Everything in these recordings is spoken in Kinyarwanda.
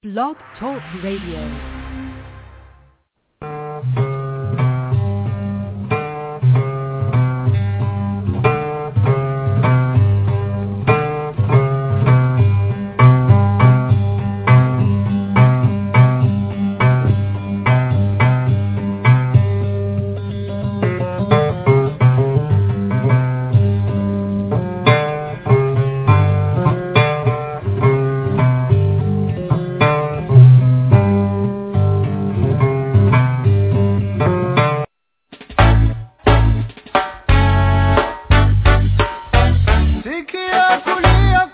Blog Talk Radio. sikia kulia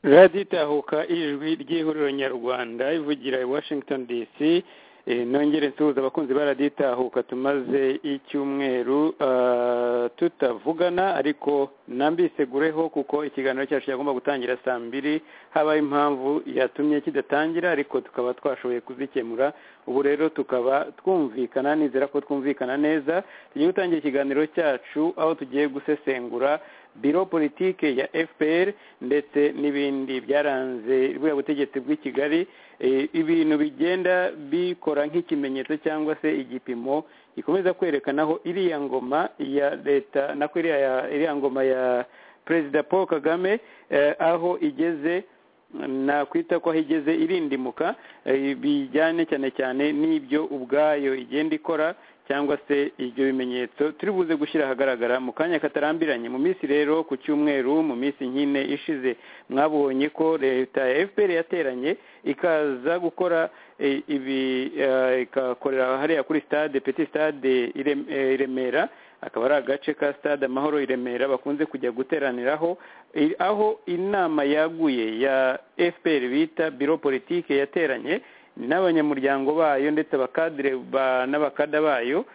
radiyo itahuka ijwi ry'ihuriro nyarwanda ivugira i washington dc Eh, nongere nsuhuza abakunzi ba radiyo itahuka tumaze icyumweru ah, tutavugana ariko nambigureho kuko ikiganiro cyacu cyagomba gutangira saa mbiri habaye impamvu yatumye kidatangira ariko tukaba twashoboye kuzikemura ubu rero tukaba twumvikana nizera ko twumvikana neza tugiye gutangira ikiganiro cyacu aho tugiye gusesengura biro politike ya fpr ndetse n'ibindi byaranze buriya butegetsi bw'i kigali Eh, ibintu bigenda bikora nk'ikimenyetso cyangwa se igipimo gikomeza kwerekana aho iriya ngoma ya leta nako iriya ya- iriya ngoma ya perezida paul kagame eh, aho igeze nakwita ko aho igeze irindimuka eh, bijyane cyane cyane n'ibyo ubwayo igenda ikora cyangwa se ibyo bimenyetso turi buze gushyira ahagaragara mu kanya katarambiranye mu minsi rero ku cyumweru mu minsi nyine ishize mwabonye ko leta ya fpr yateranye ikaza gukora eh, ibi eh, ikakorera hariya kuri stade petit stade Ire- eh, i remera akaba ari agace ka stade amahoro i remera bakunze kujya guteraniraho I- aho inama yaguye ya fpr bita biro politike yateranye n'abanyamuryango bayo ndetse abakadire ba- n'abakada bayo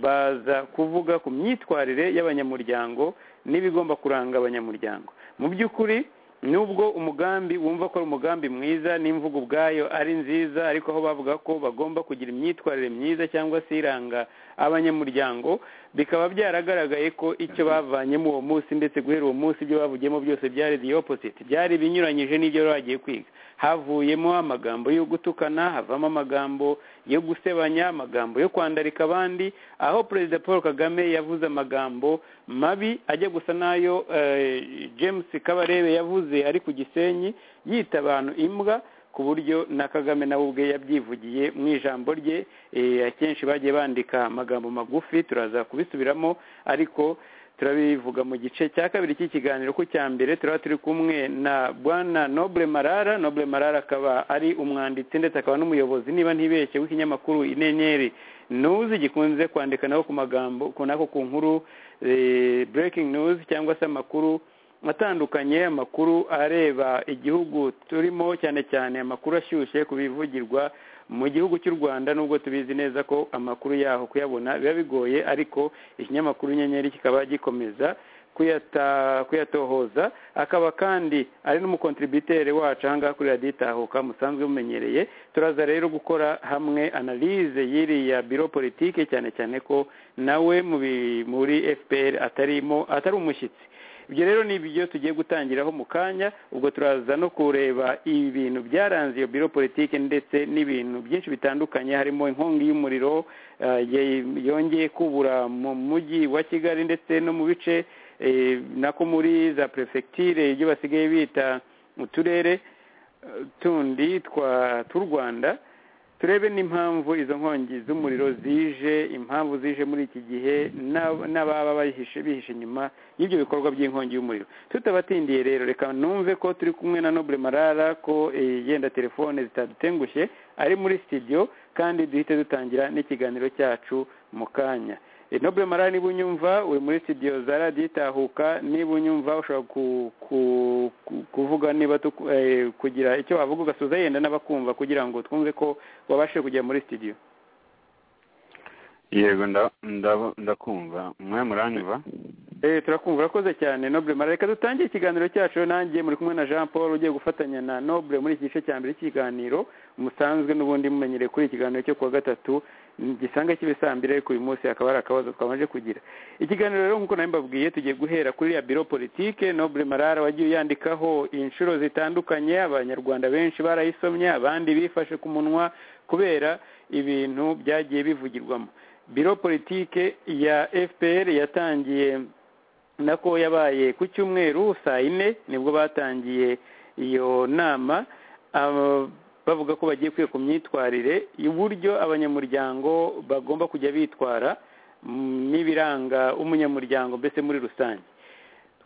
baza kuvuga ku myitwarire y'abanyamuryango n'ibigomba kuranga abanyamuryango mu by'ukuri nubwo umugambi wumva ko ari umugambi mwiza n'imvugo ubwayo ari nziza ariko aho bavuga ko bagomba kugira imyitwarire myiza cyangwa se iranga abanyamuryango bikaba byaragaragaye ko icyo bavanyemo uwo munsi ndetse guhera uwo munsi ibyo bavugiyemo byose byari the opposite byari binyuranyije n'ibyo bari bagiye kwiga havuyemo amagambo yo gutukana havamo amagambo yo gusebanya amagambo yo kwandarika abandi aho perezida paul kagame yavuze amagambo mabi ajya gusa n'ayo eh, james kabarebe yavuze ari ku gisenyi yita abantu imbwa ku buryo na kagame nawe ubwe yabyivugiye mu ijambo rye eh, akenshi bagiye bandika amagambo magufi turaza kubisubiramo ariko turabivuga mu gice cya kabiri cy'ikiganiro ku cya mbere turaba turi kumwe na bwana noble marara noble marara akaba ari umwanditsi ndetse akaba n'umuyobozi niba ntibeshye w'ikinyamakuru inyenyeri nuzi gikunze kwandika naho ku magambo ku nako ku nkuru eh, breaking news cyangwa se amakuru atandukanye amakuru areba igihugu turimo cyane cyane amakuru ashyushye ku bivugirwa mu gihugu cy'u rwanda nubwo tubizi neza ko amakuru yaho kuyabona biba bigoye ariko ikinyamakuru inyenyeri kikaba gikomeza kuyata- kuyatohoza akaba kandi ari n'umukontributere wacu ahangaha kuri radiyo itahuka musanzwe mumenyereye turaza rero gukora hamwe analize y'iriya biro politike cyane cyane ko nawe mu bi- muri fpr atarimo atari umushyitsi ibyo rero ni ibyo tugiye gutangiraho mu kanya ubwo turaza no kureba ibintu byaranze iyo biro politike ndetse n'ibintu byinshi bitandukanye harimo inkongi y'umuriro eh, ye- yongeye kubura mu mujyi wa kigali ndetse no mu bice eh, nako muri za perefegitire ibyo basigaye bita uturere eh, tundi twa tw'u rwanda turebe n'impamvu izo nkongi z'umuriro zije impamvu zije muri iki gihe n'ab- n'ababa bayihishe bihishe inyuma y'ibyo bikorwa by'inkongi y'umuriro tutabatindiye rero reka numve ko turi kumwe na noble marara ko eh, yenda telefone zitadutengushye ari muri studio kandi duhite dutangira n'ikiganiro cyacu mu kanya Eh, noble marara niba unyumva uri muri studio za radiyo itahuka niba unyumva ushobora ku- ku- ku- kuvuga niba tuku- eh, kugira icyo wavuga ugasoza yenda n'abakumva kugira ngo twumve ko wabashe kujya muri studio yego nda- ndabo- ndakumva mwe muranyumva Eh, turakumva urakoze cyane noble mara reka dutangire ikiganiro cyacu rero nanjye muri kumwe na jean paul ugiye gufatanya na noble muri iki gice cya mbere cy'ikiganiro musanzwe n'ubundi mumenyereye kuri iki kiganiro cyo kuwa gatatu igisanga cy'ibisambire ariko uyu munsi hakaba hari akabazo twamaze kugira ikiganiro rero nk'uko nawe mbabwiye tugiye guhera kuri ya biro politike nobure marara wagiye uyandikaho inshuro zitandukanye abanyarwanda benshi barayisomye abandi bifashe ku munwa kubera ibintu byagiye bivugirwamo biro politike ya fpr yatangiye nako yabaye ku cyumweru saa yine nibwo batangiye iyo nama aba- bavuga ko bagiye kwiga ku myitwarire uburyo abanyamuryango bagomba kujya bitwara mm, n'ibiranga umunyamuryango mbese muri rusange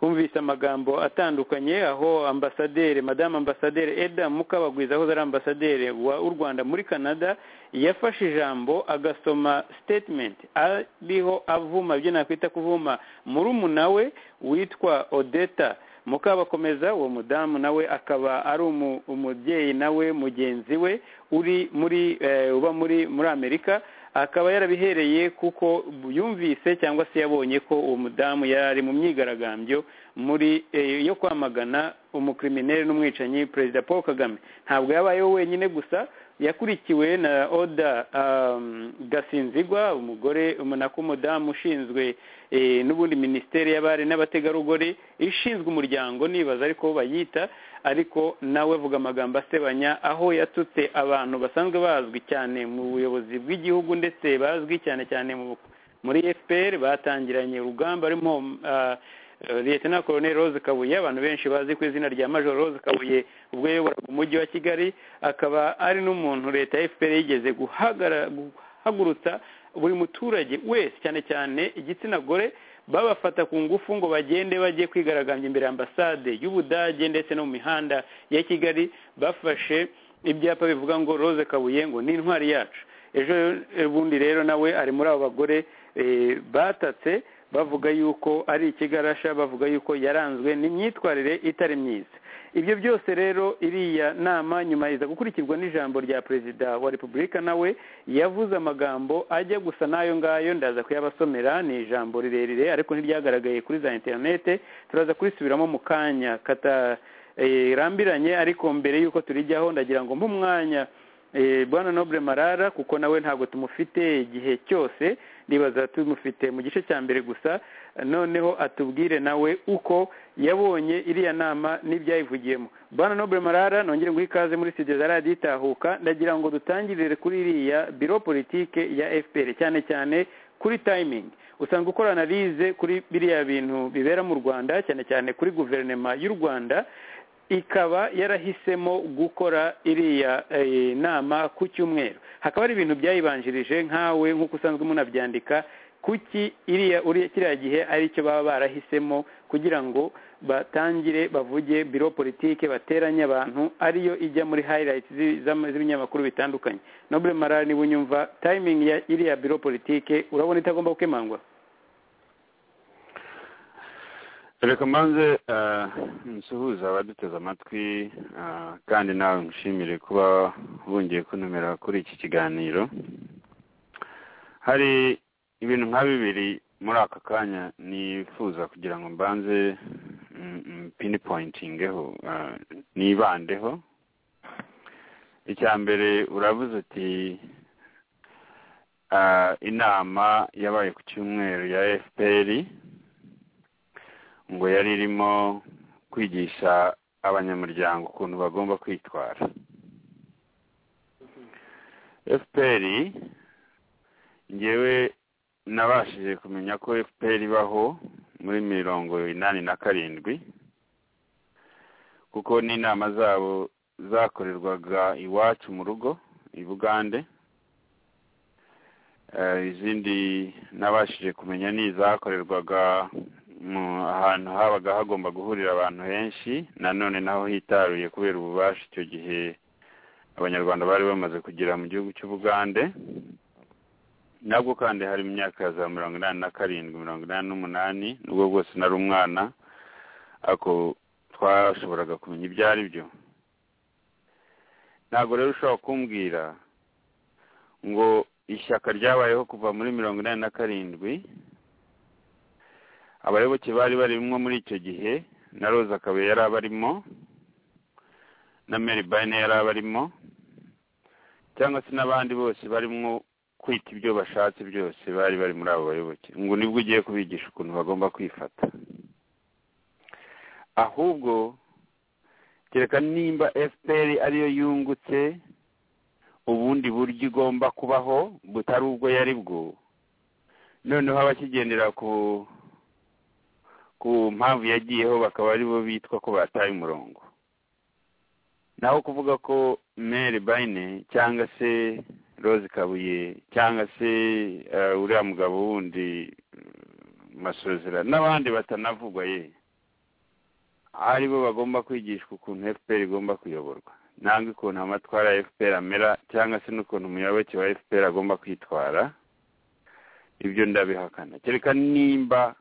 twumvise amagambo atandukanye aho ambasaderi madamu ambasaderi eda mukabagwiza aho ari ambasaderi wa u rwanda muri canada yafashe ijambo agasoma statement ariho avuma ibyo nakwita kuvuma murumuna we witwa odeta mukabakomeza uwo mudamu nawe akaba ari umu- umubyeyi nawe mugenzi we uri muri eh, uba muri muri amerika akaba yarabihereye kuko yumvise cyangwa se yabonye ko uwo mudamu yari ari mu myigaragambyo muri eh, yo kwamagana umukriminere n'umwicanyi perezida paul kagame ntabwo yabayeho wenyine gusa yakurikiwe na oda um, gasinzigwa umugore umunako umudamu ushinzwe eh, n'ubundi minisiteri y'abari n'abategarugori ishinzwe umuryango nibaza ariko bo bayita ariko nawe avuga amagambo asebanya aho yatutse abantu basanzwe bazwi cyane mu buyobozi bw'igihugu ndetse bazwi cyane cyane mu muri fpr batangiranye urugamba arimo ah, eh, lieutenant colonel rose kabuye abantu benshi bazi ku izina rya major rose kabuye ubwo yayoboraga umujyi wa kigali akaba ari n'umuntu leta ya fpr yigeze guhagara- guhagurutsa buri muturage wese cyane cyane igitsina gore babafata ku ngufu ngo bagende bajye kwigaragambya imbere ya ambasade y'ubudage ndetse no mu mihanda ya kigali bafashe ibyapa bivuga ngo rose kabuye ngo ni intwari yacu ejo eh, bundi rero nawe ari muri abo bagore eh, batatse bavuga yuko ari ikigarasha bavuga yuko yaranzwe n'imyitwarire itari myiza ibyo byose rero iriya nama nyuma iza gukurikirwa n'ijambo rya perezida wa repubulika nawe yavuze amagambo ajya gusa n'ayo ngayo ndaza kuyabasomera ni ijambo rirerire ariko ntiryagaragaye kuri za interinete turaza kurisubiramo mu kanya katarambiranye ariko mbere y'uko turijyaho ndagira ngo mwanya Eh, bwana nobure marara kuko nawe ntabwo tumufite igihe cyose ndibaza tumufite mu gice cya mbere gusa noneho atubwire nawe uko yabonye iriya nama n'ibyayivugiyemo bwana nobure marara nongere nguhe ikaze muri studio za radiyo itahuka ndagira ngo dutangirire kuri iriya biro politike ya fpr cyane cyane kuri tayimingi usanga ukora analize kuri biriya bintu bibera mu rwanda cyane cyane kuri guverinoma y'u rwanda ikaba yarahisemo gukora iriya eh, nama ku cyumweru hakaba hari ibintu byayibanjirije nkawe nk'uko usanzwe munabyandika kuki iriya uriya kiriya gihe ari cyo baba barahisemo kugira ngo batangire bavuge biro politike bateranye abantu ariyo ijya muri highlights zi- z'ama- z'ibinyamakuru bitandukanye nobure marara niba unyumva timing ya iriya biro politike urabona itagomba gukemangwa reka mbanze eh, nsuhuze abaduteze amatwi eh, kandi nawe nshimire kuba bongeye kuntumira kuri iki kiganiro hari ibintu nka bibiri muri aka kanya nifuza kugira ngo mbanze mm, mm, pinipointingeho eh, nibandeho icya mbere uravuze uti eh, inama yabaye ku cyumweru ya fpr ngo yari irimo kwigisha abanyamuryango ukuntu bagomba kwitwara fpr ngewe nabashije kumenya ko fpr ibaho muri mirongo inani na karindwi kuko n'inama zabo zakorerwaga iwacu mu rugo i bugande Eh, izindi nabashije kumenya ni izakorerwaga mu ahantu habaga hagomba guhurira abantu benshi nanone naho hitaruye kubera ububasha icyo gihe abanyarwanda bari bamaze kugira mu gihugu cy'ubugande nabwo kandi hari mu myaka ya za mirongo inani na karindwi mirongo inani n'umunani nubwo bwose nari umwana ariko twashoboraga kumenya ibyo ari byo ntabwo rero ushobora kumbwira ngo ishyaka ryabayeho kuva muri mirongo inani na karindwi abayoboke bari barimo muri icyo gihe na rose akaba yari abarimo na mary byrne yari abarimo cyangwa se n'abandi bose barimo kwita ibyo bashatse byose bari bari muri abo bayoboke ngo nibwo ugiye kubigisha ukuntu bagomba kwifata ahubwo kereka nimba fpr ariyo yungutse ubundi buryo igomba kubaho butari ubwo yari bwo noneho abakigendera ku ku mpamvu yagiyeho bakaba ari bo bitwa ko bataye umurongo naho kuvuga ko mere bayine cyangwa se rose kabuye cyangwa se uriya mugabo wundi masozera n'abandi batanavugwa ye ari bo bagomba kwigishwa ukuntu fpr igomba kuyoborwa ntabwo ukuntu amatwara ya fpr amera cyangwa se n'ukuntu umuyoboke wa fpr agomba kwitwara ibyo ndabihakana kereka nimba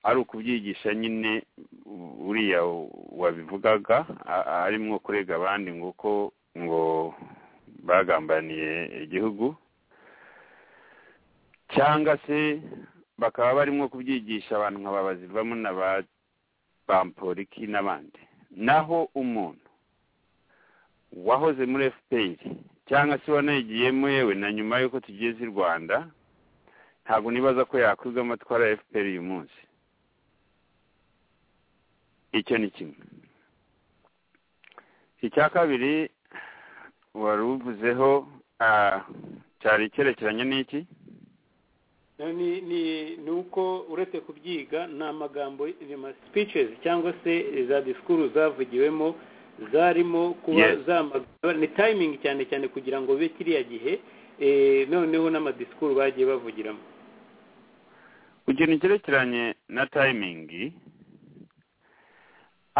ari ukubyigisha nyine uriya wabivugaga arimo kurega abandi ngo ko ngo bagambaniye igihugu cyangwa se bakaba barimo kubyigisha abantu nka babazivamo na ba bamporiki n'abandi naho umuntu wahoze muri fpr cyangwa se wanayigiyemo yewe na nyuma y'uko tugeze i rwanda ntabwo nibaza ko yakwibwa amatwara ya fpr uyu munsi icyo ni kimwe icya kabiri wari uvuzeho cyari icyerekeranye n'iki ni uko uretse kubyiga ni amagambo speeches cyangwa se za disikuru zavugiwemo zarimo kuba zamagana ni tayimingi cyane cyane kugira ngo ube kiriya gihe noneho n'amadisikuru bagiye bavugiramo ikintu cyerekeranye na tayimingi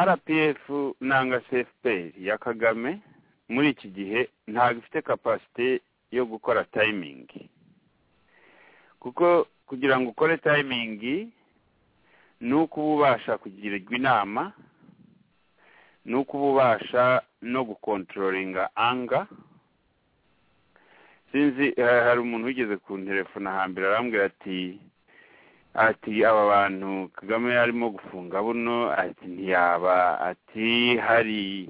rpf nanga fpr ya kagame muri iki gihe ntabwo ifite kapasite yo gukora tayimingi kuko kugira ngo ukore tayimingi ni uko uba ubasha kugirirwa inama ni uko uba ubasha no gukontororinga anga sinzi hari umuntu wigeze ku nterefone hambere arambwira ati ati aba bantu kagame arimo gufunga buno ati ntiyaba ati hari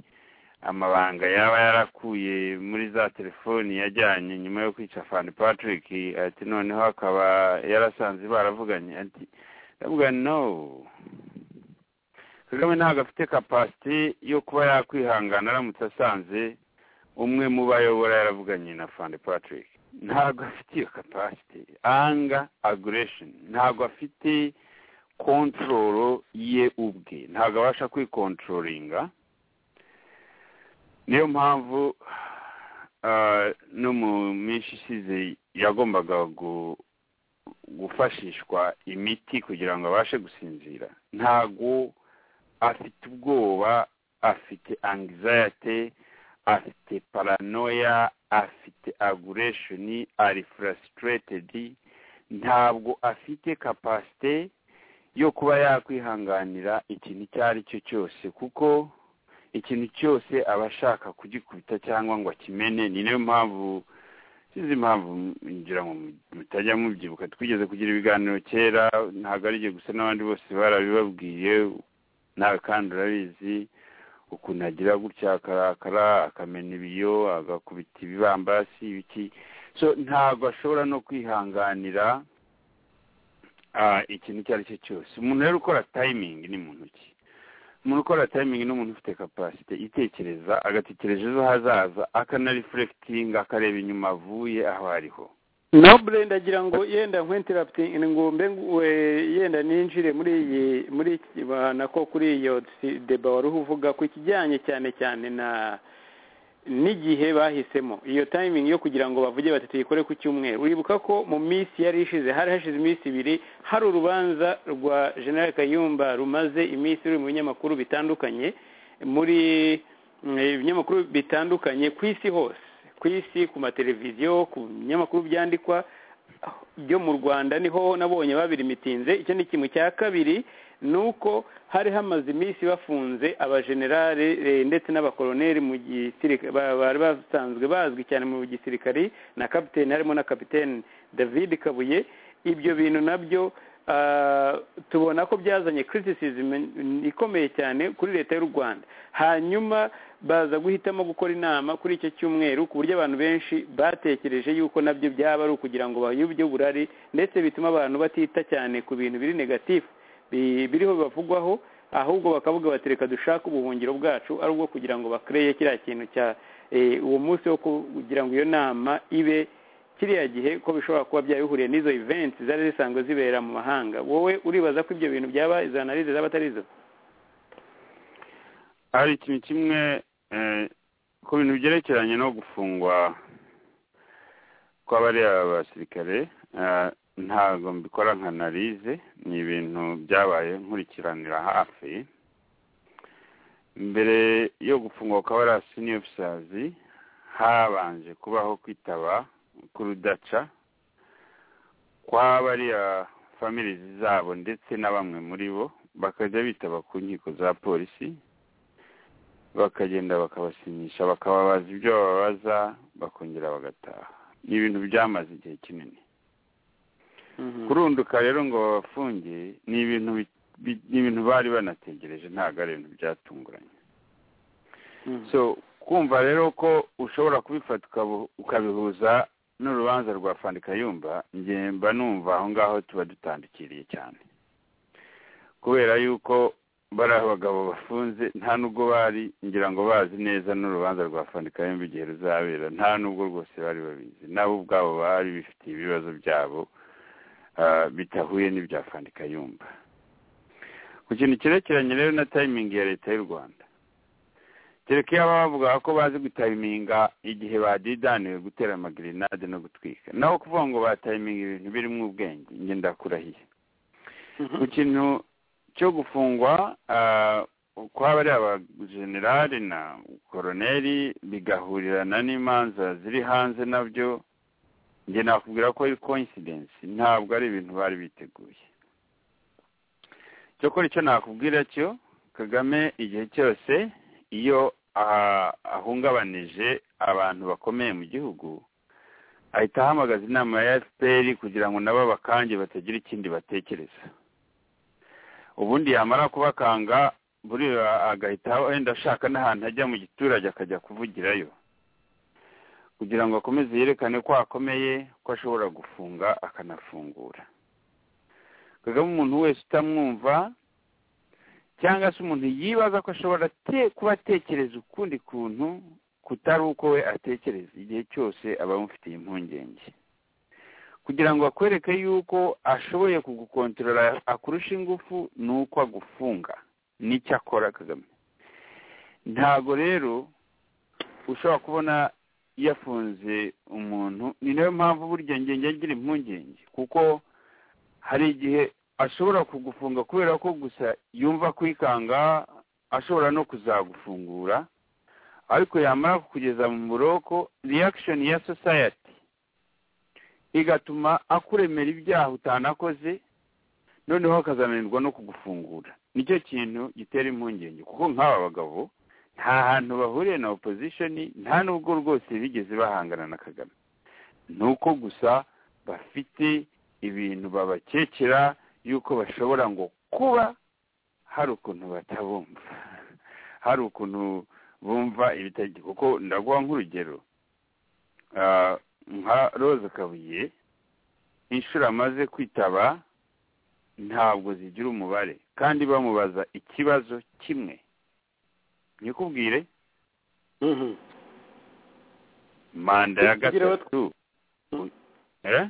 amabanga yaba yarakuye muri za telefoni yajyanye nyuma yo kwica fani patrick ati noneho akaba yarasanze baravuganye ati ndavuga no kagame ntabwo afite kapasiti yo kuba yakwihangana aramutse asanze umwe mu bayobora yaravuganye na fani patrick ntabwo afite iyo kapasiti anga aguresheni ntabwo afite kontororo ye ubwe ntabwo abasha kwikontororinga niyo mpamvu no mu minsi isize yagombaga gufashishwa imiti kugira ngo abashe gusinzira ntabwo afite ubwoba afite angizayate afite paranoya afite aguresheni ari furasitiretedi ntabwo afite kapasite yo kuba yakwihanganira ikintu icyo ari cyo cyose kuko ikintu cyose aba ashaka kugikubita cyangwa ngo akimene ni nayo mpamvu sinzi impamvu ngira ngo mutajya mubyibuka twigeze kugira ibiganiro kera ntabwo ari igihe gusa n'abandi bose barabibabwiye nawe kandi urabizi ukuntu agira gutya akarakara akamena ibiyo agakubita ibibambasi ibiki so ntabwo ashobora no kwihanganira ikintu icyo ari cyo cyose umuntu rero ukora tayimingi ni mu ntoki umuntu ukora tayimingi ni umuntu ufite kapasite itekereza agatekereza ejo hazaza akanarifurekitinga akareba inyuma avuye aho ariho nobure ndagira ngo yenda nkwenterapiti ngo mbe yenda ninjire muri iyi muri iki nako kuri iyo deba wari uvuga ku kijyanye cyane cyane na n'igihe bahisemo iyo tayimingi yo kugira ngo bavuge bati tuyikore ku cyumweru wibuka ko mu minsi yari ishize hari hashize iminsi ibiri hari urubanza rwa general kayumba rumaze iminsi ruri mu binyamakuru bitandukanye muri ibinyamakuru bitandukanye ku isi hose ku isi ku mateleviziyo ku binyamakuru byandikwa byo mu rwanda niho nabonye babiri mitinze icyo ni kimwe cya kabiri ni uko hari hamaze iminsi bafunze abajenerale ndetse n'abakoroneri mu gisirikare bari basanzwe bazwi cyane mu gisirikare na kapitene harimo na kapitene david kabuye ibyo bintu nabyo ah, tubona ko byazanye criticism ikomeye cyane kuri leta y'u rwanda hanyuma baza guhitamo gukora inama kuri icyo cyumweru ku buryo abantu benshi batekereje yuko nabyo byaba ari ukugira ngo bayobye uburari ndetse bituma abantu batita cyane ku bintu biri negatifu bi- biriho bibavugwaho ahubwo bakavuga bati reka dushake ubuhungiro bwacu ari ubwo kugira ngo bakoreye kiriya kintu cya eh, uwo munsi wo kugira ngo iyo nama ibe kiriya gihe ko bishobora kuba byabihuriye n'izo events zari zisanzwe zibera mu mahanga wowe uribaza ko ibyo bintu byaba izo analyse zaba atari izo hari ikintu kimwe eh, ku bintu byerekeranye no gufungwa kw'abariya basirikare eh, ntabwo mbikora nka analize ni ibintu byabaye nkurikiranira hafi mbere yo gufungwa kw'abariya sini ofisazi habanje kubaho kwitaba k'urudaca kw'abariya famirizi zabo ndetse na bamwe muri bo bakajya bitaba ku nkiko za polisi bakagenda bakabasinyisha bakababaza ibyo bababaza bakongera bagataha ni ibintu byamaze igihe kinini kurunduka rero ngo babafunge ni ibintu bi- bi- ni ibintu bari banategereje ntabwo ari ibintu byatunguranye so kumva rero ko ushobora kubifata ukabu- ukabihuza n'urubanza rwa yumba njye mba numva aho ngaho tuba dutandukiriye cyane kubera yuko bari abagabo bafunze nta nubwo bari ngira ngo bazi neza n'urubanza rwa yumba igihe ruzabera nta nubwo rwose bari babizi nabo ubwabo bari bifitiye ibibazo byabo ah, bitahuye n'ibya yumba ku kintu cyerekeranye rero na tayimingi ya leta y'u rwanda kereka iyo baba bavuga ko bazi gutayiminga igihe badidaniwe gutera amagirinade no gutwika naho kuvuga ngo batayiminga ibintu birimo ubwenge njye ndakurahiye ku kintu cyo gufungwa ah, kwa bariya abajenerali na koroneri bigahurirana n'imanza ziri hanze nabyo njye nakubwira ko ari coincidence ntabwo ari ibintu bari biteguye cyokora icyo nakubwira cyo kagame igihe cyose iyo ah, ahungabanije abantu bakomeye mu gihugu ahita ahamagaza inama ya fpr kugira ngo nabo bakange batagira ikindi batekereza ubundi yamara kubakanga buriya agahita wenda ashaka n'ahantu ajya mu giturage akajya kuvugirayo kugira ngo akomeze yerekane ko akomeye ko ashobora gufunga akanafungura kagame umuntu wese utamwumva cyangwa se umuntu yibaza ko ashobora te- kuba atekereza ukundi kuntu kutari uko we atekereza igihe cyose aba amufitiye impungenge kugira ngo akwereke yuko ashoboye kugukontorora akurusha ingufu ni uko agufunga n'icyo akora kagame ntago rero ushobora kubona yafunze umuntu ni nayo mpamvu burya ngenge agira impungenge kuko hari igihe ashobora kugufunga kubera ko gusa yumva kwikanga ashobora no kuzagufungura ariko yamara kukugeza mu buroko reaction ya society igatuma akuremera ibyaha utanakoze noneho akazananirwa no kugufungura nicyo kintu gitera impungenge kuko nk'aba bagabo nta hantu bahuriye na opposition nta nubwo rwose bigeze bahangana na kagame ni uko gusa bafite ibintu babakekera yuko bashobora ngo kuba hari ukuntu batabumva hari ukuntu bumva ibitagi kuko ndaguha nk'urugero Ah, nka rose kabuye inshuro amaze kwitaba ntabwo zigira umubare kandi bamubaza ikibazo kimwe nyikubwire manda ya Kugira aho- gatatu eh?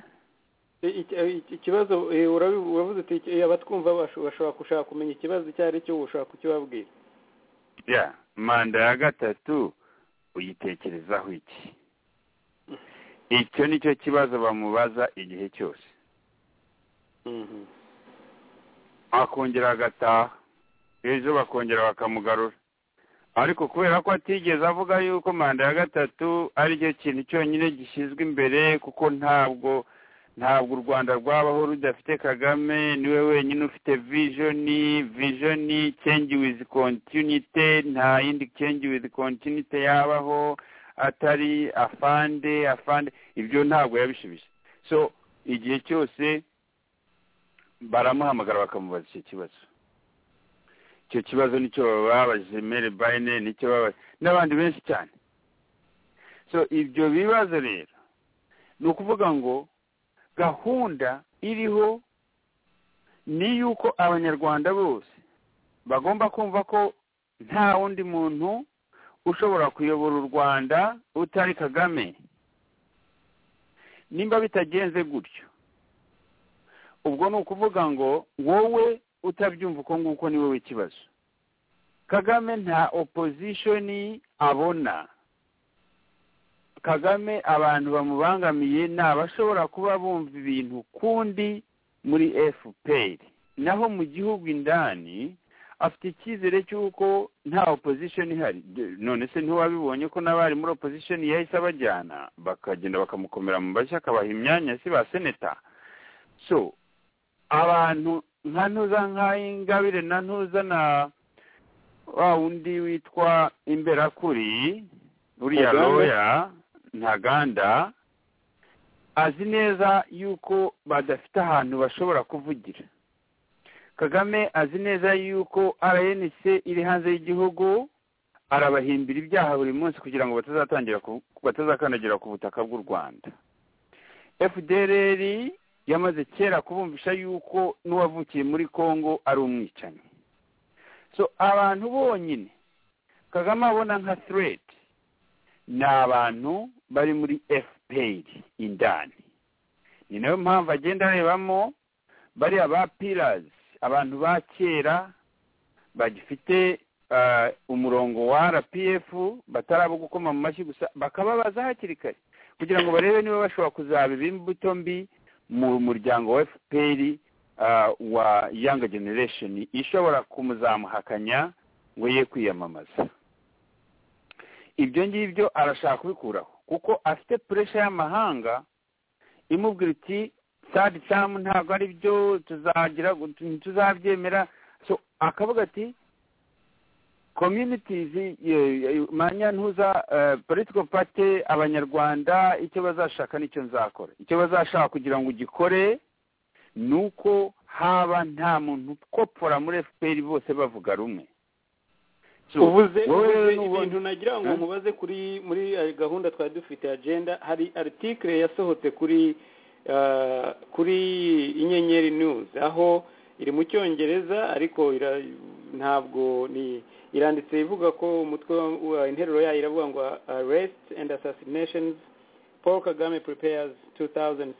ikibazo uravuze uti abatwumva bashobora gushaka kumenya ikibazo icyo ari cyo ushobora kukibabwira ya manda ya gatatu uyitekerezaho iki icyo ni cyo kibazo bamubaza igihe cyose akongera agataha ejo bakongera bakamugarura ariko kubera ko atigeze avuga yuko manda ya gatatu ari cyo kintu cyonyine gishyizwe imbere kuko ntabwo ntabwo u rwanda rwabaho rudafite kagame niwe wenyine ufite vijoni vijoni change with continuity nta yindi change with continuity yabaho atari afande afande ibyo ntabwo yabishibije so igihe cyose baramuhamagara bakamubaza icyo kibazo icyo kibazo nicyo babaje mere bayine nicyo babaje n'abandi benshi cyane so ibyo bibazo rero ni ukuvuga ngo gahunda iriho ni yuko abanyarwanda bose bagomba kumva ko nta wundi muntu ushobora kuyobora u rwanda utari kagame nimba bitagenze gutyo ubwo ni ukuvuga ngo wowe utabyumva uko nguko ni wowe ikibazo kagame nta opozishoni abona kagame abantu bamubangamiye ni abashobora kuba bumva ibintu kundi muri fpr naho mu gihugu indani afite icyizere cy'uko nta opozishoni ihari none se ntiwabibonye ko n'abari muri opozishoni yahise abajyana bakagenda bakamukomera mu mashyi akabaha imyanya si ba seneta so abantu nka ntuza nk'ay'ingabire na ntuza na wa wundi witwa imberakuri uriya Ntaganda. roya ntaganda azi neza yuko badafite ahantu bashobora kuvugira kagame azi neza yuko rnc iri hanze y'igihugu arabahimbira ibyaha buri munsi kugira ngo batazatangira ku- batazakandagira ku butaka bw'u rwanda fdrr yamaze kera kubumvisha yuko n'uwavukiye muri congo ari umwicanyi so abantu bonyine kagame abona nka threat ni abantu bari muri fpr indani ni nayo mpamvu agenda arebamo bariya ba pirazi abantu ba kera bagifite ah, umurongo wa rpf bataraba gukoma mu mashyi gusa bakababaza hakiri kare kugira ngo barebe niba bashobora kuzaba imbuto mbi mu muryango wa fpr ah, wa young generation ishobora kumuzamuhakanya ngo ye kwiyamamaza ibyo ngibyo arashaka kubikuraho kuko afite puresha y'amahanga imubwira iti sadi samu ntabwo ari byo tuzagira tuzabyemera so akavuga ati communities manyantuza political party abanyarwanda icyo bazashaka nicyo nzakora icyo bazashaka kugira ngo ugikore ni uko haba nta muntu ukopfora muri fpr bose bavuga rumwe So, ubuze wowe ubuze nubona- ibintu nagira ngo Eh? mubaze kuri muri eh, gahunda twari dufite agenda hari article yasohotse kuri ah, kuri inyenyeri news aho iri mu cyongereza ariko ira- ntabwo ni iranditse ivuga ko umutwe wa- wa- interuro yayo iravuga ngo arrest and assassinations paul kagame prepares 2016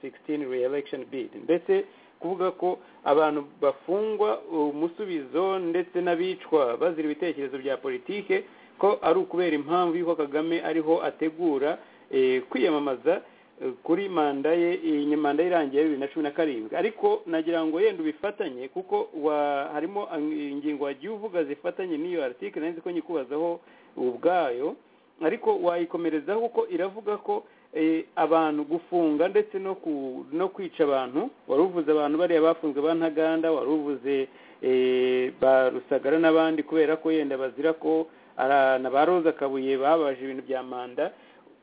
re-election bid ndetse kuvuga ko abantu bafungwa umusubizo ndetse n'abicwa bazira ibitekerezo bya politike ko ari ukubera impamvu y'uko kagame ariho ategura eh, kwiyamamaza eh, kuri manda ye iyi ni manda ye irangiye bibiri na cumi na karindwi ariko nagira ngo yenda ubifatanye kuko wa- harimo eh, ingingo wagiye uvuga zifatanye n'iyo article nari nzi ko nyikubazaho ubwayo ariko wayikomerezaho kuko iravuga ko eh, abantu gufunga ndetse no ku- no kwica abantu wari uvuze abantu bariya bafunzwe ba ntaganda wari uvuze eh, ba rusagara n'abandi kubera ko yenda bazira ko ara- na ba roza kabuye babaje ibintu bya manda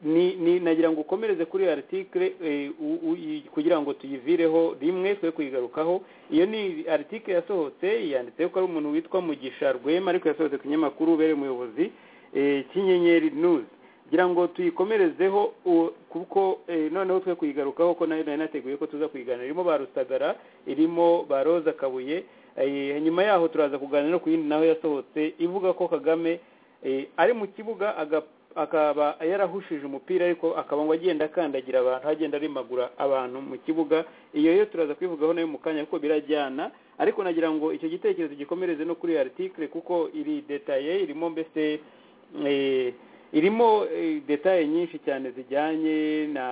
ni ni nagira ngo ukomereze kuri iyo article eh, u- u- i- kugira ngo tuyivireho rimwe twe kuyigarukaho iyo ni article yasohotse yanditse ko ari umuntu witwa mugisha rwema ariko yasohotse ku kinyamakuru ubereye umuyobozi eh, cy'inyenyeri news kugira ngo tuyikomerezeho u- kuko eh, noneho twe kuyigarukaho ko nayo nari nateguye ko tuza kuyiganira irimo ba rusagara irimo ba roza kabuye eh, nyuma yaho turaza kuganira no ku yindi naho yasohotse ivuga ko kagame eh, ari mu kibuga aga- akaba yarahushije umupira ariko akaba ngo agenda akandagira abantu agenda arimagura abantu mu kibuga iyo yo turaza kubivugaho nayo mu kanya kuko birajyana ariko nagira ngo icyo gitekerezo gikomereze no kuri iyo article kuko iri detaye irimo mbese eh, irimo eh, detaye nyinshi cyane zijyanye na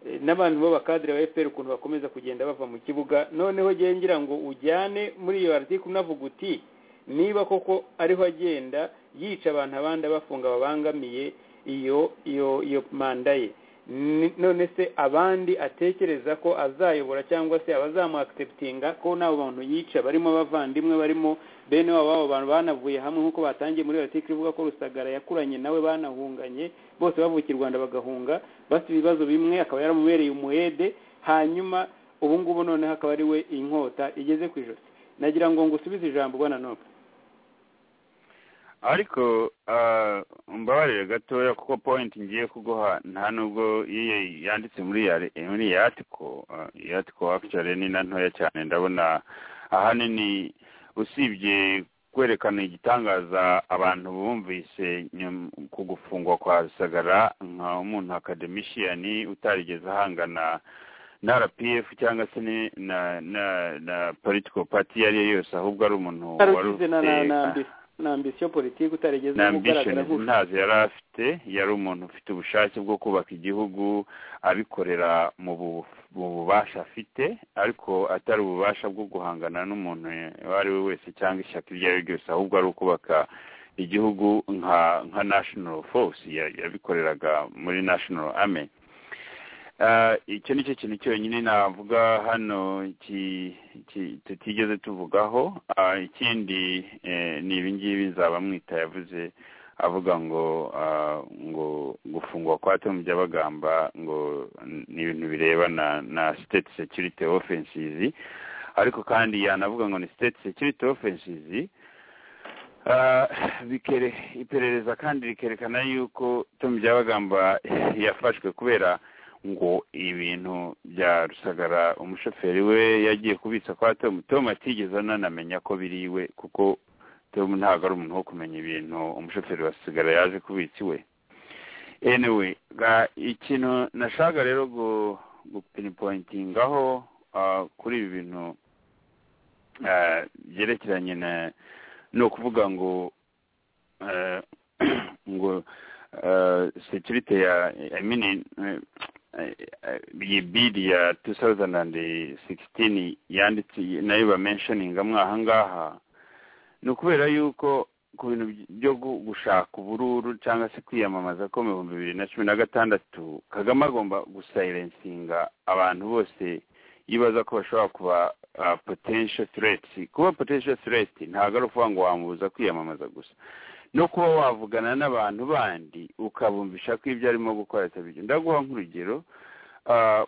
eh, n'abantu b'abakadire ba fpr ukuntu bakomeza kugenda bava mu kibuga noneho ngewe ngira ngo ujyane muri iyo article unavuga uti niba koko ariho agenda yica abantu abandi abafunga babangamiye iyo iyo iyo manda ye Ni- none se abandi atekereza ko azayobora cyangwa se abazamuakiseputinga ko n'abo bantu yica barimo abavandimwe barimo bene wabo b'abo bantu banavuye hamwe nk'uko batangiye muri article ivuga ko rusagara yakuranye nawe banahunganye bose bavukiye i rwanda bagahunga bafite ibibazo bimwe akaba yaramubereye umuhede hanyuma ubu ngubu noneho akaba ari we inkota igeze ku ijosi nagira ngo ngusubize ijambo ubona n'ubu ariko mbabarire gatoya kuko point ngiye kuguha nta nubwo iyo yanditse muri ya muri iyi article iyi article actually ni na ntoya cyane ndabona ahanini usibye kwerekana igitangaza abantu bumvise nyum- ku gufungwa kwa rusagara nka umuntu akademishiyani utarigeze ahangana na rpf cyangwa se ni- na na na political party iyo ari yo yose ahubwo ari umuntu wari ugize na na- na ambi- na ambisiyo politiki utarigeze na ugaragara ambitioni nk'ushaka ntazo yari afite yari umuntu ufite ubushake bwo kubaka igihugu abikorera mu bu- mu bubasha afite ariko atari ububasha bwo guhangana n'umuntu uwo ari we wese cyangwa ishyaka iryo ari ryo ryose ahubwo ari ukubaka igihugu nka nka national force ya- yabikoreraga muri national army Ah, icyo ni cyo kintu cyonyine navuga hano ki- ki- tutigeze tuvugaho Ah, ikindi eh, ni ibingibi nzabamwita yavuze avuga ngo ah, ngo gufungwa kwa tom byabagamba ngo n- ni ibintu birebana na state security offenses ariko kandi yanavuga ngo ni state security offenses Ah, bikere iperereza kandi rikerekana yuko tom byabagamba yafashwe kubera ngo ibintu bya rusagara umushoferi we yagiye kubitsa kwa tom tom atigeze ananamenya ko biri iwe kuko tom ntabwo ari umuntu wo kumenya ibintu umushoferi wa rusagara yaje kubitsa iwe anyway ga- ikintu nashaka rero gu- gupinipointingaho ah, kuri ibi bintu ah, byerekeranye na ni ukuvuga ngo eh, ngo eh, security ya I mean, eh, iyi bidi ya 2016 yanditse nayo bamenshoningamo aha ngaha ni ukubera yuko ku bintu byo gu- gushaka ubururu cyangwa se kwiyamamaza ko mu bihumbi bibiri na cumi na gatandatu kagame agomba gusayilensinga abantu bose yibaza ko bashobora kuba ah, potential threats kuba potential threat ntabwo ari ukuvuga ngo wamubuza kwiyamamaza gusa no kuba wavugana n'abantu bandi ukabumvisha ko ibyo arimo gukora atari byo ndaguha nk'urugero ah,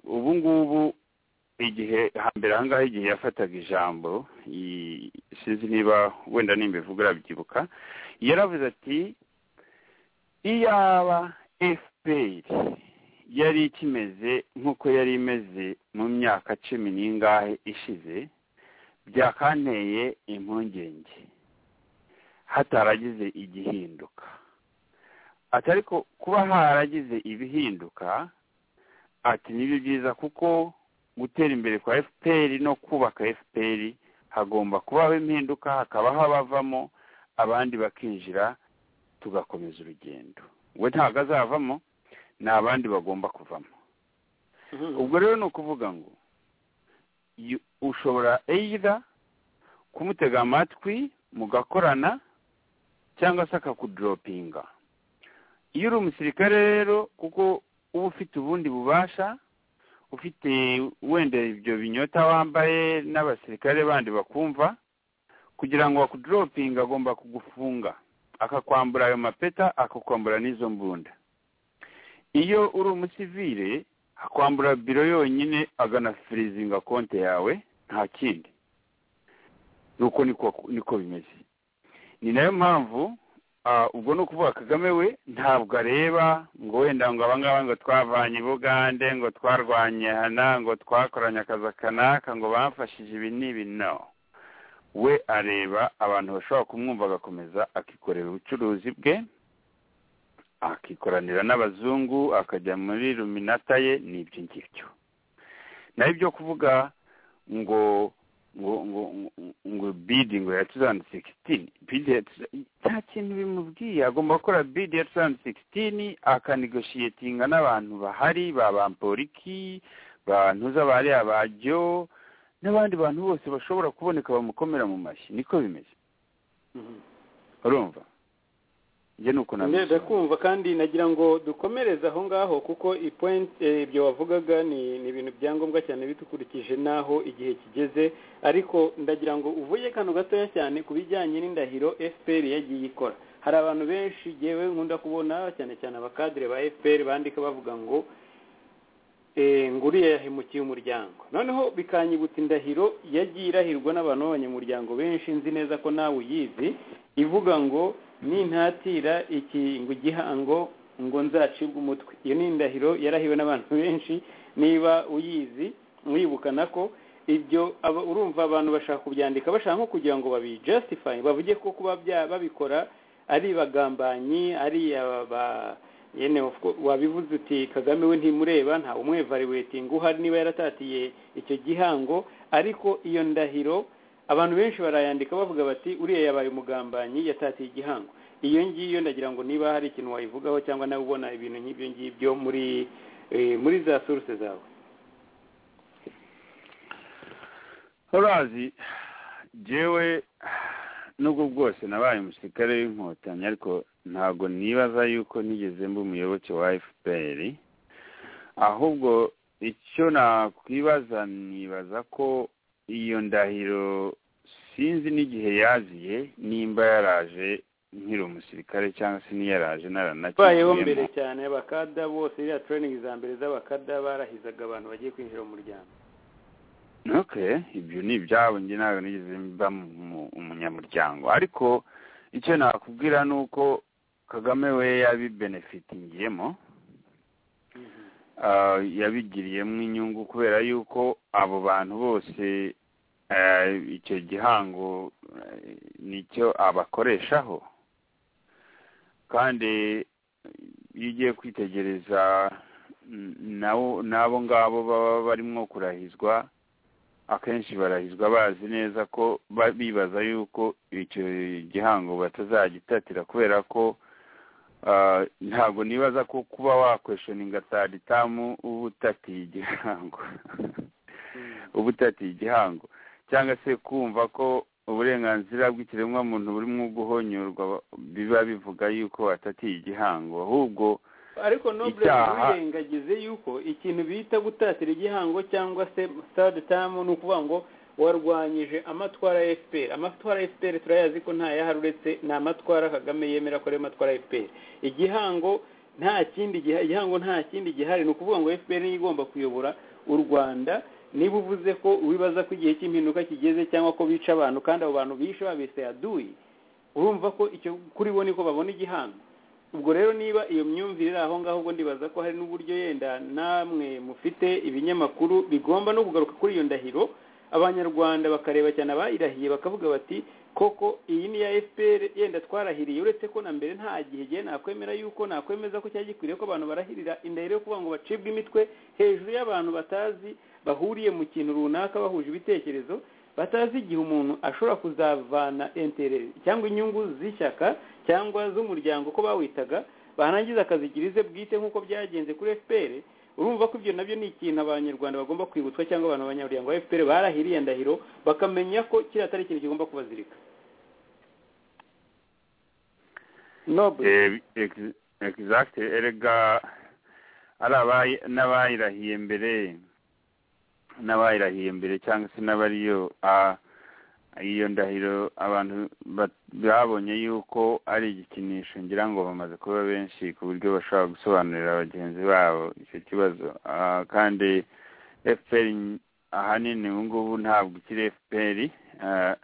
ubu ngubu igihe hambere aha ngaha igihe yafataga ijambo i- sinzi niba wenda nimba ivuga urabyibuka yaravuze ati iyaba fpr yari ikimeze nk'uko yari imeze mu myaka cumi n'ingahe ishize byakanteye impungenge hataragize igihinduka ati ariko kuba haragize ibihinduka ati nibyo byiza kuko gutera imbere kwa fpr no kubaka fpr hagomba kubaho impinduka hakabaho abavamo abandi bakinjira tugakomeza urugendo we ntabwo azavamo ni abandi bagomba kuvamo ubwo rero ni ukuvuga ngo yu- ushobora either kumutega amatwi mugakorana cyangwa se akakudoropinga iyo uri umusirikare rero kuko uba ufite ubundi bubasha ufite wenda ibyo binyota wambaye n'abasirikare bandi bakumva kugira ngo akudoropinga agomba kugufunga akakwambura ayo mapeta akakwambura n'izo mbunda iyo uri umusivire akwambura biro yonyine aganafirizinga konti yawe nta kindi nuko niko niko bimeze ni nayo mpamvu ah, ubwo ni ukuvuga kagame we ntabwo areba ngo wenda ngo abangaba ngo twavanye i bugande ngo twarwanye hana ngo twakoranye akazi kanaka ngo bamfashije ibi n'ibi no we areba abantu bashobora kumwumva agakomeza akikorera ubucuruzi bwe akikoranira n'abazungu akajya muri ruminata ye n'ibyo ngibyo nayo ibyo kuvuga ngo ngo ngo ngo- ngo bidi ngo ya 2016 bidi ya nta kintu bimubwiye agomba gukora bidi ya 2016 akanegoshiyetinga n'abantu bahari ba bamporiki bantu z'abari abajyo n'abandi bantu bose bashobora kuboneka bamukomera mu mashyi niko bimeze urumva njye nuko mbega nabisobanura. kumva kandi nagira ngo dukomereze aho ngaho kuko ipoint ibyo wavugaga ni ni ibintu bya ngombwa cyane bidukurikije n'aho igihe kigeze ariko ndagira ngo uvuge kano gatoya cyane ku bijyanye n'indahiro fpr yagiye ikora hari abantu benshi yewe nkunda kubona cyane cyane abakadire ba fpr bandika bavuga ngo eh, nguriya yahemukiye umuryango noneho bikanyibutsa indahiro yagiye irahirwa n'abantu b'abanyamuryango benshi nzi neza ko nawe uyizi ivuga ngo nintatira iki ngo igihango ngo nzacibwe umutwe iyo ni indahiro yarahiwe n'abantu benshi niba uyizi mwibukana ko ibyo aba- urumva abantu bashaka kubyandika bashaka nko kugira ngo babijustify bavuge ko kuba bya- babikora ari bagambanyi ari aba yene of course, wabivuze uti kagame we ntimureba nta umwevaluating uhari niba yaratatiye icyo gihango ariko iyo ndahiro abantu benshi barayandika bavuga bati uriya yabaye umugambanyi yatatiye igihango iyo ngiyo ndagira ngo niba hari ikintu wayivugaho cyangwa nawe ubona ibintu nk'ibyo ngibyo muri eh, muri za source zawe urazi jewe nubwo bwose nabaye umusirikare w'inkotanyi ariko ntabwo nibaza yuko nigeze mba umuyoboke wa fpr ahubwo icyo nakwibaza nibaza ko iyo ndahiro sinzi n'igihe yaziye nimba yaraje nkiri umusirikare cyangwa se niyaraje bayeho naranakibyemo mbere cyane abakada bose iriya training za mbere z'abakada barahizaga abantu bagiye kwinjira mu muryango okay ibyo ni ibyabo njye ntabwo nigeze mba mu- mu- umunyamuryango ariko icyo nakubwira ni uko kagame we yabibenefitingiyemo ah, yabigiriyemo inyungu kubera yuko abo bantu bose eh, icyo gihango eh, nicyo abakoreshaho kandi iyo ugiye kwitegereza mm, nabo- n'abo ngabo baba barimo kurahizwa akenshi barahizwa bazi neza ko ba- bibaza yuko icyo gihango batazagitatira kubera ko ah, ntabwo nibaza ko kuba wakweshoninga taritamu uba utatiye igihango uba utatiye igihango cyangwa se kumva ko uburenganzira bw'ikiremwamuntu burimo guhonyorwa biba bivuga yuko watatiye igihango ahubwo ariko noble Icyaha- wirengagize yuko ikintu bita gutatira igihango cyangwa se third term ni ukuvuga ngo warwanyije amatwara ya fpr amatwara ya fpr turayazi ko nta yahari uretse ni amatwara kagame yemera ko ariyo matwara ya fpr igihango nta kindi giha- igihango nta kindi gihari ni ukuvuga ngo fpr niyo igomba kuyobora u rwanda niba uvuze ko wibaza ko igihe cy'impinduka kigeze cyangwa ko bica abantu kandi abo bantu bishe babise yaduyi urumva ko icyo kuri bo niko babona igihango ubwo rero niba iyo myumvire iri aho ngaho ubwo ndibaza ko hari n'uburyo yenda namwe mufite ibinyamakuru bigomba no kugaruka kuri iyo ndahiro abanyarwanda bakareba cyane abayirahiye bakavuga bati koko iyi ni ya fpr yenda twarahiriye uretse ko na mbere nta gihe gihe nakwemera yuko nakwemeza ko cyari gikwiriye ko abantu barahirira indahiro yo kuvuga ngo bacibwe imitwe hejuru y'abantu batazi bahuriye mu kintu runaka bahuje ibitekerezo batazi igihe umuntu ashobora kuzavana entere cyangwa inyungu z'ishyaka cyangwa z'umuryango ko bawitaga barangiza akazigira ize bwite nk'uko byagenze kuri fpr urumva ko ibyo nabyo ni ikintu abanyarwanda bagomba kwibutswa cyangwa abantu abanyamuryango ba fpr barahiriye ndahiro bakamenya ko kiriya atari ikintu kigomba kubazirika noble Eh, ex- exact erega ari abayi- n'abayirahiye mbere n'abayirahiye mbere cyangwa se n'abariyo ah, iyo ndahiro abantu bat- babonye yuko ari igikinisho ngira ngo bamaze kuba benshi ku buryo bashobora gusobanurira bagenzi babo icyo kibazo Ah, kandi fpr ny- ahanini ubu ngubu ntabwo ikiri fpr ah,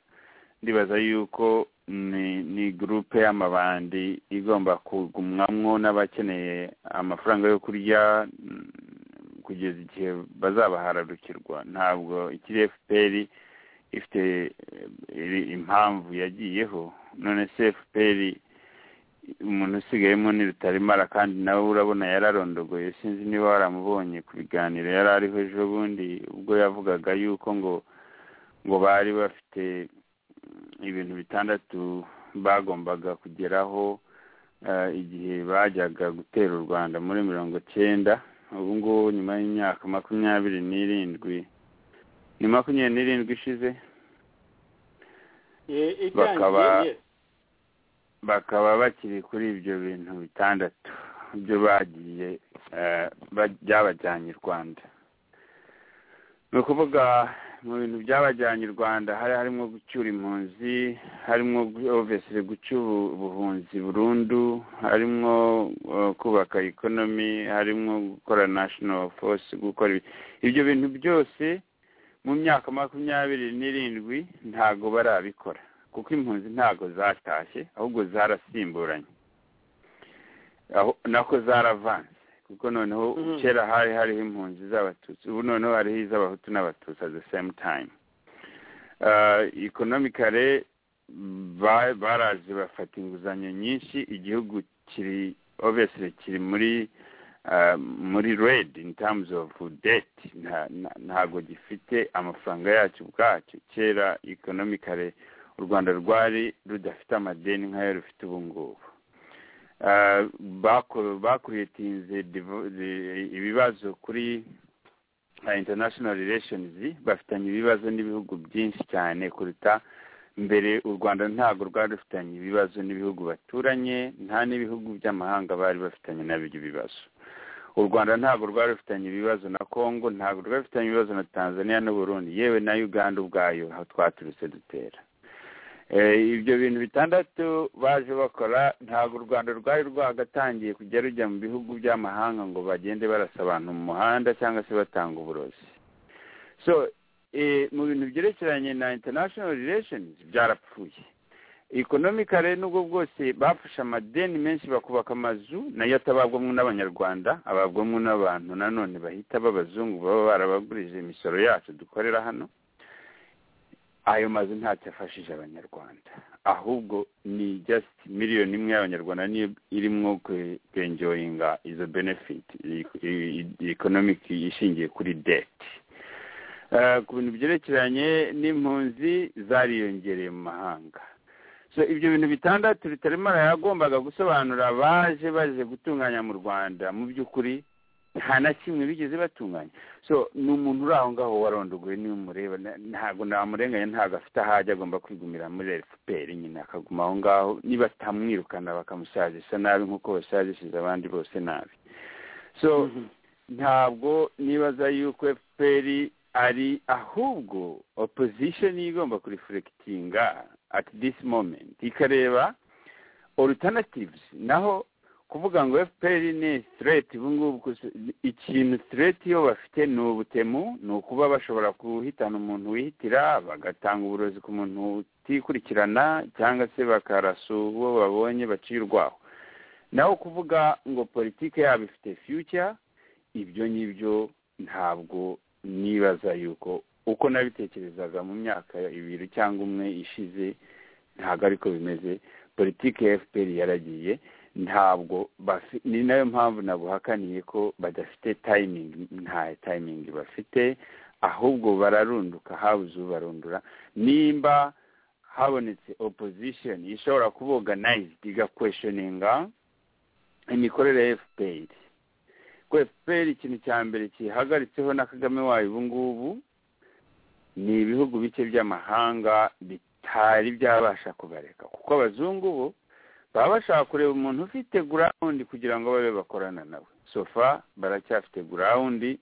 ndibaza yuko ni ni gurupe y'amabandi igomba kugumwamwo n'abakeneye amafaranga yo kurya mm, kugeza igihe bazabahararukirwa ntabwo ikiri fpr ifite eh, iri- impamvu yagiyeho none se fpr umuntu usigayemo ni rutarimara kandi nawe urabona yararondogoye sinzi niba waramubonye ku biganiro yari ariho ejo bundi ubwo yavugaga yuko ngo ngo bari bafite ibintu bitandatu bagombaga kugeraho eh, igihe bajyaga gutera u rwanda muri mirongo cyenda ubu ngubu nyuma y'imyaka makumyabiri n'irindwi ni makumyabiri n'irindwi ishize Eh, bakaba- itangiye yes. bakaba bakiri kuri ibyo bintu bitandatu byo bagiye eh, ba- byabajyanye i rwanda ni ukuvuga mu bintu byabajyanye i rwanda hari harimo gucyura impunzi harimo obviously gucyura ubuhunzi burundu harimo uh, kubaka ikonomi harimo gukora national force gukora ibi- ibyo bintu byose mu myaka makumyabiri n'irindwi ntago barabikora kuko impunzi ntago zatashye ahubwo zarasimburanye aho nako zaravanze kuko noneho Mhm. kera hari hariho impunzi z'abatutsi ubu noneho hariho iz'abahutu n'abatutsi at the same time uh, economically ba- baraje bafata inguzanyo nyinshi igihugu kiri obviously kiri muri uh, muri red in terms of debt Nta- nta- ntago gifite amafaranga yacyo ubwacyo kera economically u rwanda rwari rudafite amadeni nk'ayo rufite ubu ngubu Uh, bako- bakuriyetinze divo- the- ibibazo kuri uh, international relations bafitanye ibibazo n'ibihugu byinshi cyane kuruta mbere u rwanda ntabwo rwari rufitanye ibibazo n'ibihugu baturanye nta n'ibihugu by'amahanga bari bafitanye nabyo ibibazo u rwanda ntabwo rwari rufitanye ibibazo na congo ntabwo rwari rufitanye ibibazo na tanzania n'uburundi yewe na uganda ubwayo aho twaturutse dutera Eh, ibyo bintu bitandatu baje bakora ntabwo u rwanda rwari rwagatangiye kujya rujya mu bihugu by'amahanga ngo bagende barasa abantu mu muhanda cyangwa se batanga uburozi so eh, mu bintu byerekeranye na international relations byarapfuye economically nubwo bwose bafashe amadeni menshi bakubaka amazu nayo atababwamo n'abanyarwanda ababwamo n'abantu nanone bahita b'abazungu baba barabagurije imisoro yacu dukorera hano ayo mazu ntacyo afashije abanyarwanda ahubwo ni just miliyoni imwe y'abanyarwanda niyo irimo kwe- kwenjoyinga izo benefit i- i- i- economic ishingiye kuri debt Eh, ku bintu byerekeranye n'impunzi zariyongereye mu mahanga so ibyo bintu bitandatu rutaremara yagombaga gusobanura baje baje gutunganya mu rwanda mu by'ukuri nta na kimwe bigeze batunganya so ni umuntu uri aho ngaho warondogoye niyo umureba na- ntabwo namurenganya ntabwo afite aho ajya agomba kwigumira muri fpr nyine akaguma aho ngaho niba atamwirukana bakamusazisa nabi nk'uko basazishije abandi bose nabi so ntabwo nibaza yuko fpr ari ahubwo opposition igomba kurefurekitinga at this moment ikareba alternatives naho kuvuga ngo fpr ni threat ubu ngubu gusa- ikintu threat iyo bafite ni ubutemu ni ukuba bashobora guhitana umuntu wihitira bagatanga uburozi ku muntu utikurikirana cyangwa se bakarasa uwo babonye baciye urwaho naho kuvuga ngo politike yabo ifite future ibyo ngibyo ntabwo nibaza yuko uko nabitekerezaga mu myaka ibiri cyangwa umwe ishize ntabwo ariko bimeze politiki ya fpr yaragiye ntabwo bafi- ni nayo mpamvu nabuhakaniye ko badafite tayimingi nta tayimingi bafite ahubwo bararunduka habuze ubarundura nimba habonetse opposition ishobora kuboganized igakweshoninga imikorere ya fpr ko fpr ikintu cya mbere kihagaritseho na kagame wayo ubu ngubu ni ibihugu bike by'amahanga bitari byabasha kubareka kuko abazungu bo baba bashaka kureba umuntu ufite gurawundi kugira ngo babe bakorana nawe sofa baracyafite gurawundi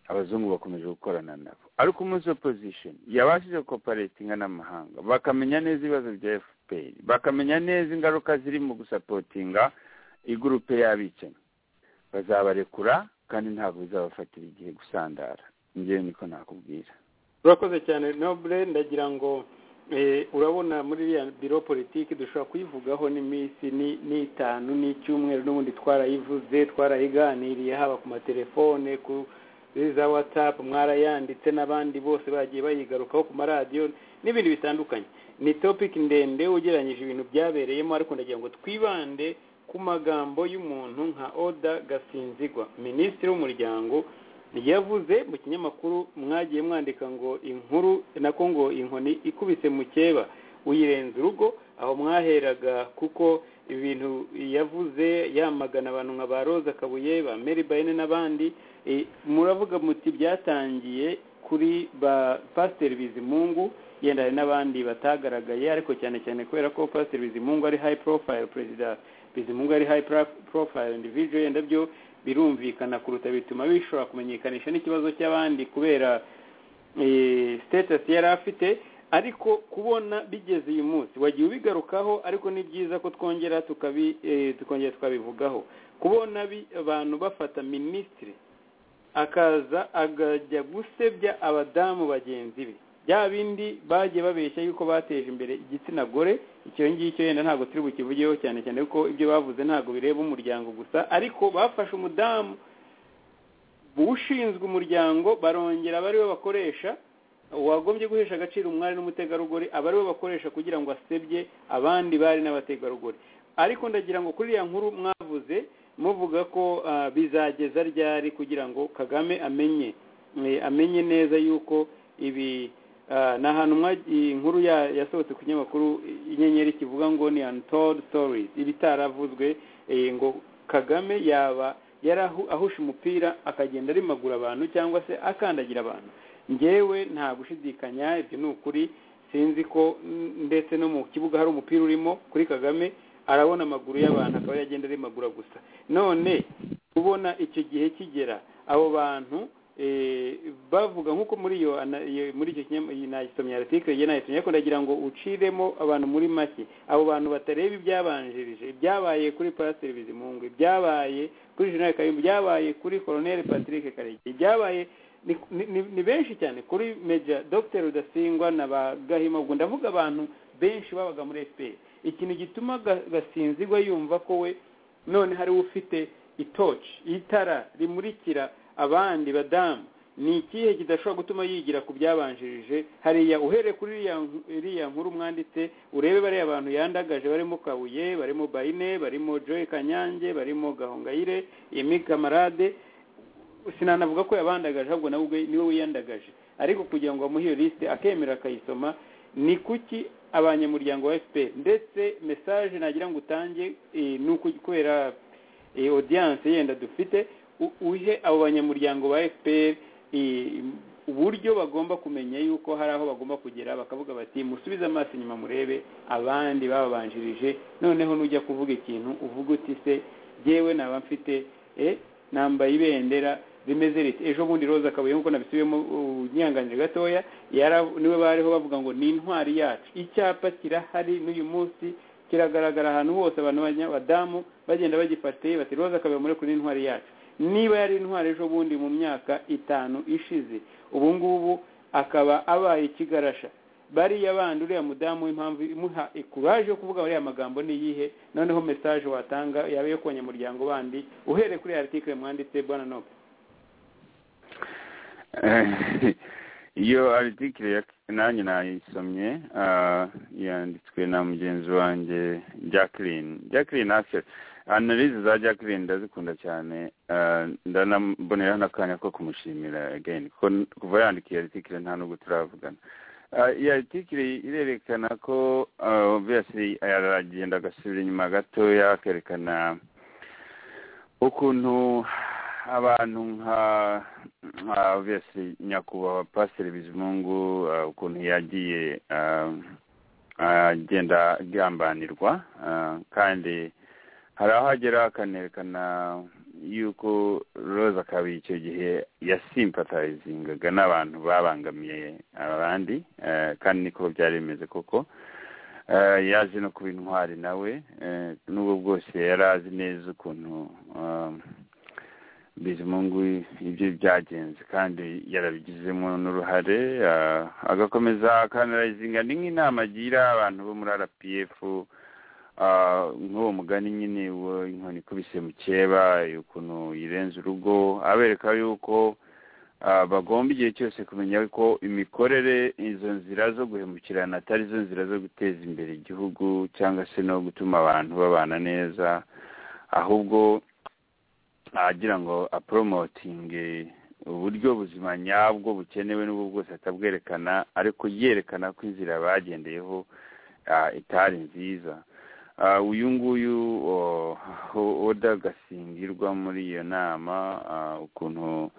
abazungu bakomeje gukorana nabo ariko umunsi opposition yabashije koparatinga n'amahanga bakamenya neza ibibazo bya fpr bakamenya neza ingaruka ziri mu gusapotinga igurupe y'abicanyi bazabarekura kandi ntabwo bizabafatira igihe gusandara njyewe niko nakubwira urakoze cyane nobure ndagira ngo eh, urabona muri iriya biro politiki dushobora kuyivugaho n'iminsi ni- n'itanu n'icyumweru n'ubundi twarayivuze twarayiganiriye haba ku matelefone ku za watsapu mwarayanditse n'abandi bose bagiye bayigarukaho ku maradiyo n'ibindi bitandukanye ni topiki ndende ugereranyije ibintu byabereyemo ariko ndagira ngo twibande ku magambo y'umuntu nka oda gasinzigwa minisitiri w'umuryango yavuze mu kinyamakuru mwagiye mwandika ngo inkuru nako ngo inkoni ikubise mukeba uyirenza urugo aho mwaheraga kuko ibintu yavuze yamagana abantu nka ba roza kabuye ba mary bayine n'abandi eh, muravuga muti byatangiye kuri ba pasiteri bizimungu yenda hari n'abandi batagaragaye ariko cyane cyane kubera ko pasiteri bizimungu ari hayi porofayiro perezida bizimungu ari hayi porofayiro individu yenda byo birumvikana kuruta bituma bishobora kumenyekanisha n'ikibazo cy'abandi kubera sitatasi yari afite ariko kubona bigeze uyu munsi wagiye ubigarukaho ariko ni byiza ko twongera tukabi eh, tukongera tukabivugaho kubona bi- abantu bafata minisitiri akaza akajya gusebya abadamu bagenzi be bya bindi bagiye babeshya yuko bateje imbere igitsina gore icyo ngicyo yenda ntabwo turi bukivugeho cyane cyane kuko ibyo bavuze ntabwo bireba umuryango gusa ariko bafashe umudamu ushinzwe umuryango barongera aba ariwe bakoresha uwagombye guhesha agaciro umwari n'umutegarugori aba ariwe bakoresha kugira ngo asebye abandi bari n'abategarugori ariko ndagira ngo kuri iriya nkuru mwavuze muvuga ko ah, bizageza ryari kugira ngo kagame amenye eh, amenye neza yuko ibi ah, ni ahantu mwa- iyi nkuru ya- yasohotse ku kinyamakuru eh, inyenyeri kivuga ngo ni untold stories ibitaravuzwe eh, ngo kagame yaba yarahu ahusha umupira akagenda arimagura abantu cyangwa se akandagira abantu ngewe nta gushidikanya ibyo ni ukuri sinzi ko mm, ndetse no mu kibuga hari umupira urimo kuri kagame arabona amaguru y'abantu akaba yagenda arimagura gusa none kubona icyo gihe kigera abo bantu eh, bavuga nkuko muri iyo ana- iyo- muri icyo kinyamakuru article ye nayisomye ariko ndagira ngo uciremo abantu muri make abo bantu batareba ibyabanjirije ibyabaye kuri pasiteri bizimungwe ibyabaye kuri jenerali kayumba ibyabaye kuri koroneli patrick karekezi ibyabaye ni- ni- ni- ni benshi cyane kuri meja dr rudasingwa na ba gahima ubwo ndavuga abantu benshi babaga muri fpr ikintu gituma Ga- gasinzigwa yumva ko we none hari ufite itoci itara rimurikira abandi badamu ni ikihe kidashobora gutuma yigira ku byabanjirije hariya uhereye kuri iriya nk- iriya nkuru mwanditse urebe bariya bantu yandagaje barimo kabuye barimo bayine barimo joy kanyange barimo gahongayire emi kamarade sinanavuga ko yabandagaje ahubwo nawe ubwe niwe wiyandagaje ariko kugira ngo bamuhe iyo lisite akemera akayisoma ni kuki abanyamuryango wa fpr ndetse mesaje nagira ngo utange eh, ni uku kubera eh, audience yenda dufite u- uhe abo banyamuryango ba fpr eh, uburyo bagomba kumenya yuko hari aho bagomba kugera bakavuga bati musubize amaso inyuma murebe abandi bababanjirije noneho nujya kuvuga ikintu uvuga uti se yewe naba mfite eh, nambaye ibendera rimeze riti ejo bundi roza kabuye nkuko nabisubiyemo uh, nyihanganire gatoya yara- niwe bariho bavuga ngo ni intwari yacu icyapa kirahari n'uyu munsi kiragaragara ahantu hose abantu b'abadamu bagenda bagifate bati roza kabuye muri kuri intwari yacu niba yari intwari ejo bundi mu myaka itanu ishize ubu ngubu akaba abaye ikigarasha bariya bandi uriya mudamu w'impamvu imuha ikuraje yo kuvuga bariya magambo ni iyihe noneho mesaje watanga yaba iyo ku banyamuryango bandi uhereye kuri iyi article mwanditse bwana nope Eh, iyo article ya nanjye nayisomye ah, yanditswe na mugenzi wanjye Jacqueline Jacqueline Axel analyse za Jacqueline ndazikunda cyane ah, ndanaboneraho n'akanya ko kumushimira again kuko n- kuva yandika iyo article nta nubwo turavugana Ah, iyi article irerekana ko ah, obviously aragenda agasubira inyuma gatoya akerekana ukuntu abantu nka nka obviously nyakubahwa pasiteri bizimungu ah, ukuntu yagiye ah, agenda agambanirwa ah, kandi hari aho agera akanerekana yuko roza kabi icyo gihe yasimpatayizingaga n'abantu babangamiye abandi eh, kandi niko byari bimeze koko Eh, yaje no kuba intwari nawe eh, n'ubwo bwose yari azi neza ukuntu um, bizimungu ibyo byagenze kandi yarabigizemo n'uruhare ah, agakomeza akanarayizinga ni nk'inama agira abantu bo muri rpf ah, nk'uwo mugani nyine wo inkoni ikubise mu cyeba ukuntu yirenze urugo abereka yuko ah, bagomba igihe cyose kumenya ko imikorere izo nzira zo guhemukirana atari zo nzira zo guteza imbere igihugu cyangwa se no gutuma abantu babana neza ahubwo agira ngo apromotinge uburyo buzima nyabwo bukenewe n'ubwo bwose atabwerekana ariko yerekana ko inzira bagendeyeho ah, itari nziza Ah, uyu nguyu oh, oda gasingirwa muri iyo nama ah, ukuntu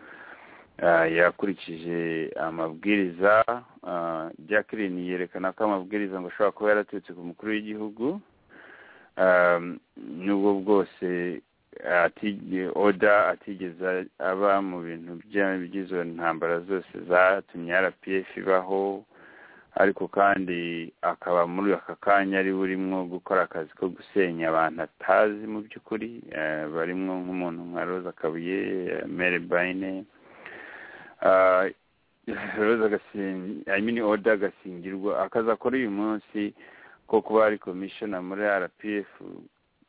Ah, yakurikije amabwiriza ah, Jacqueline yerekana ko amabwiriza ngo ashobora kuba yaraturutse ku mukuru w'igihugu Um, n'ubwo bwose ati- oda atigeze aba mu bintu bya- by'izo ntambara zose zatumye rpf ibaho ariko kandi akaba muri aka kanya ari burimo gukora akazi ko gusenya abantu atazi mu by'ukuri eh, barimo nk'umuntu nka roza kabuye eh, mary bayine Ah, roza gasingirwa i mean oda gasingirwa akazi akora uyu munsi ko kuba ari komishona muri rpf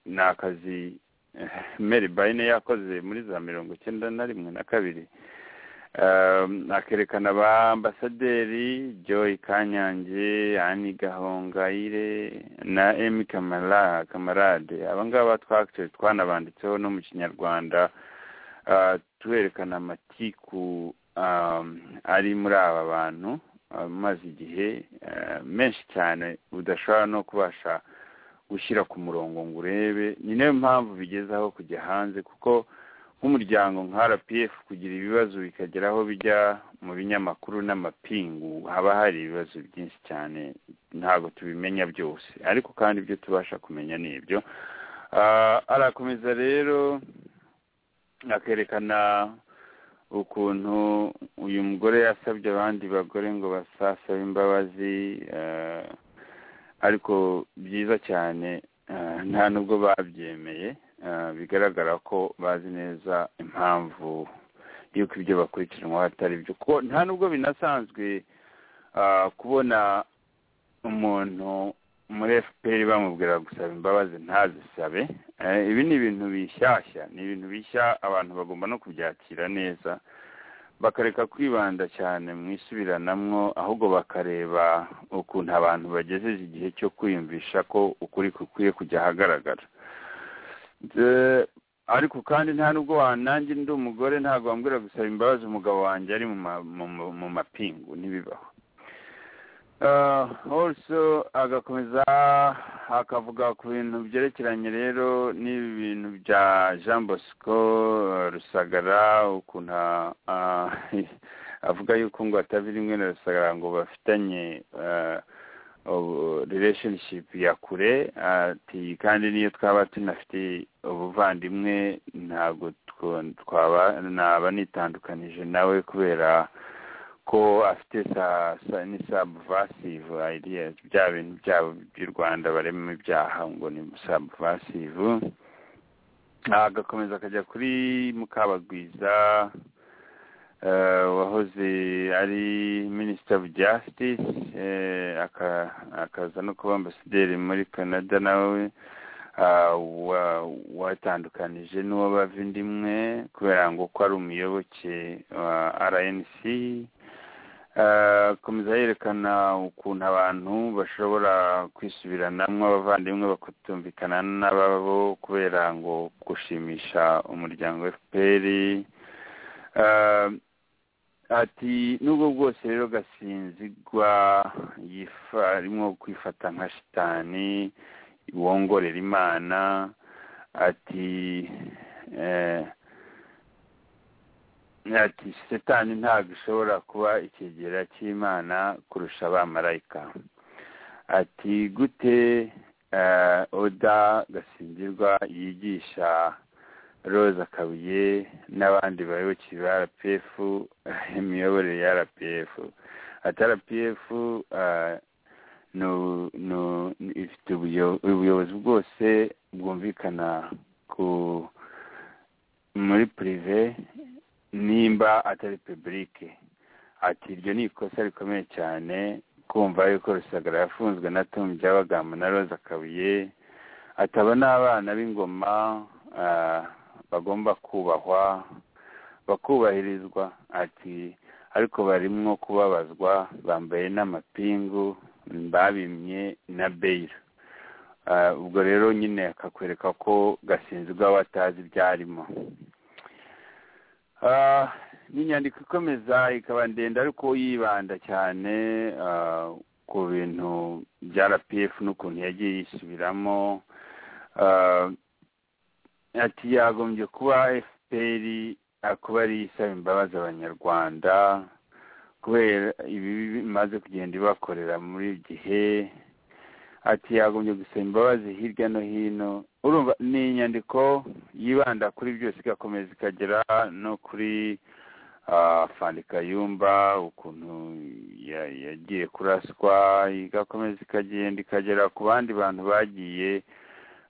ni akazi eh, mary bayine yakoze muri za mirongo icyenda na rimwe na kabiri Um, akerekana ba ambasaderi joy kanyange ani gahongayire na emi kamara kamarade aba ngaba twakitore twanabanditseho no mu kinyarwanda uh, twerekana amatiku um, ari muri aba bantu amaze igihe uh, menshi cyane udashobora no kubasha gushyira ku murongo ngo urebe ni nayo mpamvu bigezaho kujya hanze kuko nk'umuryango nka rpf kugira ibibazo bikagera aho bijya mu binyamakuru n'amapingu haba hari ibibazo byinshi cyane ntabwo tubimenya byose ariko kandi ibyo tubasha kumenya ni ibyo Ah, arakomeza rero akerekana ukuntu uyu mugore yasabye abandi bagore ngo basasabe imbabazi eh, ariko byiza cyane eh, nta nubwo babyemeye Eh, bigaragara ko bazi neza impamvu y'uko ibyo bakurikiranwa atari byo kuko nta nubwo binasanzwe ah, kubona umuntu muri fpr bamubwira gusaba imbabazi ntazisabe Eh, ibi ni ibintu bishyashya ni ibintu bishya abantu bagomba no kubyakira neza bakareka kwibanda cyane mu isubiranamwo ahubwo bakareba ukuntu abantu bagejeje igihe cyo kwiyumvisha ko ukuri kukwiye kujya ahagaragara Eh, ariko kandi nta nubwo wa- nanjye ndi umugore ntabwo wambwira gusaba imbabazi umugabo wanjye ari mu ma- mu mu- mu mapingu ntibibaho Uh, also agakomeza akavuga ku bintu byerekeranye rero n'ibi bintu bya jean bosco uh, rusagara ukuntu uh, avuga yuko ngo atava rimwe na rusagara ngo bafitanye uh, ubu- relationship ya kure ati kandi niyo twaba tunafite ubuvandimwe ntabwo two- twaba naba nitandukanije nawe kubera ko afite sa, sa ni subversive ideas bya bintu byabo by'u Rwanda barema ibyaha ngo ni subversive agakomeza akajya kuri Mukabagwiza eh, wahoze ari Minister of Justice eh, aka- akaza no kuba ambasaderi muri Canada nawe ah, wa- watandukanije n'uwo bavindimwe kubera ngo ko ari umuyoboke wa RNC akomeza yerekana ukuntu abantu bashobora kwisubiranamo abavandimwe bakatumvikana n'ababo kubera ngo gushimisha umuryango fpr Eh, ati nubwo bwose rero gasinzigwa yifa arimo kwifata nka shitani wongorera imana ati eh, ati setani ntabwo ishobora kuba ikigera cy'imana kurusha abamarayika ati gute eh, oda gasingirwa yigisha roza kabuye n'abandi bayoboke ba rpf imiyoborere ya rpf ati rpf eh, nu- nu- ifite ubuyo- ubuyobozi bwose bwumvikana ku muri purive nimba atari pebulike ati iryo ni ikosa rikomeye cyane kumva yuko rusagara yafunzwe na tom byabagamba na roza kabuye ataba n'abana b'ingoma ah, bagomba kubahwa bakubahirizwa ati ariko barimo kubabazwa bambaye n'amapingu babimye na beyiro Ah, ubwo rero nyine akakwereka ko gasinzwe watazi ibyarimo Ah, ni inyandiko ikomeza ikaba ndende ariko yibanda cyane ah, ku bintu bya rpf n'ukuntu yagiye yisubiramo Ah, ati yagombye kuba fpr ah, kuba ari isaba imbabazi abanyarwanda kubera ibibi bimaze kugenda ibakorera muri ibi gihe ati yagombye gusaba imbabazi hirya no hino urumva ni inyandiko yibanda kuri byose igakomeza ikagera no kuri fandika yumba ukuntu ya- yagiye kuraswa igakomeza ikagenda ikagera ku bandi bantu bagiye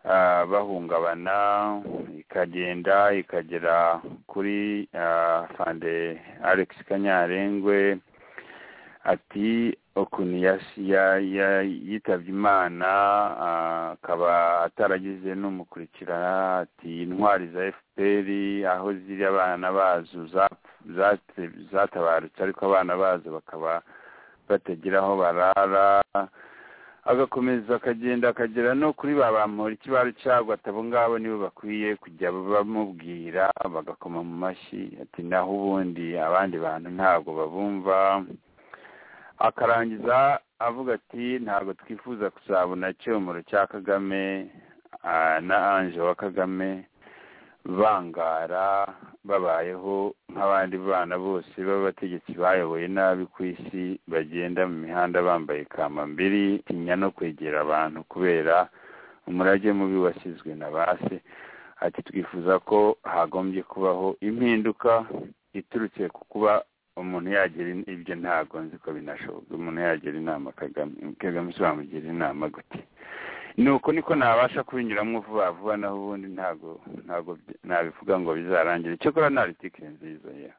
ah, bahungabana ikagenda ikagera kuri ah, fande alex kanyarengwe ati ukuntu yasi- ya- ya- yitabye imana ah, akaba ataragize n'umukurikirana ati intwari za fpr aho ziri abana bazo zap- zate- zatabarutse ariko abana bazo bakaba batagira aho barara agakomeza akagenda akagera no kuri ba bampora ikibaro cyabo atabo ngabo nibo bakwiye kujya bamubwira bagakoma mu mashyi ati naho ubundi abandi bantu ntabwo babumva akarangiza avuga ati ntabwo twifuza kuzabona icyomoro cya kagame ah, na anje wa kagame bangara babayeho nk'abandi bana bose b'abategetsi bayoboye nabi ku isi bagenda mu mihanda bambaye kamambiri tinya no kwegera abantu kubera umurage mubi wasizwe na base ati twifuza ko hagombye kubaho impinduka iturutse ku kuba umuntu yagira in- ibyo ntabwo nzi ko binashoboka umuntu yagira inama kagame kagame si wamugira inama gute nuko niko nabasha kubinyuramo vuba vuba naho ubundi ntabwo ntabwo byi- nabivuga ngo bizarangira cyakora ni aritike nziza ya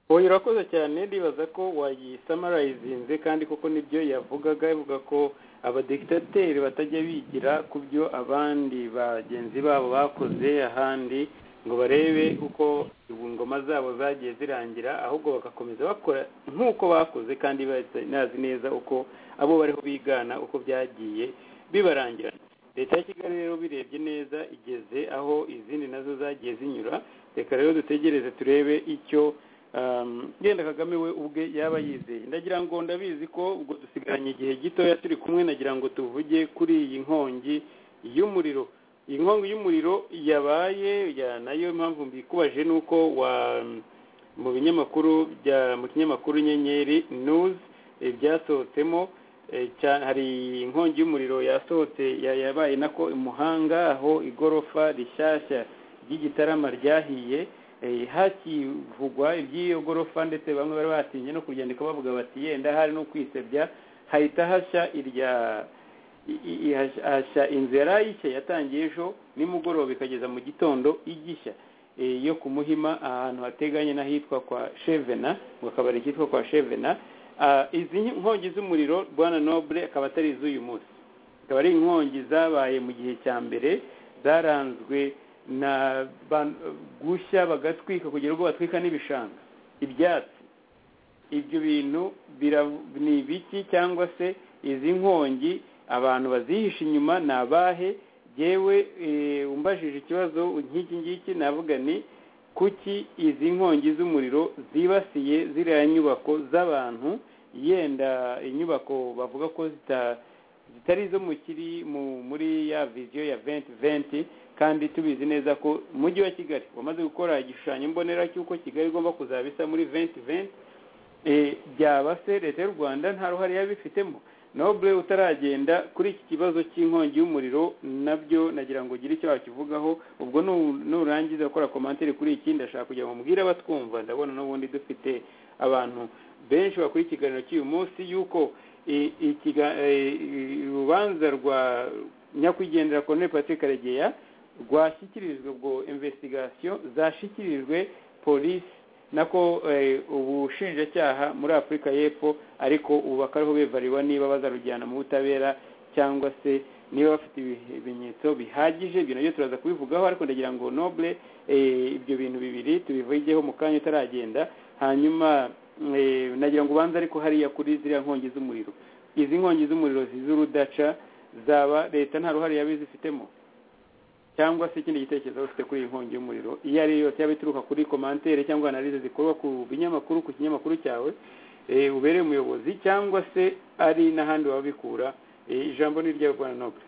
oya urakoze cyane ndibaza ko wayisamarayizinze kandi koko nibyo yavugaga yavuga ko abadikitateri batajya bigira ku byo abandi bagenzi babo bakoze ahandi ngo barebe uko ingoma zabo zagiye zirangira ahubwo bagakomeza bakora nk'uko bakoze kandi banazi neza uko abo bariho bigana uko byagiye bibarangira leta ya kigali rero birebye neza igeze aho izindi nazo zagiye zinyura reka rero dutegereze turebe icyo Um, genda kagame we ubwe yaba yizeye ndagira ngo ndabizi ko ubwo dusigaranye igihe gitoya turi kumwe nagira ngo tuvuge kuri iyi nkongi y'umuriro iyi nkongi y'umuriro yabaye ya nayo mpamvu mbikubajije ni uko wa mu binyamakuru bya mu kinyamakuru inyenyeri news eh, byasohotsemo eh, cya- hari inkongi y'umuriro yasohotse ya- yabaye nako i muhanga aho igorofa rishyashya ry'igitarama ryahiye Eh, hakivugwa iby'iyo gorofa ndetse bamwe bari batinye no kuryandika bavuga bati yenda hari no kwisebya hahita hashya irya i- i- i- hashya- hashya inzu yari ayishya yatangiye ejo nimugoroba ikageza mu gitondo igishya Eh, yo ku muhima ahantu hateganye n'ahitwa kwa shevena mu kabari kitwa kwa shevena Ah, izi nki- nkongi z'umuriro bwana noble akaba atari iz'uyu munsi akaba ari inkongi zabaye mu gihe cya mbere zaranzwe na ba- gushya bagatwika kugira ngo batwika n'ibishanga ibyatsi ibyo bintu bira- ni ibiki cyangwa se izi nkongi abantu bazihisha inyuma ni abahe yewe umbajije ikibazo nk'iki ngiki navuga ni kuki izi nkongi z'umuriro zibasiye ziriya nyubako z'abantu yenda inyubako bavuga ko zita- zitari izo mu kiri mu- muri ya viziyo ya venti venti kandi tubizi neza ko umujyi wa kigali wamaze gukora igishushanyo mbonera cy'uko kigali igomba kuzaba isa muri venti venti Eh, byaba se leta y'u rwanda nta ruhare yaba ifitemo nobure utaragenda kuri iki kibazo cy'inkongi y'umuriro nabyo nagira ngo ugire icyo wakivugaho ubwo nu- nurangiza gukora komantere kuri iki ndashaka kugira ngo mubwire abatwumva ndabona n'ubundi dufite abantu benshi bakora ikiganiro cy'uyu munsi y'uko eh, ikiga- eh, urubanza rwa nyakwigendera colonel patrick karegeya rwashyikirijwe ubwo investigation zashyikirijwe polisi nako eh, ubushinjacyaha muri afurika y'epfo ariko ubu bakariho bivariwa niba bazarujyana mu butabera cyangwa se niba bafite ibimenyetso bihagije ibyo nabyo turaza kubivugaho ariko ndagira ngo noble eh, ibyo bintu bibiri tubivugeho mu kanya utaragenda hanyuma eh, nagira ngo ubanze ariko hariya kuri ziriya nkongi z'umuriro izi nkongi z'umuriro z'urudaca zaba leta nta ruhare yaba izifitemo cyangwa se ikindi gitekerezo waba ufite kuri iyi nkongi y'umuriro iyo ari yo yose yaba ituruka kuri komantere cyangwa analize zikorwa ku binyamakuru ku kinyamakuru cyawe eh, ubereye umuyobozi cyangwa se ari n'ahandi waba ubikura Eh, ijambo ni iryawe bwana noble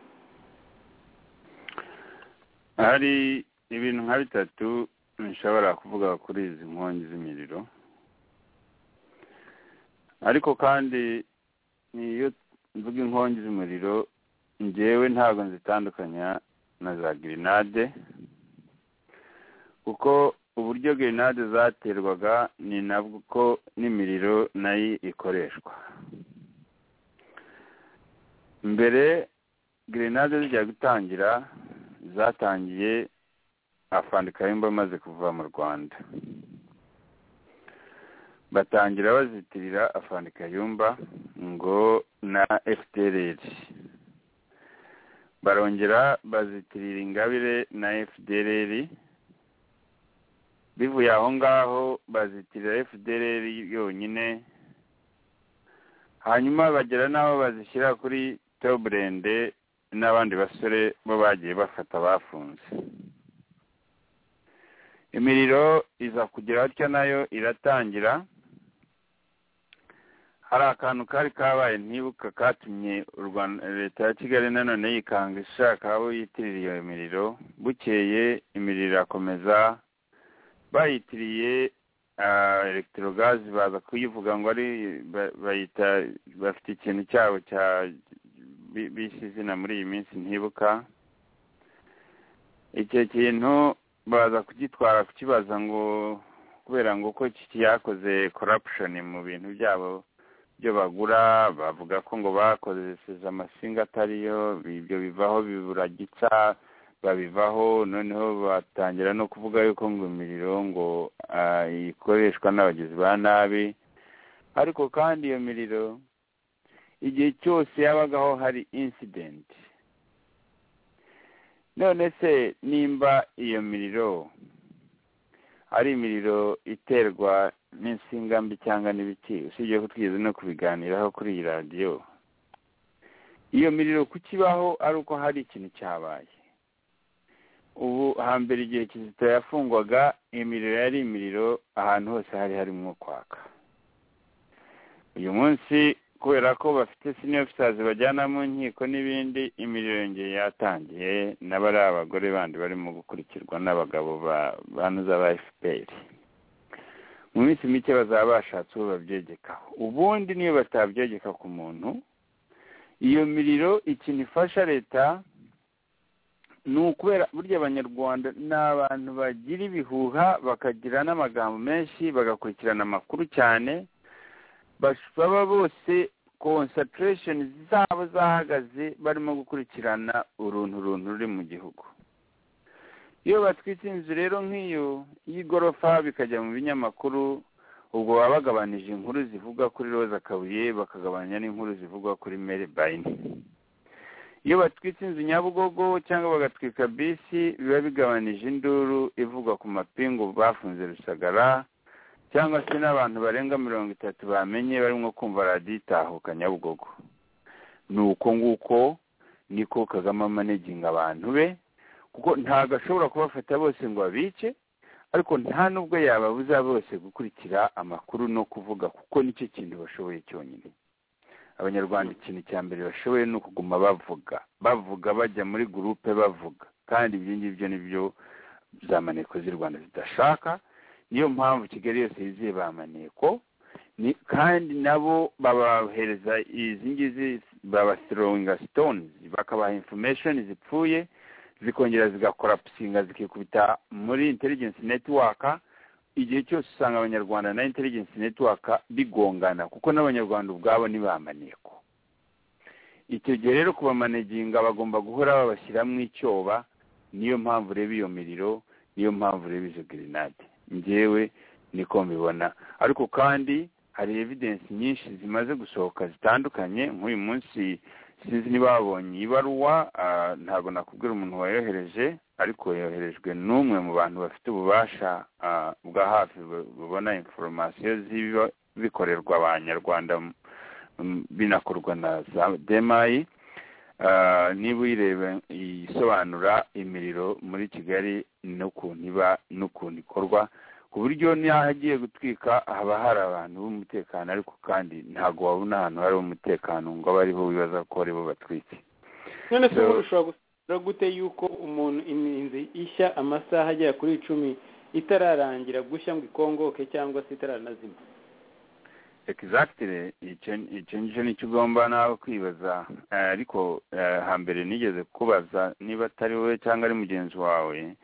hari ibintu nka bitatu nshobora kuvuga kuri izi nkongi z'imiriro ariko kandi niyo mvuga inkongi z'umuriro ngewe ntabwo nzitandukanya na za grenade kuko uburyo grenade zaterwaga ni nabwo n'imiriro nayo ikoreshwa mbere grenade zijya gutangira zatangiye afandikayumba amaze kuva mu rwanda batangira bazitirira afandikayumba ngo na fdr barongera bazitirira ingabire na fdr bivuye aho ngaho bazitirira fdr yonyine hanyuma bagera n'aho bazishyira kuri toburende n'abandi basore bo bagiye bafata bafunze imiriro iza kugira atya nayo iratangira hari akantu kari kabaye ntibuka katumye leta ya kigali nanone yikanga ishaka abo yitirira iyo miriro bukeye imiriro irakomeza bayitiriye elegitorogazi baza kuyivuga ngo ari bayita bafite ikintu cyabo cya bisi izina muri iyi minsi ntibuka icyo kintu baza kugitwara kukibaza ngo kubera ngo ko cyakoze korapushoni mu bintu byabo byo bagura bavuga ko ngo bakoresheje amasinga atariyo ibyo bivaho biburagitsa babivaho noneho batangira no kuvuga yuko ngo imiriro ngo ikoreshwa n'abagizi ba nabi ariko kandi iyo miriro igihe cyose yabagaho hari insidenti none se nimba iyo miriro ari imiriro iterwa n'insinga mbi cyangwa n'ibiti usibye ko twigeze no kubiganiraho kuri iyi radiyo iyo miriro kukibaho ari uko hari ikintu cyabaye ubu hambere igihe kizito yafungwaga imiriro yari imiriro ahantu hose hari harimo kwaka uyu munsi kubera ko bafite siniya ofisazi bajyana mu nkiko n'ibindi imiriro yongeye yatangiye nabo ari abagore bandi barimo gukurikirwa n'abagabo banuza ba efuperi mu minsi mike bazaba bashatse uwo babyegekaho ubundi niyo batabyegeka ku muntu iyo miriro ikintu ifasha leta ni ukubera burya abanyarwanda ni abantu bagira ibihuha bakagira n'amagambo menshi bagakurikirana amakuru cyane baba bose konsatiresheni zabo zahagaze barimo gukurikirana uruntu runtu ruri mu gihugu iyo batwitse inzu rero nk'iyo y'igorofa bikajya mu binyamakuru ubwo baba bagabanije inkuru zivuga kuri roza kabuye bakagabanya n'inkuru zivuga kuri mere bayini iyo batwitse inzu nyabugogo cyangwa bagatwika bisi biba bigabanije induru ivuga ku mapingu bafunze rusagara cyangwa se n'abantu barenga mirongo itatu bamenye barimo kumva radiyo itahuka nyabugogo ni uko nguko niko kagame amaneginga abantu be kuko ntabwo ashobora kubafata bose ngo abice ariko nta n'ubwo yababuza bose gukurikira amakuru no kuvuga kuko nicyo kintu bashoboye cyonyine abanyarwanda ikintu cya mbere bashoboye ni ukuguma bavuga bavuga bajya muri gurupe bavuga kandi ibyo ngibyo nibyo za maneko z'u rwanda zidashaka niyo mpamvu kigali yose yiziye ba maneko kandi nabo babahereza izi ngizi babasironga sitoni bakabaha infomesheni zipfuye zikongera zigakora pusinga zikikubita muri intelligence netiwaka igihe cyose usanga abanyarwanda na intelligence netiwaka bigongana kuko n'abanyarwanda ubwabo ni ba maneko icyo gihe rero ku bamaneginga bagomba guhora babashyiramo icyoba niyo mpamvu ureba iyo miriro niyo mpamvu ureba izo grenade ngewe niko mbibona ariko kandi hari evidensi nyinshi zimaze gusohoka zitandukanye nk'uyu munsi sinzi niba babonye ibaruwa ntabwo nakubwira umuntu wayohereje ariko yoherejwe n'umwe mu bantu bafite ububasha bwa hafi bubona inforomasiyo z'ibiba bikorerwa abanyarwanda binakorwa na za demayi niba uyireba isobanura imiriro muri kigali n'ukuntu iba n'ukuntu ikorwa ku buryo n'aho agiye gutwika haba hari abantu b'umutekano ariko kandi ntabwo wabona ahantu hari umutekano ngo abe ariho wibaza ko aribo batwite none se ubu ushobora gute yuko umuntu inzu ishya amasaha agera kuri icumi itararangira gushya ngo ikongoke cyangwa se itaranazima egisagitire icyo ngicyo nicyo ugomba nawe kwibaza Eh, ariko eh, hambere nigeze kubaza niba atari wowe cyangwa ari mugenzi wawe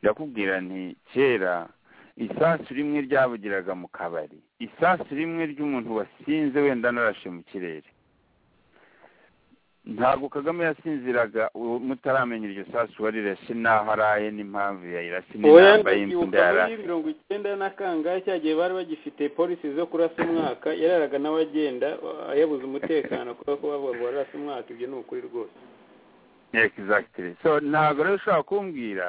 ndakubwira nti kera isasu rimwe ryavugiraga mu kabari isasu rimwe ry'umuntu wasinze wenda narashe mu kirere ntabwo kagame yasinziraga u- mutaramenya iryo sasu warirashe n'aho araye n'impamvu yayirashe n'inamba y'imvunda muri yarashe mirongo icyenda na kangahe cya gihe bari bagifite polisi zo kurasa umwaka yararaga n'abagenda uh, yabuze umutekano kubera ko bavuga ngo wararase umwaka ibyo ni ukuri rwose exactly so ntabwo rero ushobora kumbwira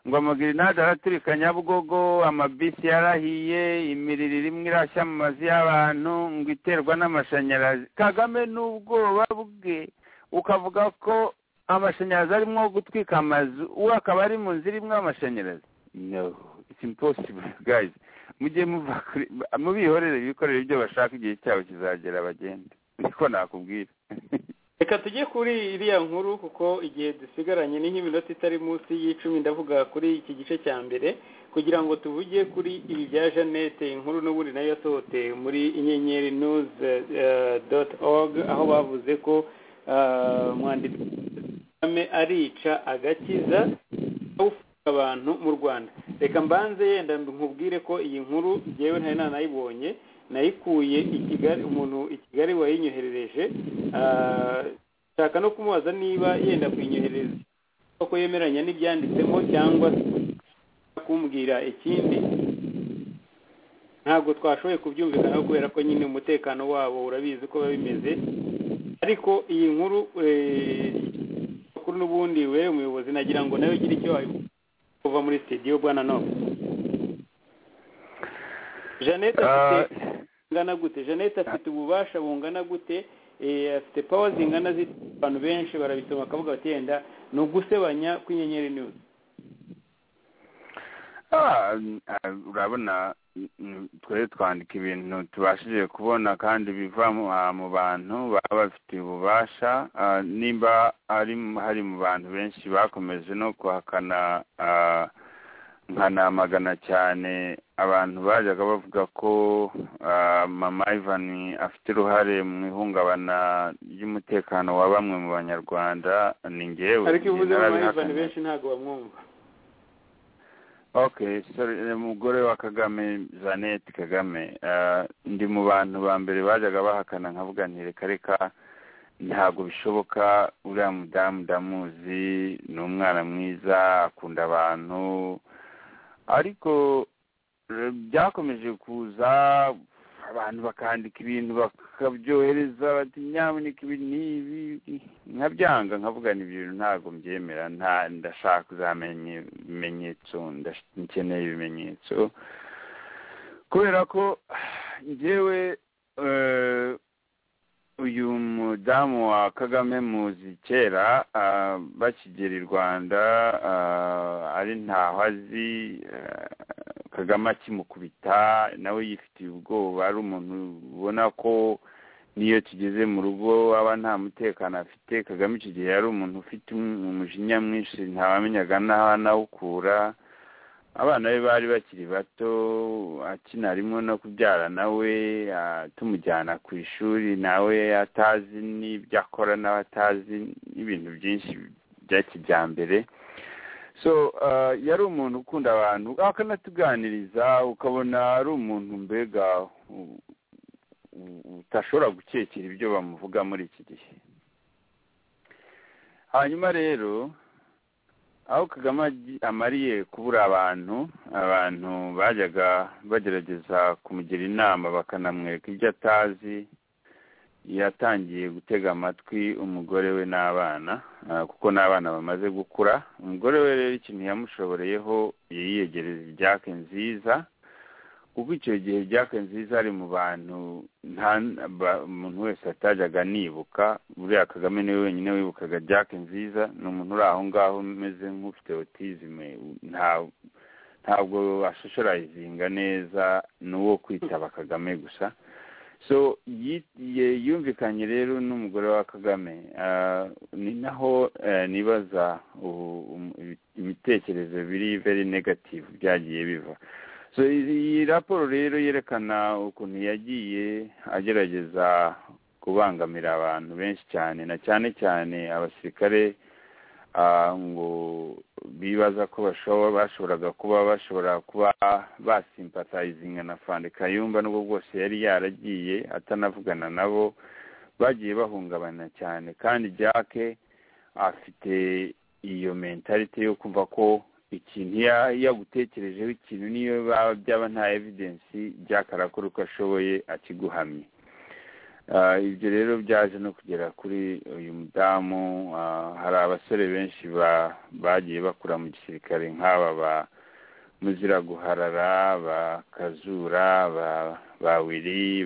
ngo amagrenade araturika nyabugogo amabisi yarahiye imiriro irimo irashya mu mazu y'abantu ngo iterwa n'amashanyarazi kagame n'ubwoba bwe ukavuga ko amashanyarazi arimo gutwika amazu uwo akaba ari mu nzira imwe y'amashanyarazi no it's impossible guys mujye muva kuri mubihorere bikorere ibyo bashaka igihe cyabo kizagera bagende niko nakubwira reka tujye kuri iriya nkuru kuko igihe dusigaranye ni nk'iminota itari munsi y'icumi ndavuga kuri iki gice cya mbere kugira ngo tuvuge kuri ibi bya janete inkuru n'ubundi nayo yasohotse muri inyenyeri nuzi doti ogi aho bavuze ko uh, umwanditsi kagame arica agakiza awufunga abantu mu rwanda reka mbanze yenda nkubwire ko iyi nkuru njyewe ntari nanayibonye nayikuye i kigali umuntu i kigali wayinyoherereje ah, nshaka no kumubaza niba yenda kuyinyohereza ko yemeranya n'ibyanditsemo cyangwa se kumbwira ikindi ntabwo twashoboye kubyumvikana kubera ko nyine umutekano wabo urabizi uko biba bimeze ariko iyi nkuru eh, kuri n'ubundi wewe umuyobozi nagira ngo nawe ugire icyo wabivuga kuva muri studio bwana nobe jeannette afite Ah, bungana gute jeannette afite ububasha bungana gute eh, afite pawa zingana zite abantu benshi barabisoma bakavuga bati yenda ni ugusebanya kw'inyenyeri news Ah, ah, urabona mm, twari twandika ibintu tubashije kubona kandi biva mu- ah, mu bantu baba bafitiye ububasha ah, nimba ari mu- hari mu bantu benshi bakomeje no kuhakana ah, nkanamagana cyane abantu bajyaga bavuga ko ah, mama ivan afite uruhare mu ihungabana ry'umutekano wa bamwe mu banyarwanda ni ngewe ariko iyo uvuze njye abantu narabihakanye. benshi ntabwo bamwumva okay sorry eh, umugore wa kagame jeannette kagame eh, ndi mu bantu ba mbere bajyaga bahakana nkavuga nti reka reka ntabwo bishoboka uriya mudamu ndamuzi ni umwana mwiza akunda abantu ariko eh, byakomeje kuza abantu bakandika ibintu bakabyohereza bati nyamuneka ibi n'ibi nkabyanga nkavuga ni ibintu ntabwo mbyemera nta ndashaka kuzamenya ibimenyetso ndash- nkeneye ibimenyetso kubera ko njyewe eh, uyu mudamu wa kagame muzi kera ah, bakigera i rwanda ah, ari ntaho azi ah, kagame akimukubita nawe yifitiye ubwoba ari umuntu ubona ko n'iyo kigeze mu rugo aba nta mutekano afite kagame icyo gihe yari umuntu ufite um- umujinya mwinshi ntawamenyaga n'aho anawukura abana be bari bakiri bato akina rimwe no kubyara nawe ah, tumujyana ku ishuri nawe atazi n'ibyo akora nawe atazi n'ibintu byinshi bya kijyambere so ah, yari umuntu ukunda abantu akanatuganiriza ukabona ari umuntu mbega u- u- utashobora gukekera ibyo bamuvuga muri iki gihe hanyuma rero aho kagame agi- amariye kubura abantu abantu bajyaga bagerageza kumugira inama bakanamwereka ibyo atazi yatangiye gutega amatwi umugore we n'abana ah, kuko n'abana bamaze gukura umugore we rero ikintu yamushoboreyeho yiyegereza ibyake nziza kuko icyo gihe byake nziza ari mu bantu nta ba- umuntu wese atajyaga anibuka buriya kagame niwe wenyine wibukaga byake nziza ni umuntu uri aho ngaho umeze nk'ufite otizime nta ntabwo ashoshorayizinga neza ni uwo kwitaba kagame gusa so yi- ye- yumvikanye rero n'umugore wa kagame Ah, ni naho eh, nibaza ubu- um- ibitekerezo biri very negative byagiye biva so iyi raporo rero yerekana ukuntu yagiye agerageza kubangamira abantu benshi cyane na cyane cyane abasirikare ngo bibaza ko bashoboraga kuba bashobora kuba basimpatayizinga na fande kayumba n'ubwo bwose yari yaragiye atanavugana nabo bagiye bahungabana cyane kandi jack afite iyo mentalite yo kumva ko ikintu iyo yagutekerejeho ikintu niyo byaba nta evidensi jack arakora uko ashoboye akiguhamye ibyo rero byaje no kugera kuri uyu mudamu hari abasore benshi bagiye bakura mu gisirikare nk'aba ba muziraguharara ba kazura ba wiri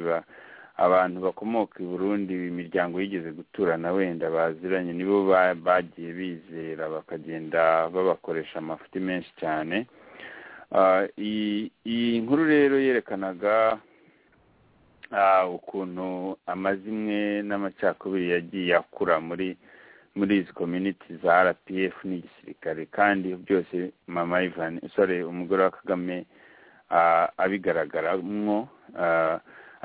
abantu bakomoka i burundi imiryango yigeze guturana wenda baziranye nibo bagiye bizera bakagenda babakoresha amafuti menshi cyane iyi nkuru rero yerekanaga ukuntu amazimwe n'amacakubiri yagiye akura muri muri izi kominiti za rpf n'igisirikare kandi byose mama ivani sore umugore wa kagame abigaragaramo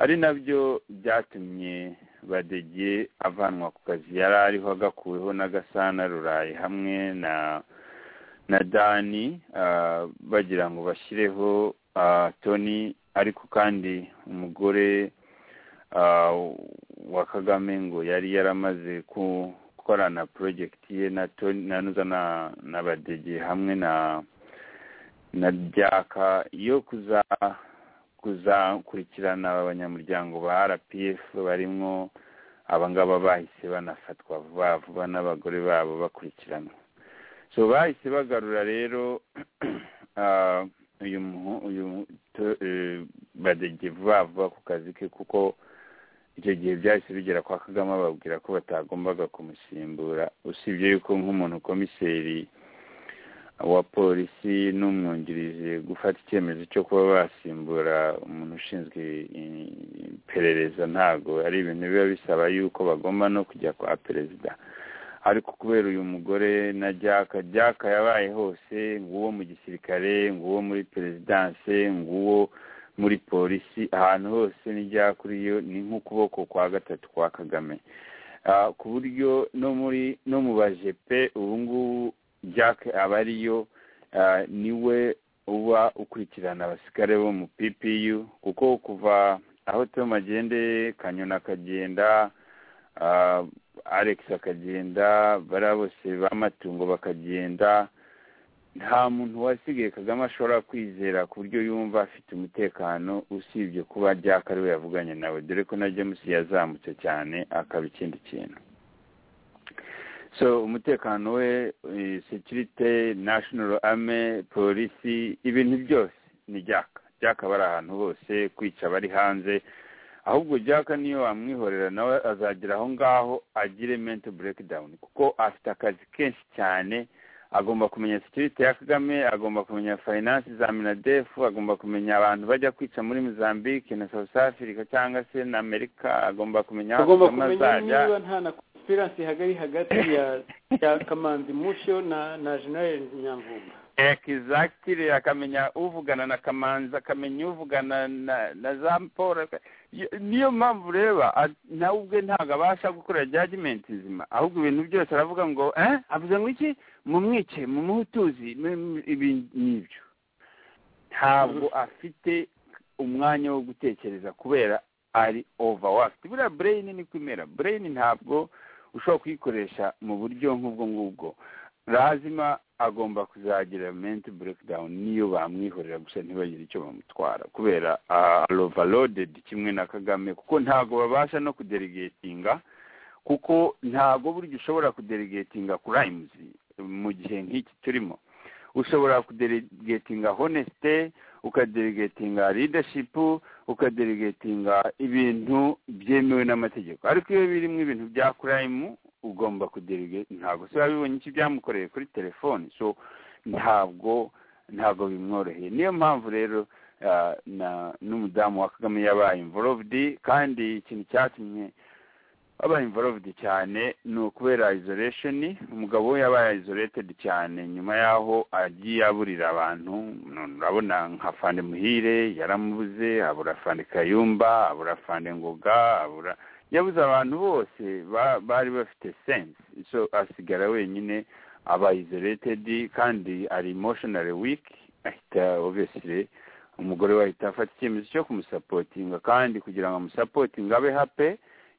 ari nabyo byatumye badege avanwa ku kazi yari ariho agakuweho na gasana rurayi hamwe na na dani bagira ngo bashyireho toni ariko kandi umugore wa kagame ngo yari yaramaze gukorana porojegiti ye na toni nanuza na badege hamwe na na byaka yo kuza kuzakurikirana abanyamuryango ba rpf barimo abangaba bahise banafatwa vuba vuba n'abagore babo bakurikiranwa so bahise bagarura rero uyu uyu badege vuba vuba ku kazi ke kuko icyo gihe byahise bigera kwa kagame babwira ko batagombaga kumusimbura usibye yuko nk'umuntu komiseri wa polisi n'umwungirije gufata icyemezo cyo kuba basimbura umuntu ushinzwe iperereza ntabwo ari ibintu biba bisaba yuko bagomba no kujya kwa perezida ariko kubera uyu mugore na jaka jaka yabaye hose nguwo mu gisirikare nguwo muri perezidanse nguwo muri polisi ahantu hose n'ibyakuriyo ni nk'ukuboko kwa gatatu kwa kagame ku buryo no muri no mu bajepe ubu ngubu jack aba ariyo niwe uba ukurikirana abasirikare bo mu ppu kuko kuva aho tom agende kanyona akagenda alex akagenda bariya bose b'amatungo bakagenda nta muntu wasigaye kagame ashobora kwizera ku buryo yumva afite umutekano usibye kuba jack ari we yavuganye nawe dore ko na james yazamutse cyane akaba ikindi kintu so umutekano we sekirite nashinoro ame polisi ibintu byose ni jaka jaka bari ahantu hose kwica abari hanze ahubwo jaka niyo wamwihorera nawe azagera aho ngaho agire mento burekidawuni kuko afite akazi kenshi cyane agomba kumenya sekirite ya kagame agomba kumenya fayinansi za minadefu agomba kumenya abantu bajya kwica muri mozambique na south africa cyangwa se na amerika agomba kumenya aho kagame azajya konsipiransi hagari hagati ya ya kamanzi mushyo na na jenerali nyamvumba egizagitire akamenya uvugana na kamanzi akamenya uvugana na na za paul niyo mpamvu ureba nawe ubwe ntabwo abasha gukora jajimenti nzima ahubwo ibintu byose aravuga ngo eh avuze ngo iki mumwice mumuhe utuzi ibi n'ibyo ntabwo afite umwanya wo gutekereza kubera ari overworked buriya bureyini ni kwimera bureyini ntabwo ushobora kuyikoresha mu buryo nk'ubwo ngubwo lazima agomba kuzagira menti burekidawuni niyo bamwihorera gusa ntibagire icyo bamutwara kubera arovalodedi kimwe na kagame kuko ntabwo babasha no kuderigetinga kuko ntabwo burya ushobora kuderigetinga kurayimuzi mu gihe nk'iki turimo ushobora kuderigetinga honesite ukaderigetinga ridashipu ukaderigetinga ibintu byemewe n'amategeko ariko iyo birimo ibintu bya kurayimu ugomba kuderige ntabwo se wabibonye iki byamukoreye kuri telefoni so ntabwo ntabwo bimworoheye niyo mpamvu rero n'umudamu wa kagame yabaye imvorovudi kandi ikintu cyatumye aba involved cyane ni ukubera isolation umugabo we yabaye isolated cyane nyuma yaho agiye aburira abantu none urabona nka fande muhire yaramubuze abura fande kayumba abura fande ngoga abura yabuze abantu bose ba- bari bafite sense so asigara wenyine aba isolated kandi ari emotionally weak ahita obviously umugore we ahita afata icyemezo cyo kumusapotinga kandi kugira ngo amusapotinge abe hape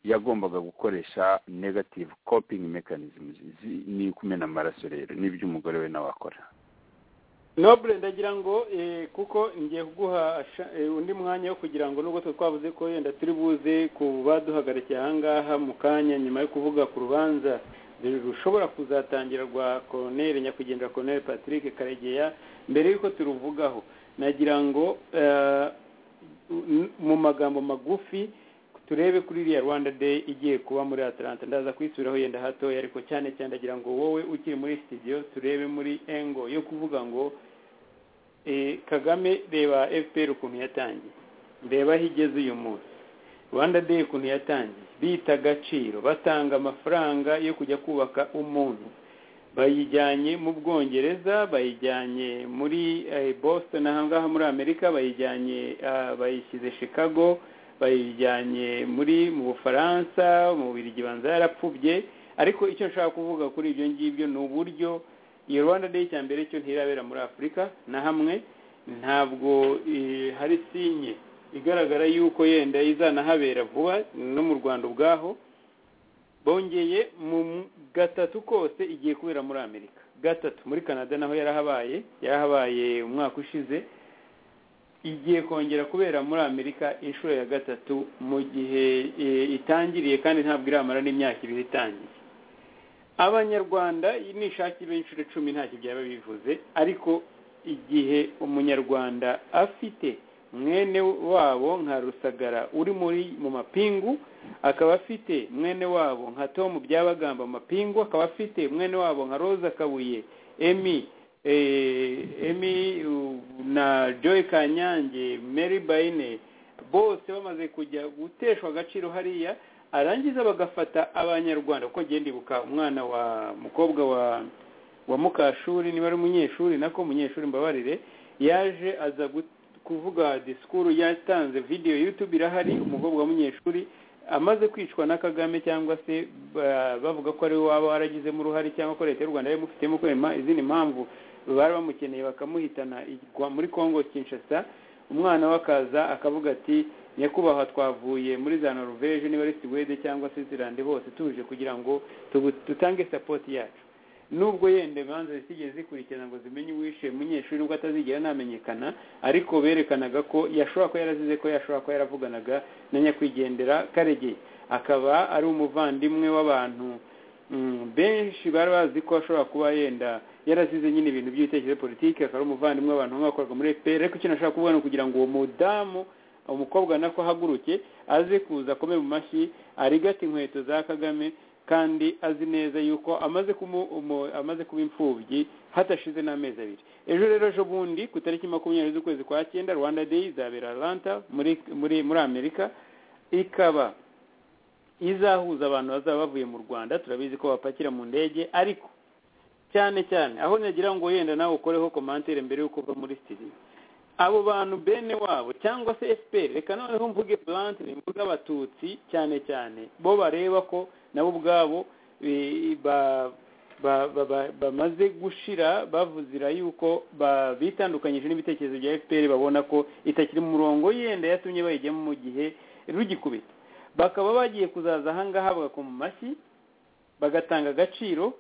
yagombaga gukoresha negative coping mechanisms Izi ni kumena amaraso rero n'ibyo umugore we nawe akora nobure ndagira ngo eh, kuko ngiye kuguha sha- eh, undi mwanya wo kugira ngo nubwo twe twavuze ko yenda turi buze ku baduhagarikiye ahangaha mu kanya nyuma yo kuvuga ku rubanza rushobora kuzatangira rwa koroneri nyakwigendera koroneri patrick karegeya mbere y'uko turuvugaho nagira ngo eh, n- mu magambo magufi turebe kuri iriya rwanda day igiye kuba muri atlanta ndaza kuyisubiraho yenda hatoya ariko cyane cyane ndagira ngo wowe ukiri muri studio turebe muri engo yo kuvuga ngo eh, kagame reba fpr ukuntu yatangiye reba aho igeze uyu munsi rwanda day ukuntu yatangiye bita agaciro batanga amafaranga yo kujya kubaka umuntu bayijyanye mu bwongereza bayijyanye muri eh, boston aha ngaha muri amerika bayijyanye ah, bayishyize chicago bayijyanye muri mu bufaransa mu bubirigi banza yarapfubye ariko icyo nshaka kuvuga kuri ibyo ngibyo ni uburyo iyo rwanda day cya mbere cyo ntirabera muri afurika na hamwe ntabwo eh, hari sinye igaragara y'uko yenda izanahabera vuba no mu rwanda ubwaho bongeye mu gatatu kose igiye kubera muri amerika gatatu muri canada naho yarahabaye yarahabaye umwaka ushize igiye kongera kubera muri amerika inshuro ya gatatu mu gihe eh, itangiriye kandi ntabwo iramara n'imyaka ibiri itangiye abanyarwanda nishaki b'inshuro icumi ntacyo byaba bivuze ariko igihe umunyarwanda afite mwene wabo nka rusagara uri muri mu mapingu akaba afite mwene wabo nka tom byabagamba mu mapingu akaba afite mwene wabo nka roza kabuye emi eh, emi u- na joy kanyange mary bayine bose bamaze kujya guteshwa agaciro hariya arangiza bagafata abanyarwanda kuko ngenda ibuka umwana wa mukobwa wa wa mukashuri niba ari umunyeshuri nako umunyeshuri mbabarire yaje aza gu- kuvuga disikuru yatanze video youtube irahari umukobwa w'umunyeshuri amaze kwicwa na kagame cyangwa se ba- bavuga ko ariwe waba waragizemo uruhare cyangwa ko leta y'u rwanda yabimufitemo ko ima- izindi mpamvu bari bamukeneye bakamuhitana igwa muri congo kinshasa umwana we akaza akavuga ati nyakubahwa twavuye muri za noruveje niba ari siwede cyangwa switzerland hose tuje kugira ngo tugu- dutange sapoti yacu nubwo yenda imanza zitigeze zikurikirana ngo zimenye uwishe umunyeshuri ubwo atazigera namenyekana ariko berekanaga ko yashobora kuba yarazize ko yashobora kuba yaravuganaga na nyakwigendera karegeye akaba ari umuvandimwe w'abantu mm, benshi bari bazi ko ashobora kuba yenda yarazize nyine ibintu by'ibitekerezo politiki akaba ari umuvandimwe w'abantu bamwe bakoraga muri fpr ariko icyo nashobora kuvuga ni ukugira ngo uwo mudamu umukobwa nako ahaguruke aze kuza akome mu mashyi arigata inkweto za kagame kandi azi neza yuko amaze kumu, umu, amaze kuba imfubyi hadashize n'amezi abiri ejo rero ejo bundi ku tariki makumyabiri z'ukwezi kwa cyenda rwanda day izabera atlanta muri, muri, muri amerika ikaba izahuza abantu bazaba bavuye mu rwanda turabizi ko bapakira mu ndege ariko cyane cyane aho nagira ngo yenda nawe ukoreho komantere mbere y'uko uva muri studio abo bantu bene wabo cyangwa se fpr reka noneho mvuge blantere mvuge abatutsi cyane cyane bo bareba ko nabo ubwabo eh, ba- ba- ba- ba- bamaze gushira bavuzira yuko ba- bitandukanyije n'ibitekerezo bya fpr babona ko itakiri mu murongo yenda yatumye bayijyamo mu gihe rugikubita bakaba bagiye kuzaza ahangaha bagakoma amashyi bagatanga agaciro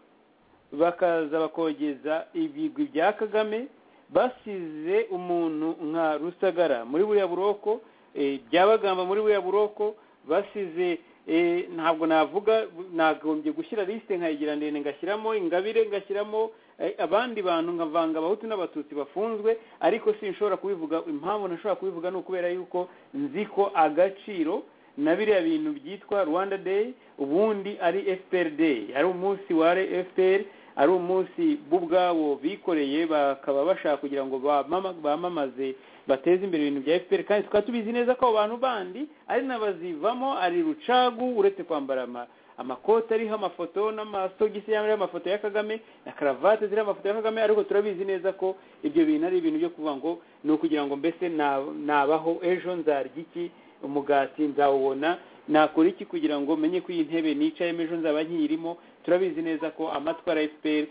bakaza bakogeza ibigwi bya kagame basize umuntu nka rusagara muri buriya buroko eh, byabagamba muri buriya buroko basize eh, ntabwo navuga nagombye gushyira lisite nkayigira ndende ngashyiramo ingabire ngashyiramo eh, abandi bantu nkavanga abahutu n'abatutsi bafunzwe ariko sinshobora kubivuga impamvu ntashobora kubivuga ni ukubera yuko nzi ko agaciro na biriya bintu byitwa rwanda day ubundi ari fpr day ari umunsi wa fpr ari umunsi bo ubwabo bikoreye bakaba bashaka kugira ngo bamama- bamamaze bateze imbere ibintu bya fpr kandi tukaba tubizi neza ko abo bantu bandi ari n'abazivamo ari rucagu uretse kwambara ama- amakoti ariho amafoto n'amasogisi ariho amafoto ya kagame na karavate ziriho amafoto ya kagame ariko turabizi neza ko ibyo bintu ari ibintu byo kuvuga ngo ni ukugira ngo mbese na- nabaho ejo nzarya iki umugati nzawubona nakora iki kugira ngo menye ko iyi ntebe nicayemo ejo nzaba nkiyirimo turabizi neza ko amatwara ya fpr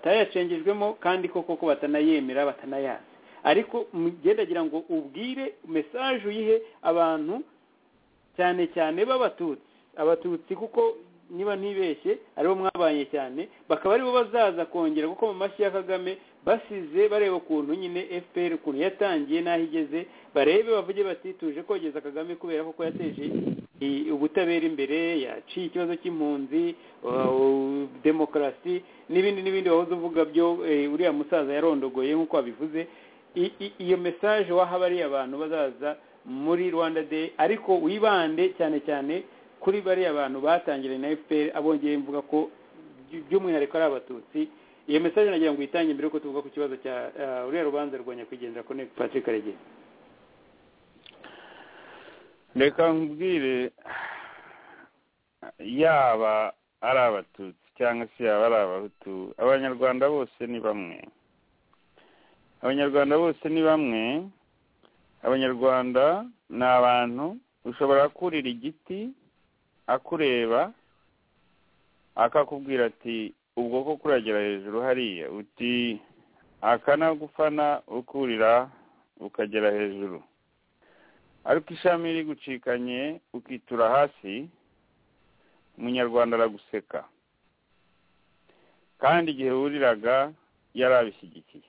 batayacengejwemo kandi koko ko batanayemera batanayazi ariko mugendagira ngo ubwire mesaje uyihe abantu cyane cyane b'abatutsi abatutsi kuko niba ntibeshye aribo mwabanye cyane bakaba aribo bazaza kongera kuko mu mashyi ya kagame basize bareba ukuntu nyine fpr ukuntu yatangiye n'aho igeze barebe bavuge bati tuje kogeza kagame kubera koko yateje i- ubutabera imbere yaciye ikibazo cy'impunzi uh, demokarasi n'ibindi n'ibindi wahoze uvuga byo eh, uriya musaza yarondogoye nk'uko wabivuze I- i- iyo mesaje waha bariya abantu bazaza muri rwanda day ariko wibande cyane cyane kuri bariya bantu batangiranye na fpr abongeye mvuga ko by- by'umwihariko ari abatutsi iyo mesaje nagira ngo uyitange mbere yuko tuvuga ku kibazo cya ah, uriya rubanza rwa nyakwigendera connect patrick karegezi reka nkubwire yaba ari abatutsi cyangwa se yaba ari abahutu abanyarwanda bose ni bamwe abanyarwanda bose ni bamwe abanyarwanda ni abantu ushobora kurira igiti akureba akakubwira ati ubwo ko kuragera hejuru hariya uti akanagufana ukurira ukagera hejuru ariko ishami rigucikanye ukitura hasi umunyarwanda araguseka kandi igihe wuriraga yari abishyigikiye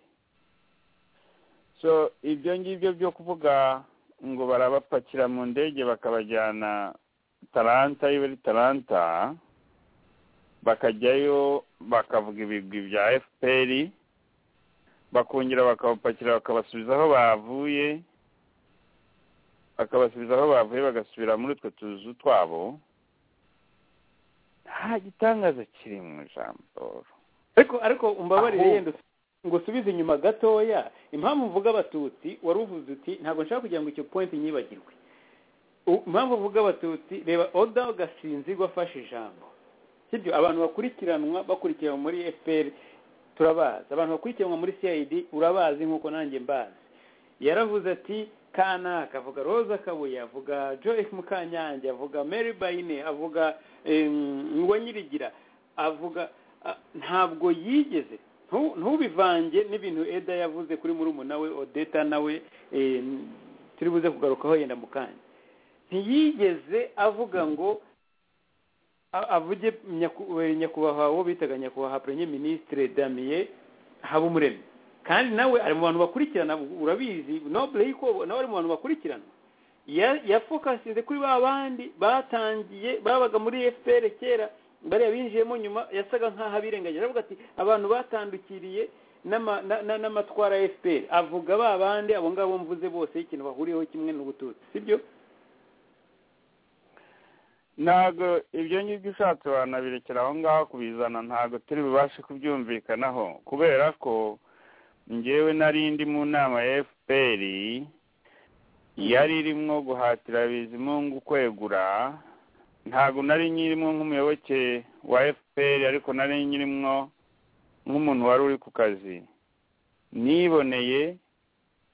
so ibyo ngibyo byo kuvuga ngo barabapakira mu ndege bakabajyana taranta iyo bari taranta bakajyayo bakavuga ibigwi bya fpr bakongera bakabapakira bakabasubiza aho bavuye bakabasubiza aho bavuye bagasubira muri utwo tuzu twabo nta gitangaza kiri mu ijambo ariko ariko umbabarire Aho- yenda usu- ngo usubize inyuma gatoya impamvu mvuga abatutsi wari uvuze uti ntabwo nshaka kugira ngo icyo point nyibagirwe U- impamvu mvuga abatutsi reba oda gasinzigwa afashe ijambo sibyo abantu bakurikiranwa bakurikiranwa muri fpr turabazi abantu bakurikiranwa muri cid urabazi nk'uko nanjye mbazi yaravuze ati kanaka avuga roza kabuye avuga joyce mukanyange avuga mary bayine avuga em, uwanyirigira avuga a- ntabwo yigeze ntu- ntubivange n'ibintu eda yavuze kuri murumuna we odeta nawe em, turi buze kugarukaho yenda mu kanya ntiyigeze avuga ngo a- avuge nyaku- eh, nyakubahwa uwo bitaga nyakubahwa premier ministre damien habumuremyi kandi nawe ari mu bantu bakurikirana urabizi noble yiko nawe ari mu bantu bakurikirana Ya- yafokasinze kuri ba bandi batangiye babaga muri fpr kera bariya binjiyemo nyuma yasaga nk'aho abirengagije aravuga ati abantu batandukiriye n'ama- na- na- n'amatwara ya fpr avuga ba bandi abo ngabo mvuze bose ikintu bahuriyeho kimwe n'ubututsi sibyo ntabwo ibyo ngibyo ushatse wanabirekera aho ngaho kubizana ntabwo turi bubashe kubyumvikanaho kubera ko ngewe nari ndi mu nama ya fpr yari irimo guhatira bizimungu kwegura ntabwo nari nyirimo nk'umuyoboke wa fpr ariko nari nyirimo nk'umuntu wari uri ku kazi niboneye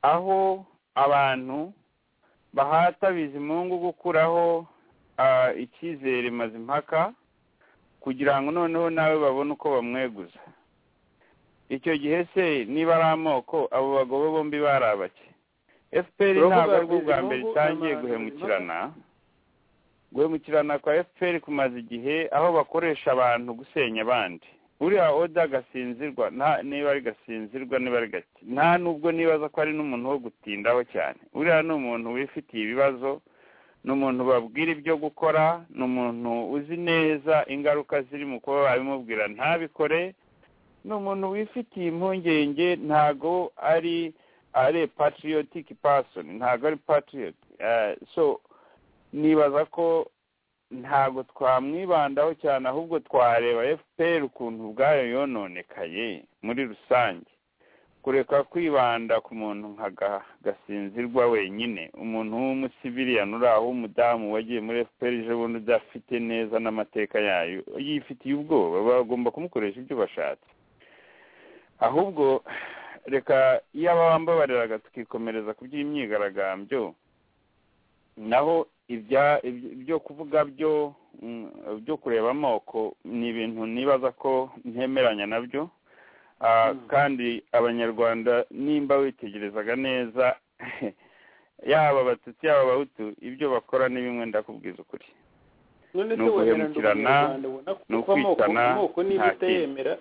aho abantu bahata bizimungu gukuraho ah, icyizere mazimpaka kugira ngo noneho nawe babone uko bamweguza icyo gihe se niba ari amoko abo bagabo bombi bari abake fpr Uravuga ntabwo ari bwo bwa Bizimungu mbere na itangiye Ma- guhemukirana guhemukirana kwa fpr kumaze igihe aho bakoresha abantu gusenya abandi uriya oda gasinzirwa nta niba ari gasinzirwa niba ari gake nta nubwo nibaza ko ari n'umuntu wo gutindaho cyane uriya ni umuntu wifitiye ibibazo ni umuntu babwira ibyo gukora ni umuntu uzi neza ingaruka ziri mu kuba babimubwira ntabikore ni umuntu wifitiye impungenge ntago ari ari patriotic person ntago ari patriot Eh, so nibaza ko ntabwo twamwibandaho cyane ahubwo twareba fpr ukuntu ubwayo yononekaye muri rusange kureka kwibanda ku muntu nka ga- gasinzirwa wenyine umuntu w'umusibiriyani uri aho w'umudamu wagiye muri fpr ejo bundi udafite neza n'amateka yayo yifitiye ubwoba bagomba kumukoresha ibyo bashatse ahubwo reka iyo abambabariraga tukikomereza ku by'imyigaragambyo naho ibya ibyo- ibyo kuvuga byo mm, byo kureba amoko ni ibintu nibaza ko ntemeranya nabyo Ah, kandi abanyarwanda nimba witegerezaga neza yaba abatutsi yaba abahutu ibyo bakora ni bimwe ndakubwiza ukuri none ni se wemeranya uguhemukirana, n'umunyarwanda ubona ko ni kuko amoko ukwitana, amoko niba nta kindi. utayemera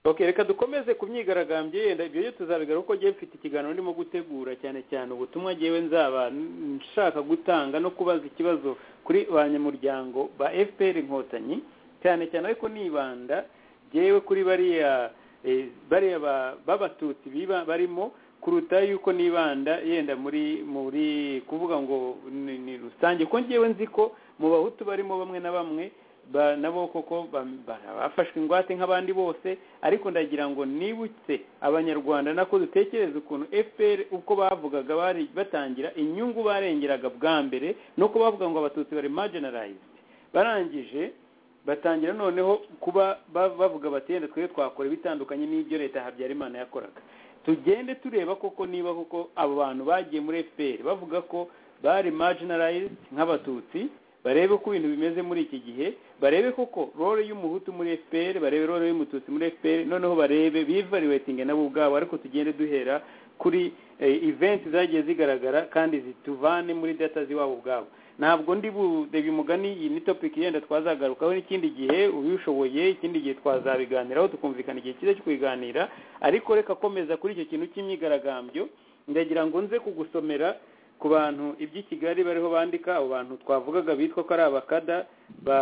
okay reka dukomeze ku myigaragambyo yenda ibyo byo tuzabigaruka kuko ngewe mfite ikiganiro ndimo gutegura cyane cyane ubutumwa ngewe nzaba n- nshaka gutanga no kubaza ikibazo kuri banyamuryango ba fpr inkotanyi cyane cyane ariko nibanda ngewe kuri bariya eh, bariya ba- b'abatutsi biba- barimo kuruta yuko nibanda yenda muri muri kuvuga ngo ni ni rusange ko ngewe nzi ko mu bahutu barimo bamwe na bamwe ba- nabo koko bam- ba- bafashwe ingwate nk'abandi bose ariko ndagira ngo nibutse abanyarwanda nako dutekereze ukuntu fpr uko bavugaga bari batangira inyungu barengeraga bwa mbere nuko bavuga ngo abatutsi bari marginalized barangije batangira noneho kuba ba- bavuga bati yenda twebwe twakora ibitandukanye n'ibyo leta habyarimana yakoraga tugende tureba koko niba koko abo bantu bagiye muri fpr bavuga ko bari marginalized nk'abatutsi barebe ko ibintu bimeze muri iki gihe barebe koko role y'umuhutu muri fpr barebe role y'umututsi muri fpr noneho barebe bivariwetinge nabo ubwabo ariko tugende duhera kuri eh, event zagiye zigaragara kandi zituvane muri data z'iwabo ubwabo ntabwo ndi budebe umugani iyi ni topic yenda twazagarukaho n'ikindi gihe ubishoboye ikindi gihe twazabiganiraho tukumvikana igihe cyiza cyo kubiganira ariko reka komeza kuri icyo kintu cy'imyigaragambyo ndagira ngo nze kugusomera ku bantu iby'i kigali bariho bandika abo bantu twavugaga bitwa ko ari abakada ba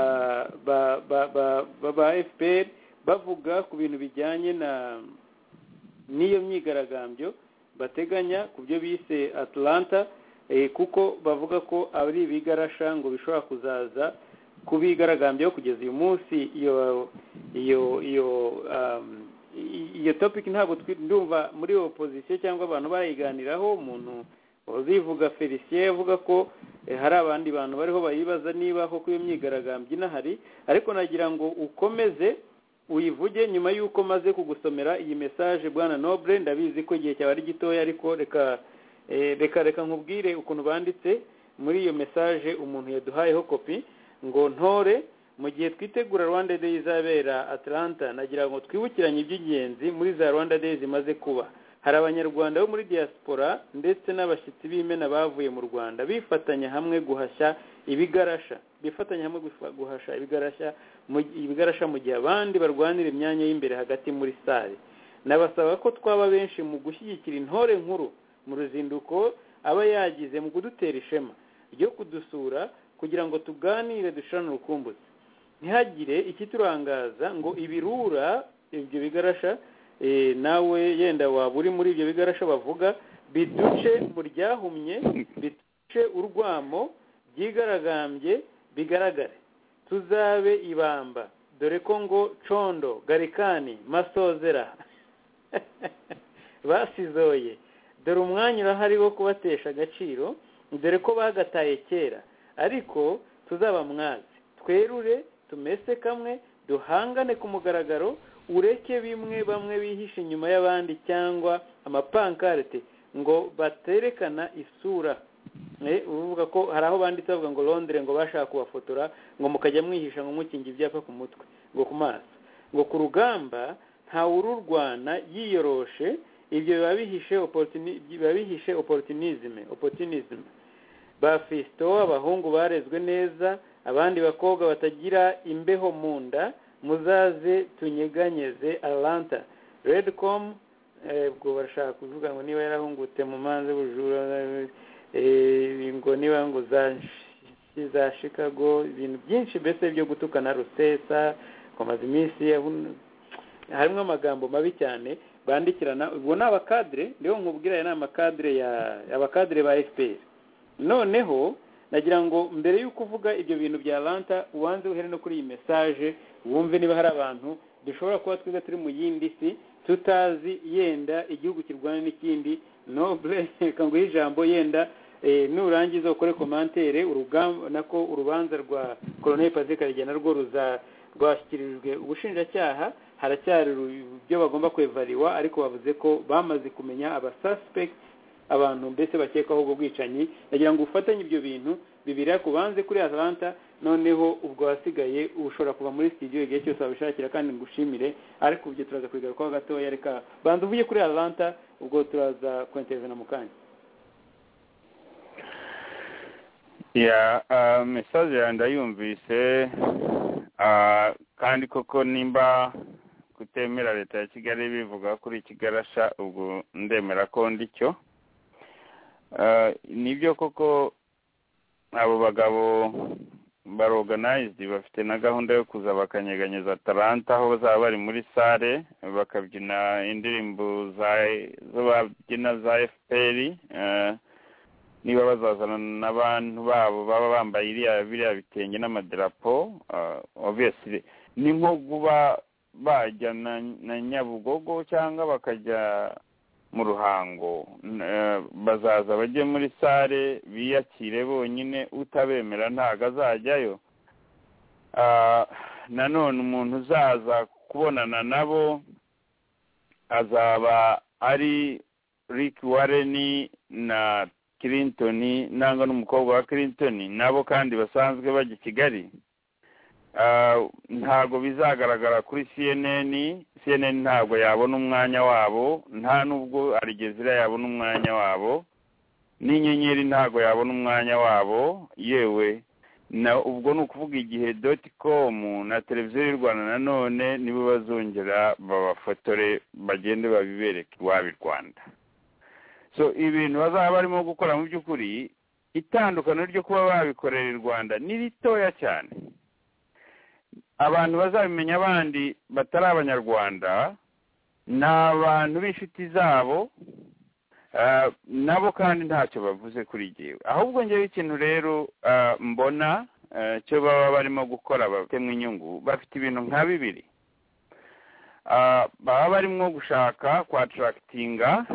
ba ba ba ba, ba fpr bavuga ku bintu bijyanye na n'iyo myigaragambyo bateganya ku byo bise atlanta eh, kuko bavuga ko ari ibigarasha ngo bishobora kuzaza kubigaragambyeho kugeza uyu munsi iyo iyo iyo um, i- iyo topic ntabwo twi- ndumva muri opposition cyangwa abantu barayiganiraho umuntu uzivuga felicien avuga ko eh, hari abandi bantu bariho bayibaza niba koko iyo myigaragambyo inahari ariko nagira ngo ukomeze uyivuge nyuma y'uko maze kugusomera iyi mesaje bwana noble ndabizi ko igihe cyawe ari gitoya ariko reka eh, reka reka nkubwire ukuntu banditse muri iyo mesaje umuntu yaduhayeho kopi ngo ntore mu gihe twitegura rwanda day izabera atlanta nagira ngo twibukiranye iby'ingenzi muri za rwanda day zimaze kuba hari abanyarwanda bo muri diaspora ndetse n'abashyitsi b'imena bavuye mu rwanda bifatanya hamwe guhashya ibigarasha bifatanya hamwe gufa- guhasha ibigarasha mu- ibigarasha mu gihe abandi barwanira imyanya y'imbere hagati muri sare nabasaba ko twaba benshi mu gushyigikira intore nkuru mu ruzinduko aba yagize mu kudutera ishema ryo kudusura kugira ngo tuganire dushirane urukumbuzi ntihagire ikiturangaza ngo ibirura ibyo bigarasha eh, nawe yenda waba uri muri ibyo bigarasha bavuga biduce mu ryahumye biduce urwamo byigaragambye bigaragare tuzabe ibamba dore ko ngo condo garikani masozera basizoye dore umwanya urahari wo kubatesha agaciro dore ko bagataye kera ariko tuzaba mwazi twerure tumese kamwe duhangane ku mugaragaro ureke bimwe bamwe bihishe inyuma y'abandi cyangwa amapankarite ngo baterekana isura Eh, uvuga ko hari aho banditse bavuga ngo londire ngo bashaka kubafotora ngo mukajya mwihisha ngo mukinga ibyapa ku mutwe ngo ku maso ngo ku rugamba ntawururwana yiyoroshe ibyo biba bihishe opportuni- biba bihishe opportunisme opportunism ba fisito abahungu barezwe neza abandi bakobwa batagira imbeho mu nda muzaze tunyeganyeze atlanta redcom eh, ubwo barashaka kuvuga ngo niba yarahungutse mu manza y'ubujura eh, ngo niba ngo za za chicago ibintu byinshi mbese byo gutukana rusesa kwamaza iminsi yahu- harimo amagambo mabi cyane bandikirana ubwo ni abakadire rero nkubwira aya ni amakadire ya abakadire ba fpr noneho nagira ngo mbere y'uko uvuga ibyo bintu bya lanta ubanze uhere no kuri iyi mesaje wumve niba hari abantu dushobora kuba twiza turi mu yindi si tutazi yenda igihugu kirwana n'ikindi nobure reka nguhe ijambo yenda eh, nurangiza ukore komantere urugamba nako urubanza rwa koloneli patrick rigena rwo ruza rwashyikirijwe ubushinjacyaha haracyari ru- ibyo bagomba kwevariwa ariko bavuze ko bamaze kumenya abasuspect abantu mbese bakekwaho ubwo bwicanyi ndagira ngo ufatanye ibyo bintu bibiri ku banze kuri atalanta noneho ubwo wasigaye ushobora kuva muri studio igihe cyose wabishakira kandi ngushimire ariko ibyo turaza kubigarukaho gatoya reka banza uvuge kuri atalanta ubwo turaza kwentereza na mukanya ya ah, mesaje yawe ndayumvise ah, kandi koko nimba kutemera leta ya kigali bivuga kuri kigarasha ubwo ndemera ko ndicyo Ah, nibyo koko abo bagabo baroganayizidi bafite na gahunda yo kuza bakanyeganyeza taranta aho bazaba bari muri sare bakabyina indirimbo za zo babyina za efuperi niba bazazana n'abantu babo baba bambaye iriya biriya bitenge n'amadarapo ah, obviously ni nko kuba bajya na, na nyabugogo cyangwa bakajya mu ruhango N- eh, bazaza bajye muri sare biyakire bonyine utabemera ntago azajyayo Ah, nanone umuntu uzaza kubonana nabo azaba ari Rick Warren na Clinton nangwa n'umukobwa wa Clinton nabo kandi basanzwe bajya i Kigali Ah, ntago bizagaragara kuri CNN CNN ntabwo yabona umwanya wabo nta nubwo Aljazeera yabona umwanya wabo n'inyenyeri ntago yabona umwanya wabo yewe na ubwo ni ukuvuga igihe doti komu na televiziyo y'u rwanda nanone nibo bazongera babafotore bagende babibereke iwabo i rwanda so ibintu bazaba barimo gukora mu by'ukuri itandukaniro ryo kuba babikorera i rwanda ni ritoya cyane abantu bazabimenya abandi batari abanyarwanda ni abantu b'inshuti zabo ah, nabo kandi ntacyo bavuze kuri jyewe ahubwo njyewe ikintu rero ah, mbona ah, cyo baba barimo gukora batema inyungu bafite ibintu nka bibiri Ah, baba barimo gushaka kwatarakitinga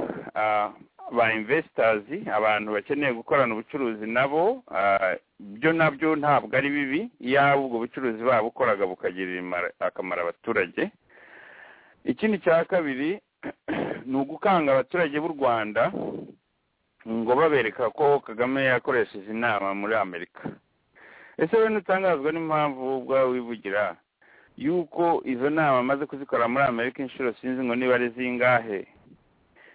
ba investors abantu bakeneye gukorana ubucuruzi nabo ah, byo nabyo ntabwo ari bibi yaba ubwo bucuruzi baba bukoraga bukagirira imara- akamaro abaturage ikindi cya kabiri ni ugukanga abaturage b'u rwanda ngo babereka ko kagame yakoresheje inama muri amerika ese we ntutangazwa n'impamvu wowe ubwawe wivugira yuko izo nama amaze kuzikora muri amerika inshuro sinzi ngo niba ari zingahe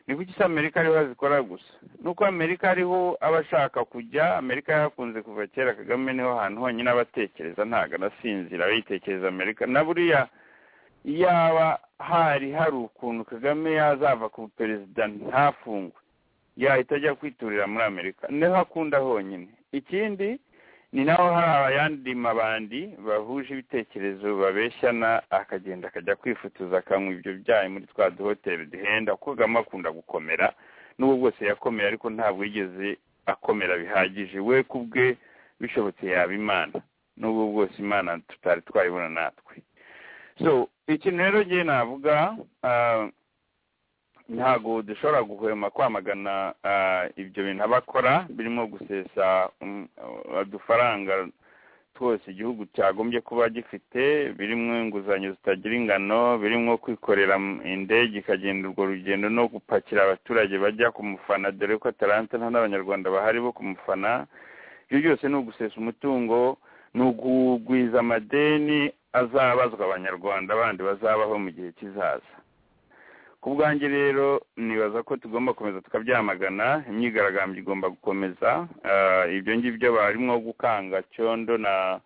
ni kuki se amerika ariho hazikora gusa nuko amerika ariho aba ashaka kujya amerika yahakunze kuva kera kagame niho hantu honyine aba atekereza ntabwo anasinzira yitekereza amerika na buriya yaba hari hari ukuntu kagame yazava ku perezida ntafungwe yahita ajya kwiturira muri amerika niho akunda honyine ikindi ni naho hari abayandi mabandi bahuje ibitekerezo babeshyana akagenda akajya kwifutuza akanywa ibyo byayi muri twa duhoteli duhenda kuko kagame akunda gukomera n'ubwo bwose yakomeye ariko ntabwo yigeze akomera bihagije we ku bwe bishobotse yaba imana n'ubwo bwose imana tutari twayibona natwe so ikintu rero ngewe navuga ah, ntabwo dushobora guhwema kwamagana ah, ibyo bintu abakora birimo gusesa um, udufaranga twose igihugu cyagombye kuba gifite birimo inguzanyo zitagira ingano birimo kwikorera m- indege ikagenda urwo rugendo no gupakira abaturage bajya kumufana dore ko atalanta nta n'abanyarwanda bahari bo kumufana ibyo byose ni ugusesa umutungo ni ukugwiza amadeni azabazwa abanyarwanda bandi bazabaho mu gihe kizaza ku bwanjye rero nibaza ko tugomba gukomeza tukabyamagana imyigaragambyo igomba gukomeza Ah, ibyo ngibyo barimo gukanga cyondo na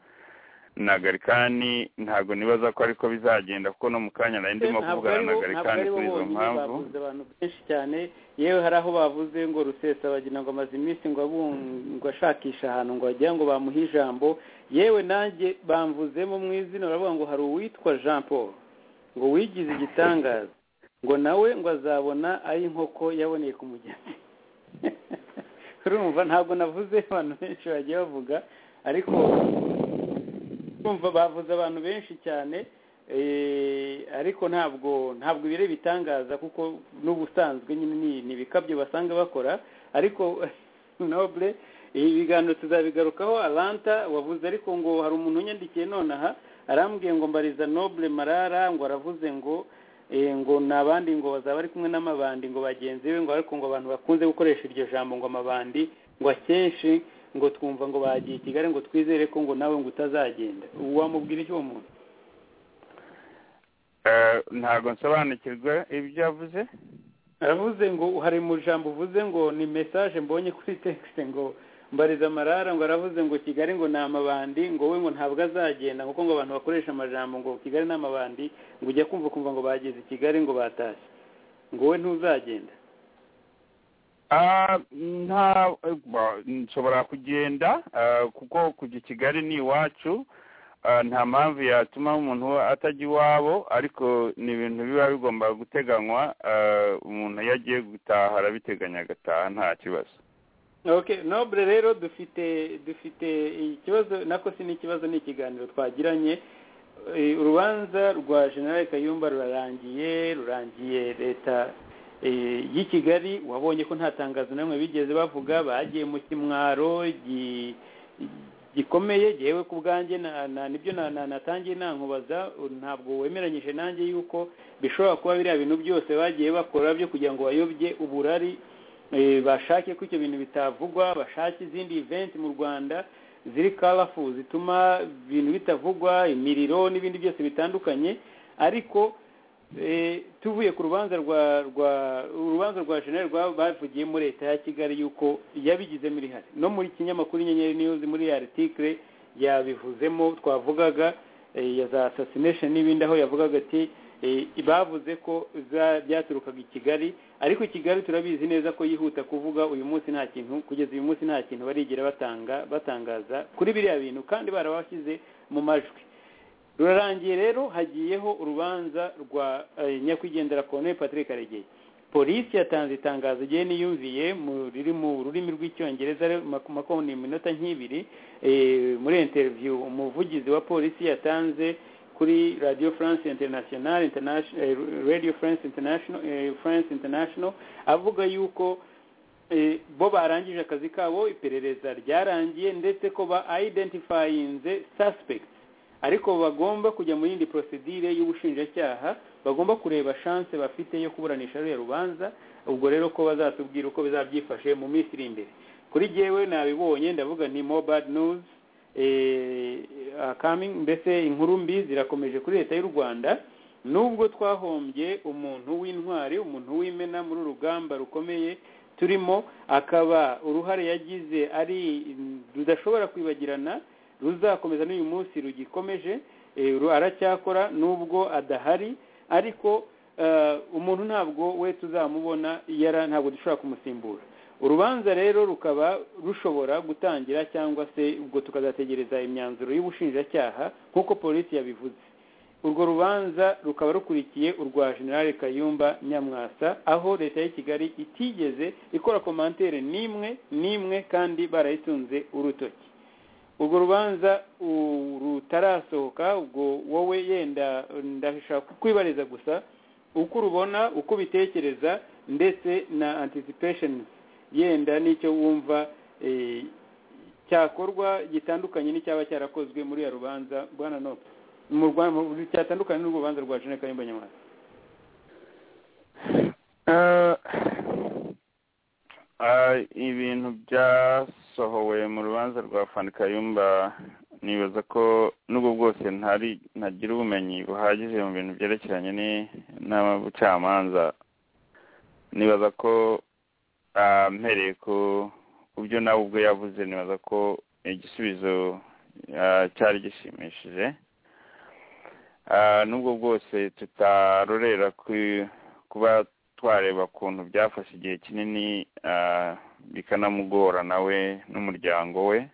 na garikani ntabwo nibaza ko ariko bizagenda kuko no mu kanya nari ndimo ntabwo kuvugana ari na bo- garikani ntabwo ari kuri bo izo bonyine mpamvu bavuze abantu benshi cyane yewe hari aho bavuze ngo rusesa bagira ngo amaze iminsi ngo abungwa ashakisha ahantu ngo wagira ngo bamuhe ijambo yewe nanjye bamvuzemo mu izina baravuga ngo hari uwitwa jean paul ngo wigize igitangaza ngo nawe ngo azabona ari inkoko yaboneye ku mugezi urumva ntabwo navuze abantu benshi bagiye bavuga ariko kumva bavuze abantu benshi cyane Eh, ariko ntabwo ntabwo ibire bitangaza kuko n'ubusanzwe nyine ni- ni ibikabyo basanga bakora ariko nobule ibi biganiro tuzabigarukaho alanta wavuze ariko ngo hari umuntu unyandikiye nonaha arambwiye ngo mbariza nobule marara ngo aravuze ngo eh, ngo ni abandi ngo bazaba bari kumwe n'amabandi ngo bagenzi be ngo ariko ngo abantu bakunze gukoresha iryo jambo ngo amabandi ngo akenshi ngo twumva ngo bagiye i kigali ngo twizere ko ngo nawe ngo utazagenda wamubwira iki uwo muntu Eh, ntabwo nsobanukirwa ibyo yavuze aravuze ngo hari mu jambo uvuze ngo ni mesaje mbonye kuri tekisite ngo mbariza amarara ngo aravuze ngo kigali ngo ni amabandi ngo we ngo ntabwo azagenda kuko ngo abantu bakoresha amajambo ngo kigali ni amabandi ngo ujya kumva kumva ngo bageze i kigali ngo batashye ngo we ntuzagenda Ah, nta ba- nshobora kugenda ah, kuko kujya i kigali ni iwacu Ah, nta mpamvu yatuma umuntu atajya iwabo ariko ni ibintu biba bigomba guteganywa ah, umuntu iyo agiye gutaha arabiteganya agataha nta kibazo okay nobure rero dufite dufite ikibazo nako si n'ikibazo ni ikiganiro twagiranye Eh, urubanza rwa generale kayumba rurarangiye rurangiye leta eh, y'i kigali wabonye ko nta tangazo na rimwe bigeze bavuga bagiye mu kimwaro gi- gikomeye yewe ku bwanjye na- na- nibyo na- na- natangiye nankubaza ntabwo wemeranyije nanjye yuko bishobora kuba biriya bintu byose bagiye bakora byo kugira ngo bayobye uburari eh, bashake ko ibyo bintu bitavugwa bashake izindi event mu rwanda ziri karafu zituma ibintu bitavugwa imiriro n'ibindi byose bitandukanye ariko eh, tuvuye ku rubanza rwa rwa urubanza rwa jeneri rwa bavugiye muri leta ya kigali yuko yabigizemo irihare no muri kinyamakuru inyenyeri niyuzi muri ya article yabivuzemo twavugaga eh, ya za assassination n'ibindi aho yavugaga ati eh, bavuze ko za- byaturukaga i kigali ariko kigali turabizi neza ko yihuta kuvuga uyu munsi nta kintu kugeza uyu munsi nta kintu barigera batanga batangaza kuri biriya bintu kandi barabashyize mu majwi rurarangiye rero hagiyeho urubanza rwa eh, nyakwigendera Colonel Patrick Karegeya polisi yatanze itangazo igihe niyumviye mu riri mu rurimi rw'icyongereza maku- makumyabiri iminota nk'ibiri eh, muri interview umuvugizi wa polisi yatanze kuri radio france international international eh, radio france international eh, france international avuga yuko eh, bo barangije akazi kabo iperereza ryarangiye ndetse ko ba identifyinze suspects ariko bagomba kujya mu yindi procedure y'ubushinjacyaha bagomba kureba chance bafite yo kuburanisha ruriya rubanza ubwo rero ko bazatubwira uko bizabyifashe mu minsi iri imbere kuri jyewe nabibonye ndavuga ni more bad news eh, are coming mbese inkuru mbi zirakomeje kuri leta y'u rwanda nubwo twahombye umuntu w'intwari umuntu w'imena muri urugamba rukomeye turimo akaba uruhare yagize ari rudashobora kwibagirana ruzakomeza n'uyu munsi rugikomeje eh, ru- aracyakora nubwo adahari ariko eh, umuntu ntabwo we tuzamubona yara ntabwo dushobora kumusimbura urubanza rero rukaba rushobora gutangira cyangwa se ubwo tukazategereza imyanzuro y'ubushinjacyaha nk'uko polisi yabivuze urwo rubanza rukaba rukurikiye urwa generale kayumba nyamwasa aho leta ya kigali itigeze ikora komantere n'imwe n'imwe kandi barayitunze urutoki urwo rubanza u- rutarasohoka ubwo wowe yenda ndashaka kwibariza gusa uko urubona uko ubitekereza ndetse na anticipations yenda n'icyo wumva eh, cyakorwa gitandukanye n'icyaba cyarakozwe muri ya rubanza bwana nope mu Rwa- mu- cyatandukanye n'urubanza rwa jene kayumba nyamwasa Eh, ah, ibintu byasohowe mu rubanza rwa fani kayumba nibaza ko nubwo bwose ntari ntagira ubumenyi buhagije mu bintu byerekeranye ni- n'abacamanza nibaza ko ah, mpereye ku ku byo nawe ubwo yavuze nibaza ko igisubizo ah, cyari gishimishije Ah, nubwo bwose tutarorera ku- kuba twareba ukuntu byafashe igihe kinini ah, bikanamugora nawe n'umuryango we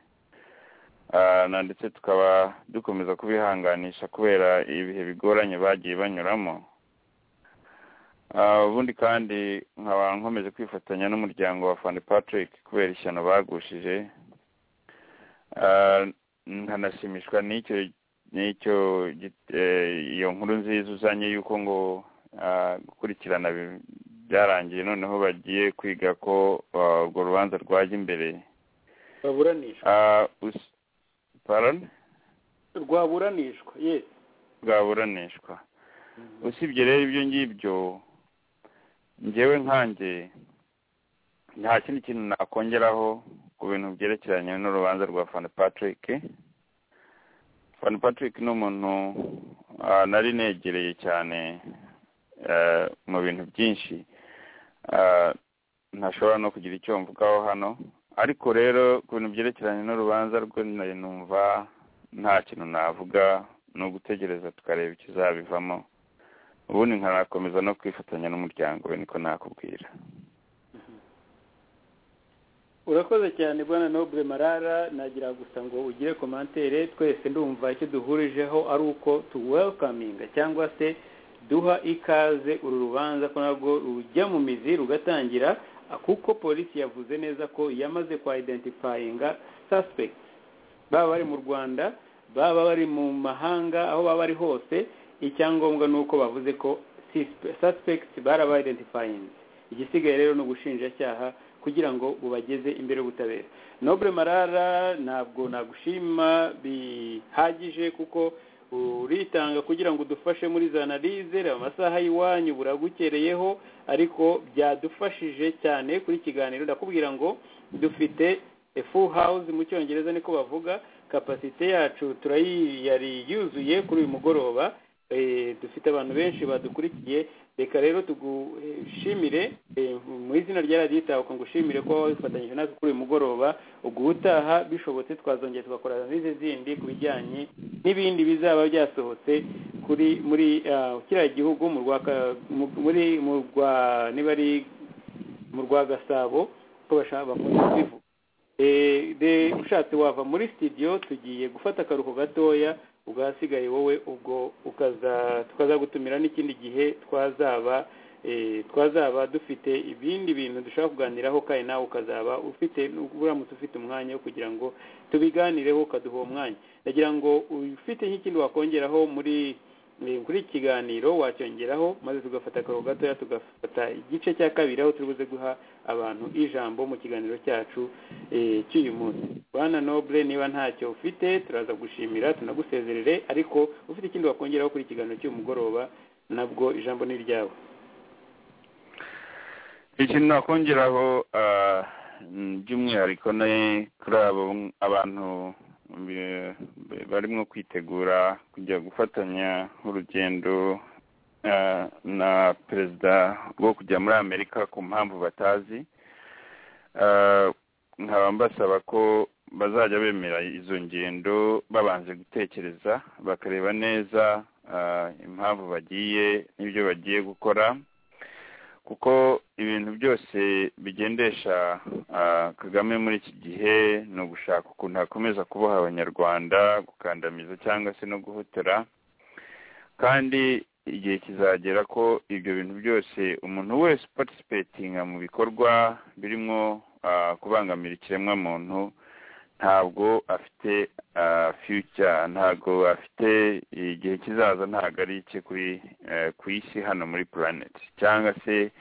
Ah, na ndetse tukaba dukomeza kubihanganisha kubera ibihe bigoranye bagiye banyuramo Ah, ubundi kandi nkaba nkomeje kwifatanya n'umuryango wa fani patrick kubera ishyano bagushije Ah, nkanashimishwa n'icyo n'icyo git- eh, iyo nkuru nziza uzanye y'uko ngo ah, gukurikirana bi- byarangiye noneho bagiye kwiga ko ah, urwo rubanza rwajya imbere baburanishwa Ah, us- pardon? rwaburanishwa ye bwaburanishwa usibye rero ibyo ngibyo ngewe nkanjye nta kindi kintu nakongeraho ku bintu byerekeranye n'urubanza rwa fani patrick fani patrick ni umuntu ah, nari negereye cyane eh, mu bintu byinshi Ah, ntashobora no kugira icyo mvugaho hano ariko rero ku bintu byerekeranye n'urubanza rwe nari numva nta kintu navuga ni ugutegereza tukareba ikizabivamo ubundi nkanakomeza no kwifatanya n'umuryango we niko nakubwira urakoze cyane bwana nobure marara nagira gusa ngo ugire komantere twese ndumva icyo duhurijeho ari uko tuwelkaminga cyangwa se duha ikaze uru rubanza ko nabwo rujya mu mizi rugatangira kuko polisi yavuze neza ko yamaze kwa identifyinga suspects baba bari mu rwanda baba bari mu mahanga aho baba bari hose icyangombwa ni uko bavuze ko suspe- suspects baraba identifyinze igisigaye rero ni ubushinjacyaha kugira ngo bubageze imbere y'ubutabera nobure marara ntabwo nagushima bihagije kuko uritanga kugira ngo udufashe muri za analize reba amasaha y'iwanyu buragukereyeho ariko byadufashije cyane kuri iki kiganiro ndakubwira ngo dufite a full house mu cyongereza niko bavuga kapasite yacu turayi yari yuzuye kuri uyu mugoroba Eh, dufite abantu benshi badukurikiye reka rero tugushimire eh, mu izina rya radiyo itahuka ngushimire ko wabifatanyije natwe kuri uyu mugoroba ubwo ubutaha bishobotse twazongera tugakora n'izi zindi ku bijyanye n'ibindi bizaba byasohotse kuri muri ah, kiriya gihugu mu rwa ka- mu- muri mu rwa niba ari mu rwa gasabo ko bashaka bakunda kubivuga Eh, de- ushatse wava muri studio tugiye gufata akaruhuko gatoya ubwasigaye wowe ubwo ukaza tukazagutumira n'ikindi gihe twazaba eh, twazaba dufite ibindi bintu dushaka kuganiraho kandi nawe ukazaba ufite uramutse ufite umwanya wo kugira ngo tubiganireho ukaduha uwo mwanya ndagira ngo ufite nk'ikindi wakongeraho muri eh, kuri iki kiganiro wacyongeraho maze tugafata akaruhuko gatoya tugafata igice cya kabiri aho turi buze guha abantu ijambo mu kiganiro cyacu eh, cy'uyu munsi bwana nobule niba ntacyo ufite turaza gushimira tunagusezerere ariko ufite ikindi wakongeraho kuri iki kiganiro cy'uyu mugoroba nabwo ijambo ni iryawe ikintu nakongeraho ah, mm, by'umwihariko ni kuri abo abantu be- be- barimo kwitegura kujya gufatanya urugendo ah, na perezida wo kujya muri amerika ku mpamvu batazi Ah, nkaba mbasaba ko bazajya bemera izo ngendo babanje gutekereza bakareba neza ah, impamvu bagiye n'ibyo bagiye gukora kuko ibintu byose bigendesha ah, kagame muri iki gihe ni ugushaka ukuntu hakomeza kuboha abanyarwanda gukandamiza cyangwa se no guhotera kandi igihe kizagera ko ibyo bintu byose umuntu wese upatisipetinga mu bikorwa birimo ah, kubangamira ikiremwamuntu ntabwo afite ah, future ntabwo afite igihe kizaza ntabwo ari icye kuri eh, ku isi hano muri planet cyangwa se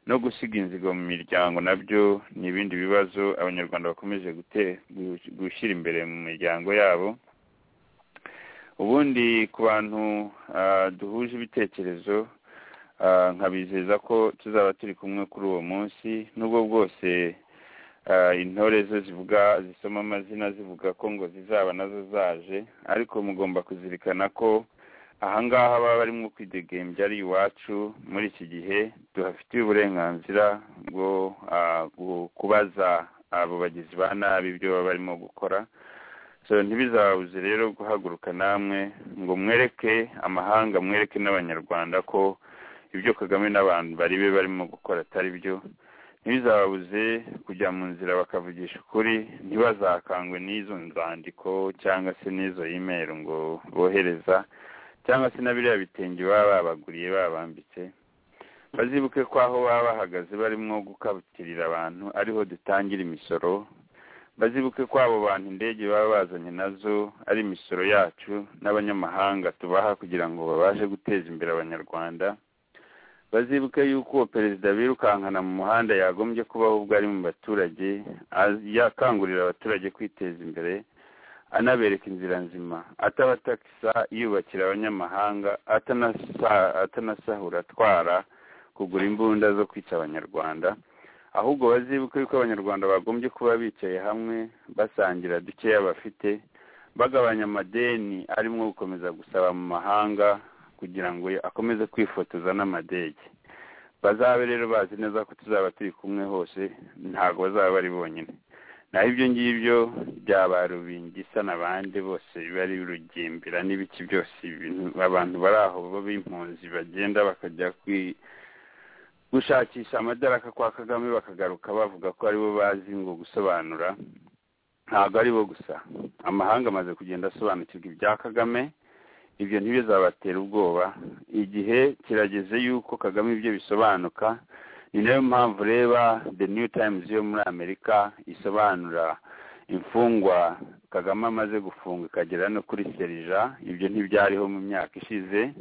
no gusiga inzigo mu miryango nabyo ni ibindi bibazo abanyarwanda bakomeje gute- gu- gushyira imbere mu miryango yabo ubundi ku bantu ah, duhuje ibitekerezo ah, nkabizeza ko tuzaba turi kumwe kuri uwo munsi nubwo bwose ah, intore zo zivuga zisoma amazina zivuga ko ngo zizaba nazo zaje ariko mugomba kuzirikana ko ahangaha baba barimo kwidegembya ari iwacu muri iki gihe duhafitiye uburenganzira bwo ah, gu- kubaza abo bagizi ba nabi ibyo baba barimo gukora so ntibizabuze rero guhaguruka namwe ngo mwereke amahanga mwereke n'abanyarwanda ko ibyo kagame n'abantu bari be barimo gukora atari byo ntibizabuze kujya mu nzira bakavugisha ukuri ntibazakangwe n'izo nzandiko cyangwa se n'izo imeri ngo bohereza cyangwa se na biriya bitenge baba babaguriye babambitse bazibuke ko aho baba bahagaze barimo gukabutirira abantu ariho dutangira imisoro bazibuke ko abo bantu indege baba bazanye nazo ari imisoro yacu n'abanyamahanga tubaha kugira ngo babashe guteza imbere abanyarwanda bazibuke yuko uwo perezida birukankana mu muhanda yagombye kubaho ubwo ari mu baturage yakangurira abaturage kwiteza imbere anabereka inzira nzima atabatakisa yubakira abanyamahanga atanasahura atwara kugura imbunda zo kwica abanyarwanda ahubwo bazibuke yuko abanyarwanda bagombye kuba bicaye hamwe basangira dukeya bafite bagabanya amadeni arimo gukomeza gusaba mu mahanga kugira ngo akomeze kwifotoza n'amadege bazabe rero bazi neza ko tuzaba turi kumwe hose ntabwo bazaba bari bonyine naho ibyo ngibyo byaba rubingisa n'abandi bose biba ari rugimbira n'ibiki byose abantu bari aho b'impunzi bagenda bakajya kwi gushakisha amadaraka kwa kagame bakagaruka bavuga ko aribo bazi ngo gusobanura ntabwo aribo gusa amahanga amaze kugenda asobanukirwa ibya kagame ibyo ntibizabatera ubwoba igihe kirageze yuko kagame ibyo bisobanuka ni nayo mpamvu reba the new times yo muri amerika isobanura imfungwa kagame amaze gufunga ikagera no kuri serija ibyo ntibyariho mu myaka ishize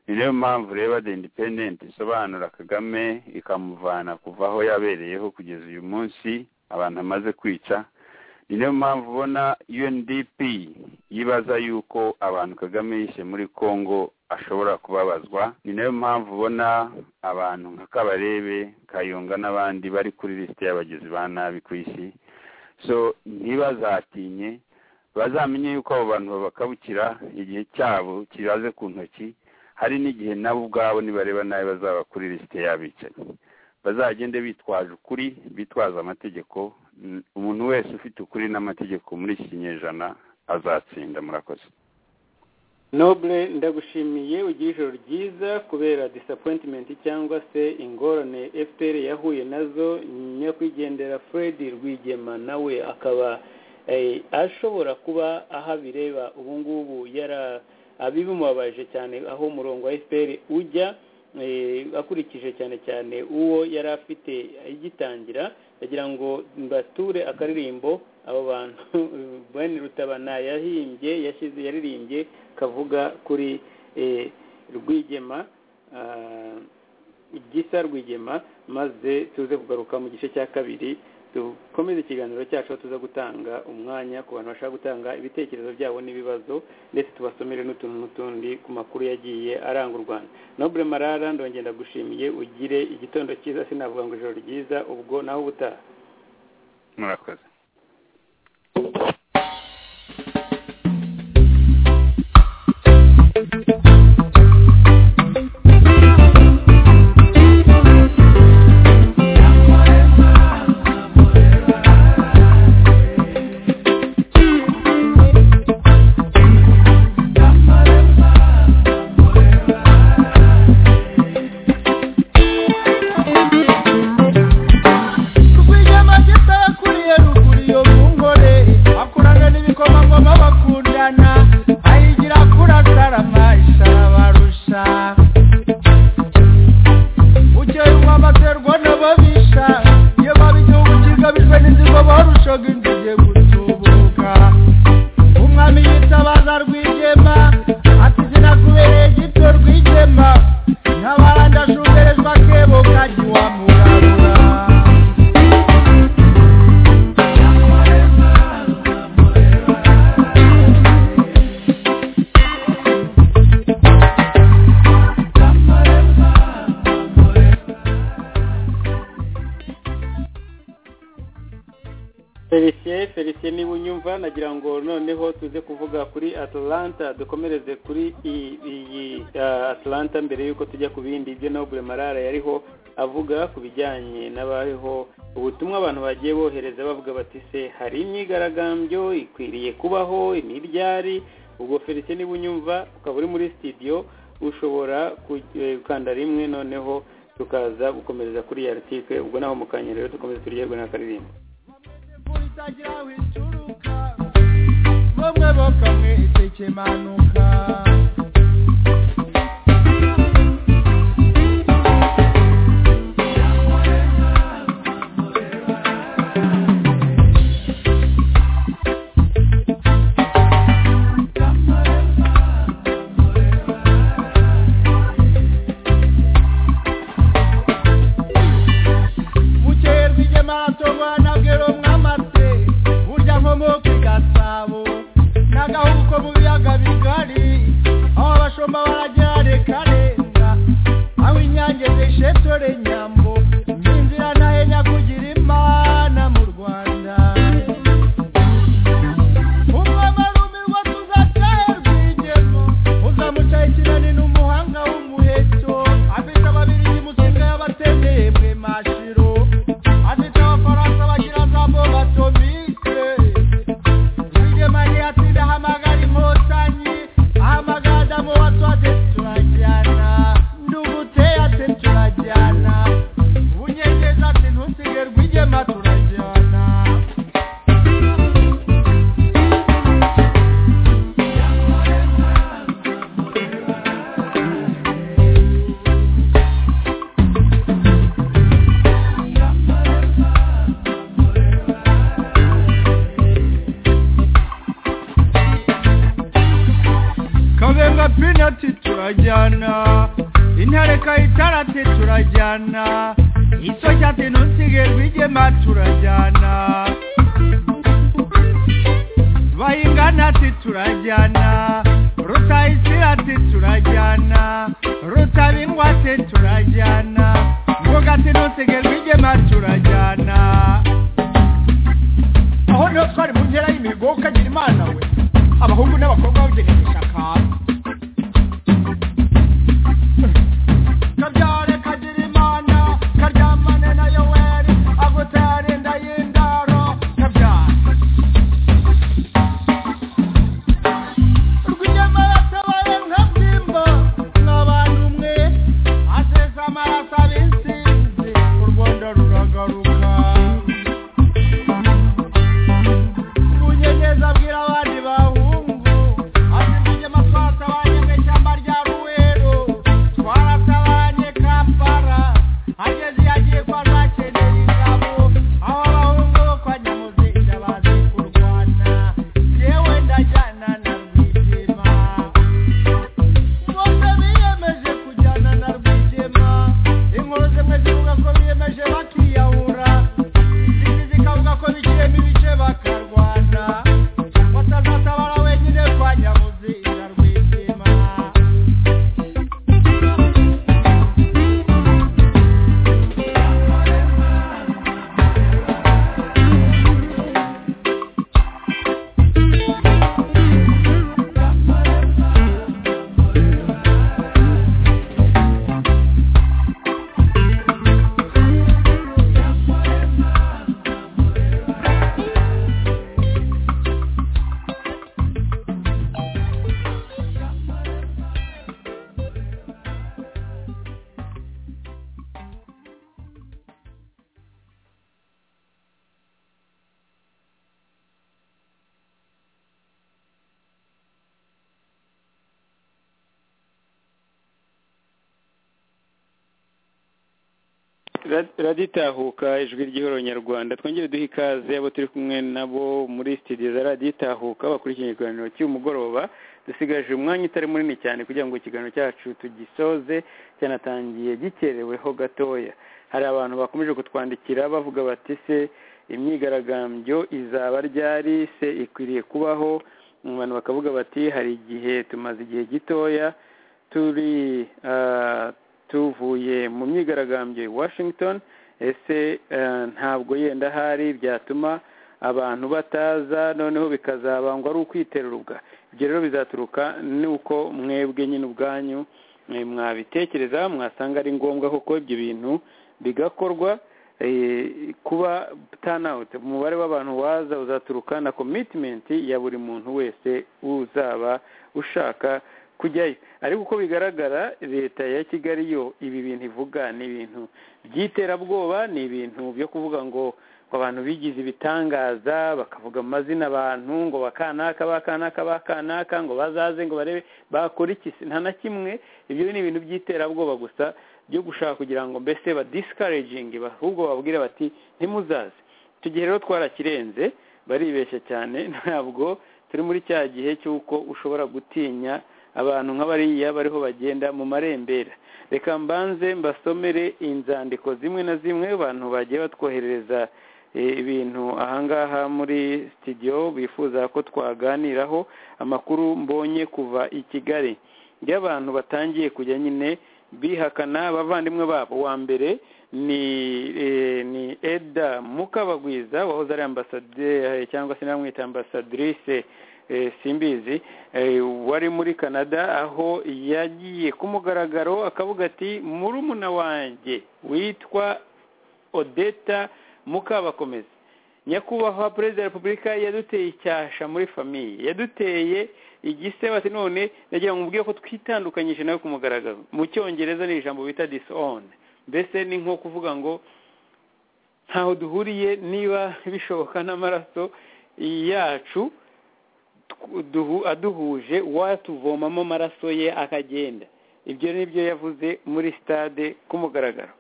ni nayo mpamvu reba the independent isobanura kagame ikamuvana kuva aho yabereyeho kugeza uyu munsi abantu amaze kwica ni nayo mpamvu ubona UNDP yibaza yuko abantu kagame yishe muri congo ashobora kubabazwa ni nayo mpamvu ubona abantu nka kabarebe kayonga n'abandi bari kuri lisite y'abagizi ba nabi ku isi so ntibazatinye bazamenye yuko abo bantu babakabukira igihe cyabo kibaze ku ntoki hari n'igihe nabo ubwabo nibareba nabi bazaba kuri lisite y'abicanyi bazagende bitwaje ukuri bitwaza amategeko umuntu wese ufite ukuri n'amategeko muri iki kinyejana azatsinda murakoze nobule ndagushimiye ugira ijoro ryiza kubera disapointimenti cyangwa se ingorane fpr yahuye nazo nyakwigendera fred rwigema nawe akaba ashobora kuba aho abireba ubu ngubu yara abibimubabaje cyane aho umurongo wa fpr ujya akurikije cyane cyane uwo yari afite agitangira agira ngo mbature akaririmbo abo bantu bene rutabana yahimbye yashyize yaririmbye kavuga kuri rwigema gisa rwigema maze tuze kugaruka mu gice cya kabiri dukomeze ikiganiro cyacu tuza gutanga umwanya ku bantu bashaka gutanga ibitekerezo byabo n'ibibazo ndetse tubasomere n'utuntu n'utundi ku makuru yagiye aranga u rwanda nobure marara ndongera ndagushimiye ugire igitondo cyiza sinavuga ngo ijoro ryiza ubwo naho ubutaha murakoze dukomereze kuri iyi atlanta mbere y'uko tujya ku bindi ibyo nobure marara yariho avuga ku bijyanye n'abariho ubutumwa abantu bagiye bohereza bavuga bati se hari imyigaragambyo ikwiriye kubaho imibyari ubwo felicien niba unyumva ukaba uri muri sitidiyo ushobora gukanda rimwe noneho tukaza gukomereza kuri iyi aritike ubwo naho mu kanya rero dukomeze turyoherwe n'akaririmbo bamwe bakamwe itekemanuka turajyana intareka itarate turajyana iso cyate ntusige rwigema turajyana bayingana ati turajyana rutayisira ati turajyana rutabingwa ati turajyana ngoga ati ntusige rwigema turajyana aho niho twari mu nkera y'imigo ukagira imana we abahungu n'abakobwa babugenewe ishakara kabyare kagira imana karyamane na yoweri agutera inda y'indaro kabyare rw'inyamaraso abaye nka bwimba n'abantu umwe asesa amaraso abisize u rwanda ruragaruka unyegeza abwira abandi bahungu azimije amaswata abanyamwe ishyamba rya ruwero twaratabanye kampara ageze iyo agiye kwa zakeneye ingabo aho abahungu bo kwa nyamuzinga bazi kurwana yewe ndajyana na rwigema bose biyemeje kujyana na rwigema inkuru zimwe zivuga ko biyemeje bakiyahura izindi zikavuga ko bikiremo ibice bakarwana batazatabara wenyine kwa nyamuzinga rwigema raditahuka ijwi ry'ihoro nyarwanda twongere duhe ikaze abo turi kumwe nabo muri studio za raditahuka bakurikiye ikiganiro cy'umugoroba dusigaje umwanya utari munini cyane kugira ngo ikiganiro cyacu tugisoze cyanatangiye gikereweho gatoya hari abantu bakomeje kutwandikira bavuga bati se imyigaragambyo izaba ryari se ikwiriye kubaho abantu bakavuga bati hari igihe tumaze igihe gitoya turi ah, tuvuye mu myigaragambyo i washington ese eh, ntabwo yenda hari byatuma abantu bataza noneho bikazabangwa ari ukwiterurubwa ibyo rero bizaturuka nuko mwebwe nyine ubwanyu eh, mwabitekereza mwasanga ari ngombwa koko ibyo bintu bigakorwa eh, kuba turnout umubare w'abantu waza uzaturuka na commitment ya buri muntu wese uzaba ushaka kujyayo ariko uko bigaragara leta ya kigali yo ibi bintu ivuga ni ibintu by'iterabwoba ni ibintu byo kuvuga ngo abantu bigize ibitangaza bakavuga amazina abantu ngo bakanaka bakanaka bakanaka ngo bazaze ngo barebe bakora iki nta na kimwe ibyo ni ibintu by'iterabwoba gusa byo gushaka kugira ngo mbese ba discouraging ahubwo babwire bati ntimuzaze icyo gihe rero twarakirenze baribeshya cyane ntabwo turi muri cya gihe cy'uko ushobora gutinya abantu nk'abariya bariho bagenda mu marembera reka mbanze mbasomere inzandiko zimwe na zimwe abantu bagiye batwoherereza eh, ibintu ahangaha muri studio bifuza ko twaganiraho amakuru mbonye kuva i kigali y'abantu batangiye kujya nyine bihakana abavandimwe babo wa mbere ni eh, ni eda mukabagwiza wahoze ari ambasaderi cyangwa se namwita ambasadirice simbizi wari muri canada aho yagiye ku mugaragaro akavuga ati murumuna wanjye witwa odeta mukabakomeza nyakubahwa perezida wa repubulika yaduteye icyasha muri famiye yaduteye igisebati none nagira ngo mubwire ko twitandukanyije nawe ku mugaragaro mu cyongereza ni ijambo bita disown mbese ni nko kuvuga ngo ntaho duhuriye niba bishoboka n'amaraso yacu aduhuje watuvomamo amaraso ye akagenda ibyo ni byo yavuze muri stade ku mugaragaro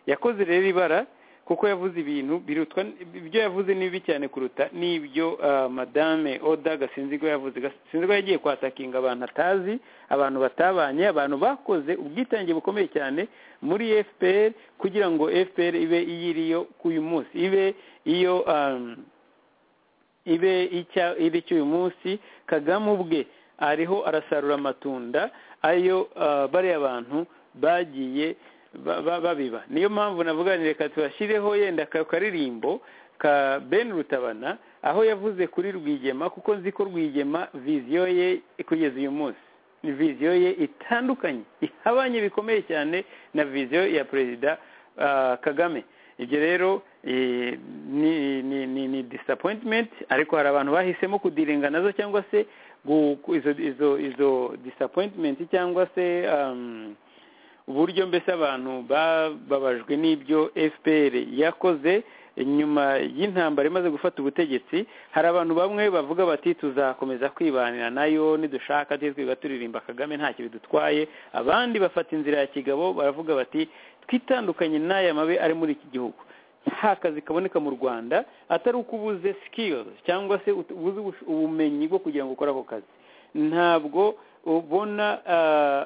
yakoze rero ibara kuko yavuze ibintu birutwa ibyo yavuze ni bibi cyane kuruta n'ibyo madame oda gasinzirwa yavuze gasinzirwa yagiye kwatakinga abantu atazi abantu batabanye abantu bakoze ubwitange bukomeye cyane muri fpr kugira ngo fpr ibe iyiriyo k'uyu munsi ibe iyo ibe iri cy'uyu munsi kagame ubwe ariho arasarura amatunda ayo bariya bantu bagiye babiba niyo mpamvu navuganire reka tubashyireho yenda akaririmbo ka ben rutabana aho yavuze kuri rwigema kuko nzi ko rwigema viziyo ye kugeza uyu munsi ni viziyo ye itandukanye ihabanye bikomeye cyane na viziyo ya perezida kagame ibyo rero ni disappointment ariko hari abantu bahisemo kudirenga nazo cyangwa se izo disappointment cyangwa se uburyo mbese abantu bababajwe n'ibyo fpr yakoze nyuma y'intambara imaze gufata ubutegetsi hari abantu bamwe bavuga bati tuzakomeza kwibanira nayo nidushaka twiga turirimba kagame ntacyo bidutwaye abandi bafata inzira ya kigabo baravuga bati twitandukanye n'aya mabi ari muri iki gihugu nta kazi kaboneka mu rwanda atari uko ubuze sikiri cyangwa se ubuze ubumenyi bwo kugira ngo ukore ako kazi ntabwo ubona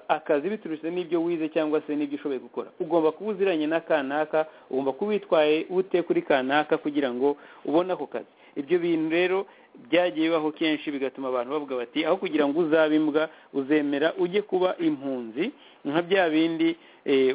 akazi biturutse n'ibyo wize cyangwa se n'ibyo ushoboye gukora ugomba kuba uziranye na kanaka ugomba kuba witwaye ute kuri kanaka kugira ngo ubone ako kazi ibyo bintu rero byagiye bibaho kenshi bigatuma abantu bavuga bati aho kugira ngo uzabe imbwa uzemera ujye kuba impunzi nka bya bindi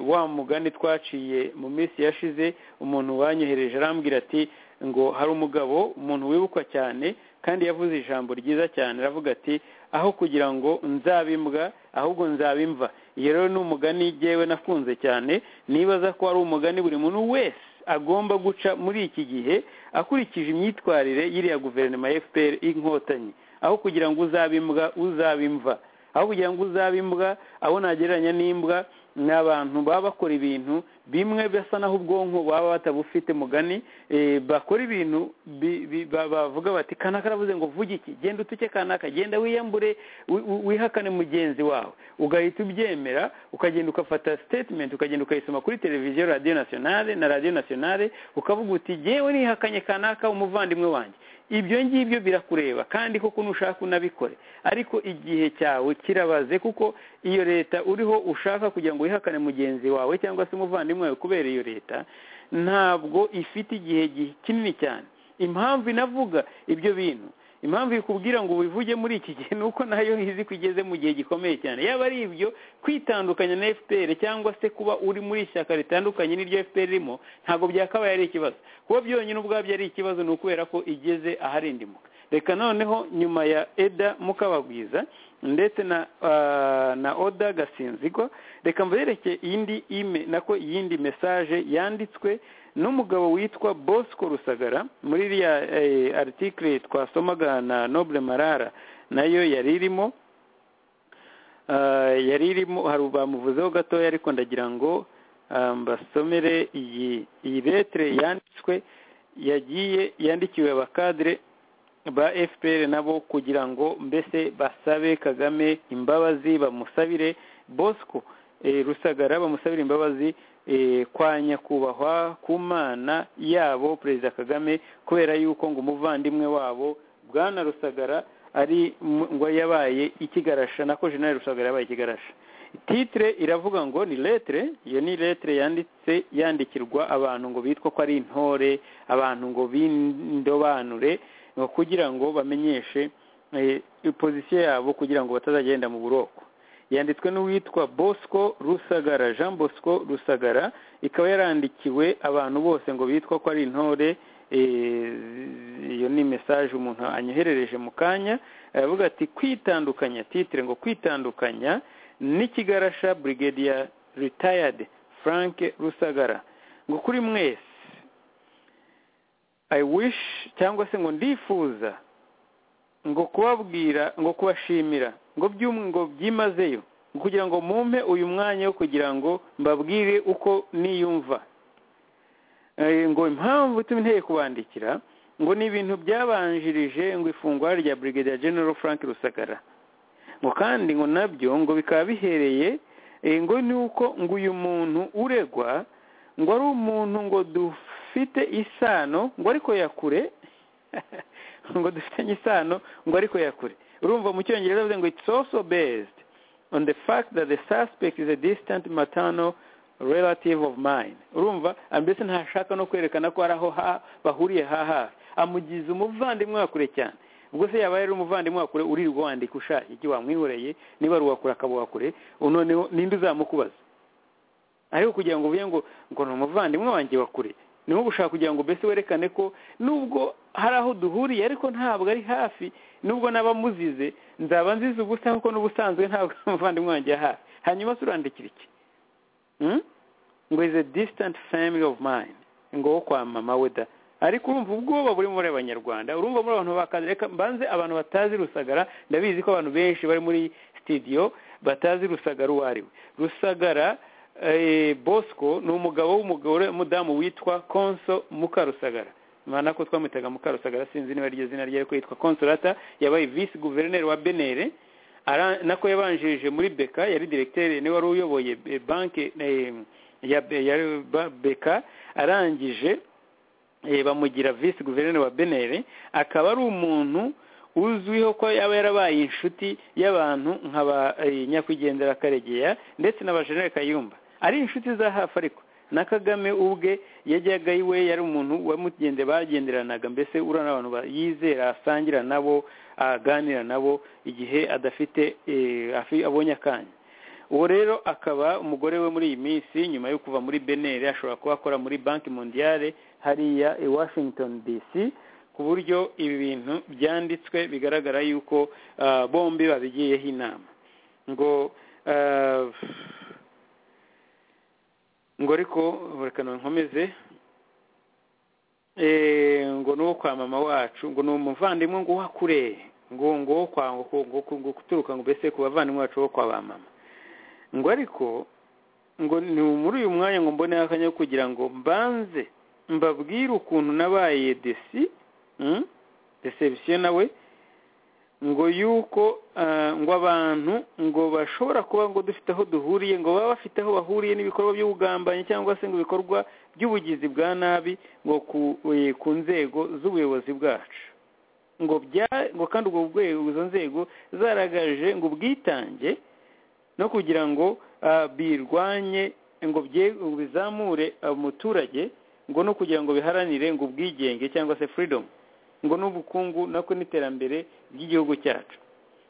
wa mugani twaciye mu minsi yashize umuntu wanyohereje arambwira ati ngo hari umugabo umuntu wibukwa cyane kandi yavuze ijambo ryiza cyane aravuga ati aho kugira ngo nzabimbwa ahubwo nzabimva iyo rero ni umugani yewe nakunze cyane nibaza ko ari umugani buri muntu wese agomba guca muri iki gihe akurikije imyitwarire y'iriya guverinoma ya fpr inkotanyi aho kugira ngo uzabimbwa uzabimva aho kugira ngo uzabimbwa abo nagereranya n'imbwa ni abantu baba bakora ibintu bimwe basa naho ubwonko baba batabufite mugani bakora ibintu bavuga bati kanaka aravuze ngo vuge iki genda utuke kanaka genda wiyambure wihakane mugenzi wawe ugahita ubyemera ukagenda ugafata sitetimenti ukagenda ukayisoma kuri televiziyo radiyo nasiyonale na radiyo nasiyonale ukavuga uti yewe nihakanye kanaka umuvandimwe wanjye ibyo ngibyo birakureba kandi koko nushaka unabikore ariko igihe cyawe kirabaze kuko iyo leta uriho ushaka kugira ngo wihakane mugenzi wawe cyangwa se umuvandimwe wawe kubera iyo leta ntabwo ifite igihe kinini cyane impamvu inavuga ibyo bintu impamvu ikubwira ngo ubivuge muri iki gihe ni uko nayo izi ko igeze mu gihe gikomeye cyane yaba ari ibyo kwitandukanya na fpr cyangwa se kuba uri muri ishyaka ritandukanye n'iryo fpr irimo ntabwo byakabaye ari ikibazo kuba byonyine ubwabyo ari ikibazo ni ukubera ko igeze aharindimuka reka noneho nyuma ya eda mukabagwiza ndetse na oda gasinzigwa reka mbereke iyindi ime nako iyindi mesaje yanditswe n'umugabo witwa bosco rusagara muri iriya aritikire twasomaga na nobule marara nayo yari irimo yari irimo hari bamuvuzeho gatoya ariko ndagira ngo mbasomere iyi letire yanditswe yagiye yandikiwe abakadire ba fpr nabo kugira ngo mbese basabe kagame imbabazi bamusabire bosco rusagara bamusabira imbabazi kwa nyakubahwa ku mana yabo perezida kagame kubera yuko ngo umuvandimwe wabo bwana rusagara ari ngo yabaye ikigarasha nako jenali rusagara yabaye ikigarasha titire iravuga ngo ni letire iyo ni letire yanditse yandikirwa abantu ngo bitwa ko ari intore abantu ngo bindobanure kugira ngo bamenyeshe pozisiyo yabo kugira ngo batazagenda mu buroko yanditswe n'uwitwa bosco rusagara jean bosco rusagara ikaba yarandikiwe abantu bose ngo bitwa ko ari intore iyo ni mesaje umuntu anyoherereje mu kanya aravuga ati kwitandukanya titire ngo kwitandukanya n'ikigarasha brigadier retired frank rusagara ngo kuri mwese i wish cyangwa se ngo ndifuza ngo kubabwira ngo kubashimira ngo ngo byimazeyo kugira ngo mumpe uyu mwanya wo kugira ngo mbabwire uko niyumva ngo impamvu ituma inteye kubandikira ngo ni ibintu byabanjirije ngo ifungwa rya brigadier general frank rusagara ngo kandi ngo nabyo ngo bikaba bihereye ngo ni uko ngo uyu muntu uregwa ngo ari umuntu ngo duf dufite isano ngo ariko ya kure ngo dufitanye isano ngo ariko ya kure urumva mu cyongereza bavuze ngo it's also based on the fact that the suspect is a distant maternal relative of mine urumva mbese ntashaka no kwerekana ko ari aho ha- bahuriye ha hafi amugize umuvandimwe wa kure cyane ubwo se yaba yari umuvandimwe wa kure uririrwa wandika ushaka iki wamwihoreye niba ari uwa kure akaba uwa kure noneho ninde uzamukubaza ariko kugira ngo uvuge ngo ngo ni umuvandimwe wanjye wa kure ni nko gushaka kugira ngo mbese werekane ko nubwo hari aho duhuriye ariko ntabwo ari hafi nubwo n'aba muzize nzaba nzize ubusa kuko n'ubusanzwe ntabwo ari umuvandimwe wanjye hafi hanyuma se urandikira iki Hmm? ngo is a distant family of mine ngo wo kwa mama we da ariko urumva ubwoba buri muri abanyarwanda urumva muri abantu bakazi reka mbanze abantu batazi rusagara ndabizi ko abantu benshi bari muri studio batazi rusagara uwo ari we rusagara eh, bosco ni umugabo w'umugore w'umudamu witwa konso mukarusagara mana ko twamwitaga mukarusagara sinzi niba iryo zina rye ariko yitwa konsolata yabaye visi guverineri wa benere Ara- nako yabanjirije muri beka yari diregiteri niwe wari uyoboye eh, banki eh, ya Be- ya Ba- beka arangije eh, bamugira visi guverineri wa benere akaba ari umuntu uzwiho ko yaba yarabaye inshuti y'abantu nka ba eh, nyakwigendera karegeya ndetse na ba jenere kayumba ari inshuti za hafi ariko na kagame ubwe yajyaga iwe yari umuntu wamugende bagenderanaga mbese urana abantu ba- yizera asangira nabo aganira nabo igihe adafite eh, afi- abonye akanya uwo rero akaba umugore we muri iyi minsi nyuma yo kuva muri benere ashobora kuba akora muri banki mondiale hariya i washington dc ku buryo ibi bintu byanditswe bigaragara yuko ah, bombi babigiyeho inama ngo ah, ngo ariko reka nkomeze Eh, ngo n'uwo kwa mama wacu ngo ni umuvandimwe ngo wa kure ngo ngo wo kwa ngo ngo- ngo- ngo guturuka ngo mbese ku bavandimwe bacu bo kwa ba mama ngo ariko ngo ni muri uyu mwanya ngo mbone akanya ko kugira ngo mbanze mbabwire ukuntu nabaye desi mm, deception nawe ngo yuko ah, ngo abantu ngo bashobora kuba ngo dufite aho duhuriye ngo baba bafite aho bahuriye n'ibikorwa by'ubugambanyi cyangwa se ngo ibikorwa by'ubugizi bwa nabi ngo ku, eh, ku nzego z'ubuyobozi bwacu ngo bya ngo kandi ubwo rwego izo nzego zaragaje ngo ubwitange no kugira ngo ah, birwanye ngo bye- ngo bizamure umuturage ngo no kugira ngo biharanire ngo ubwigenge cyangwa se freedom ngo n'ubukungu nako n'iterambere ry'igihugu cyacu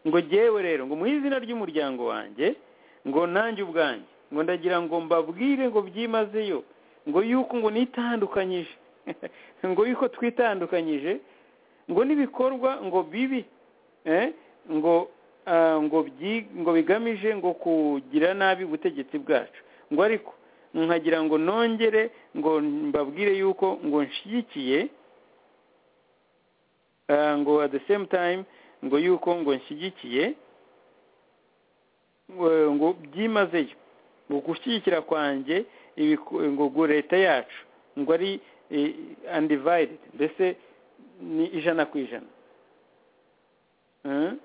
ngo jyewe rero ngo mu izina ry'umuryango wanjye ngo nanjye ubwanjye ngo ndagira ngo mbabwire ngo byimazeyo ngo yuko ngo nitandukanyije ngo yuko twitandukanyije ngo n'ibikorwa ngo bibi eh, ngo ah, ngo byi- ngo bigamije ngo kugira nabi ubutegetsi bwacu ngo ariko nkagira ngo nongere ngo mbabwire yuko ngo nshyigikiye Ah, ngo at the same time ngo yuko ngo nshyigikiye ngo ngo byimazeyo ngo gushyigikira kwanjye ibiko- ngo ngo leta yacu ngo ari eh, undivided mbese ni ijana ku ijana Mm?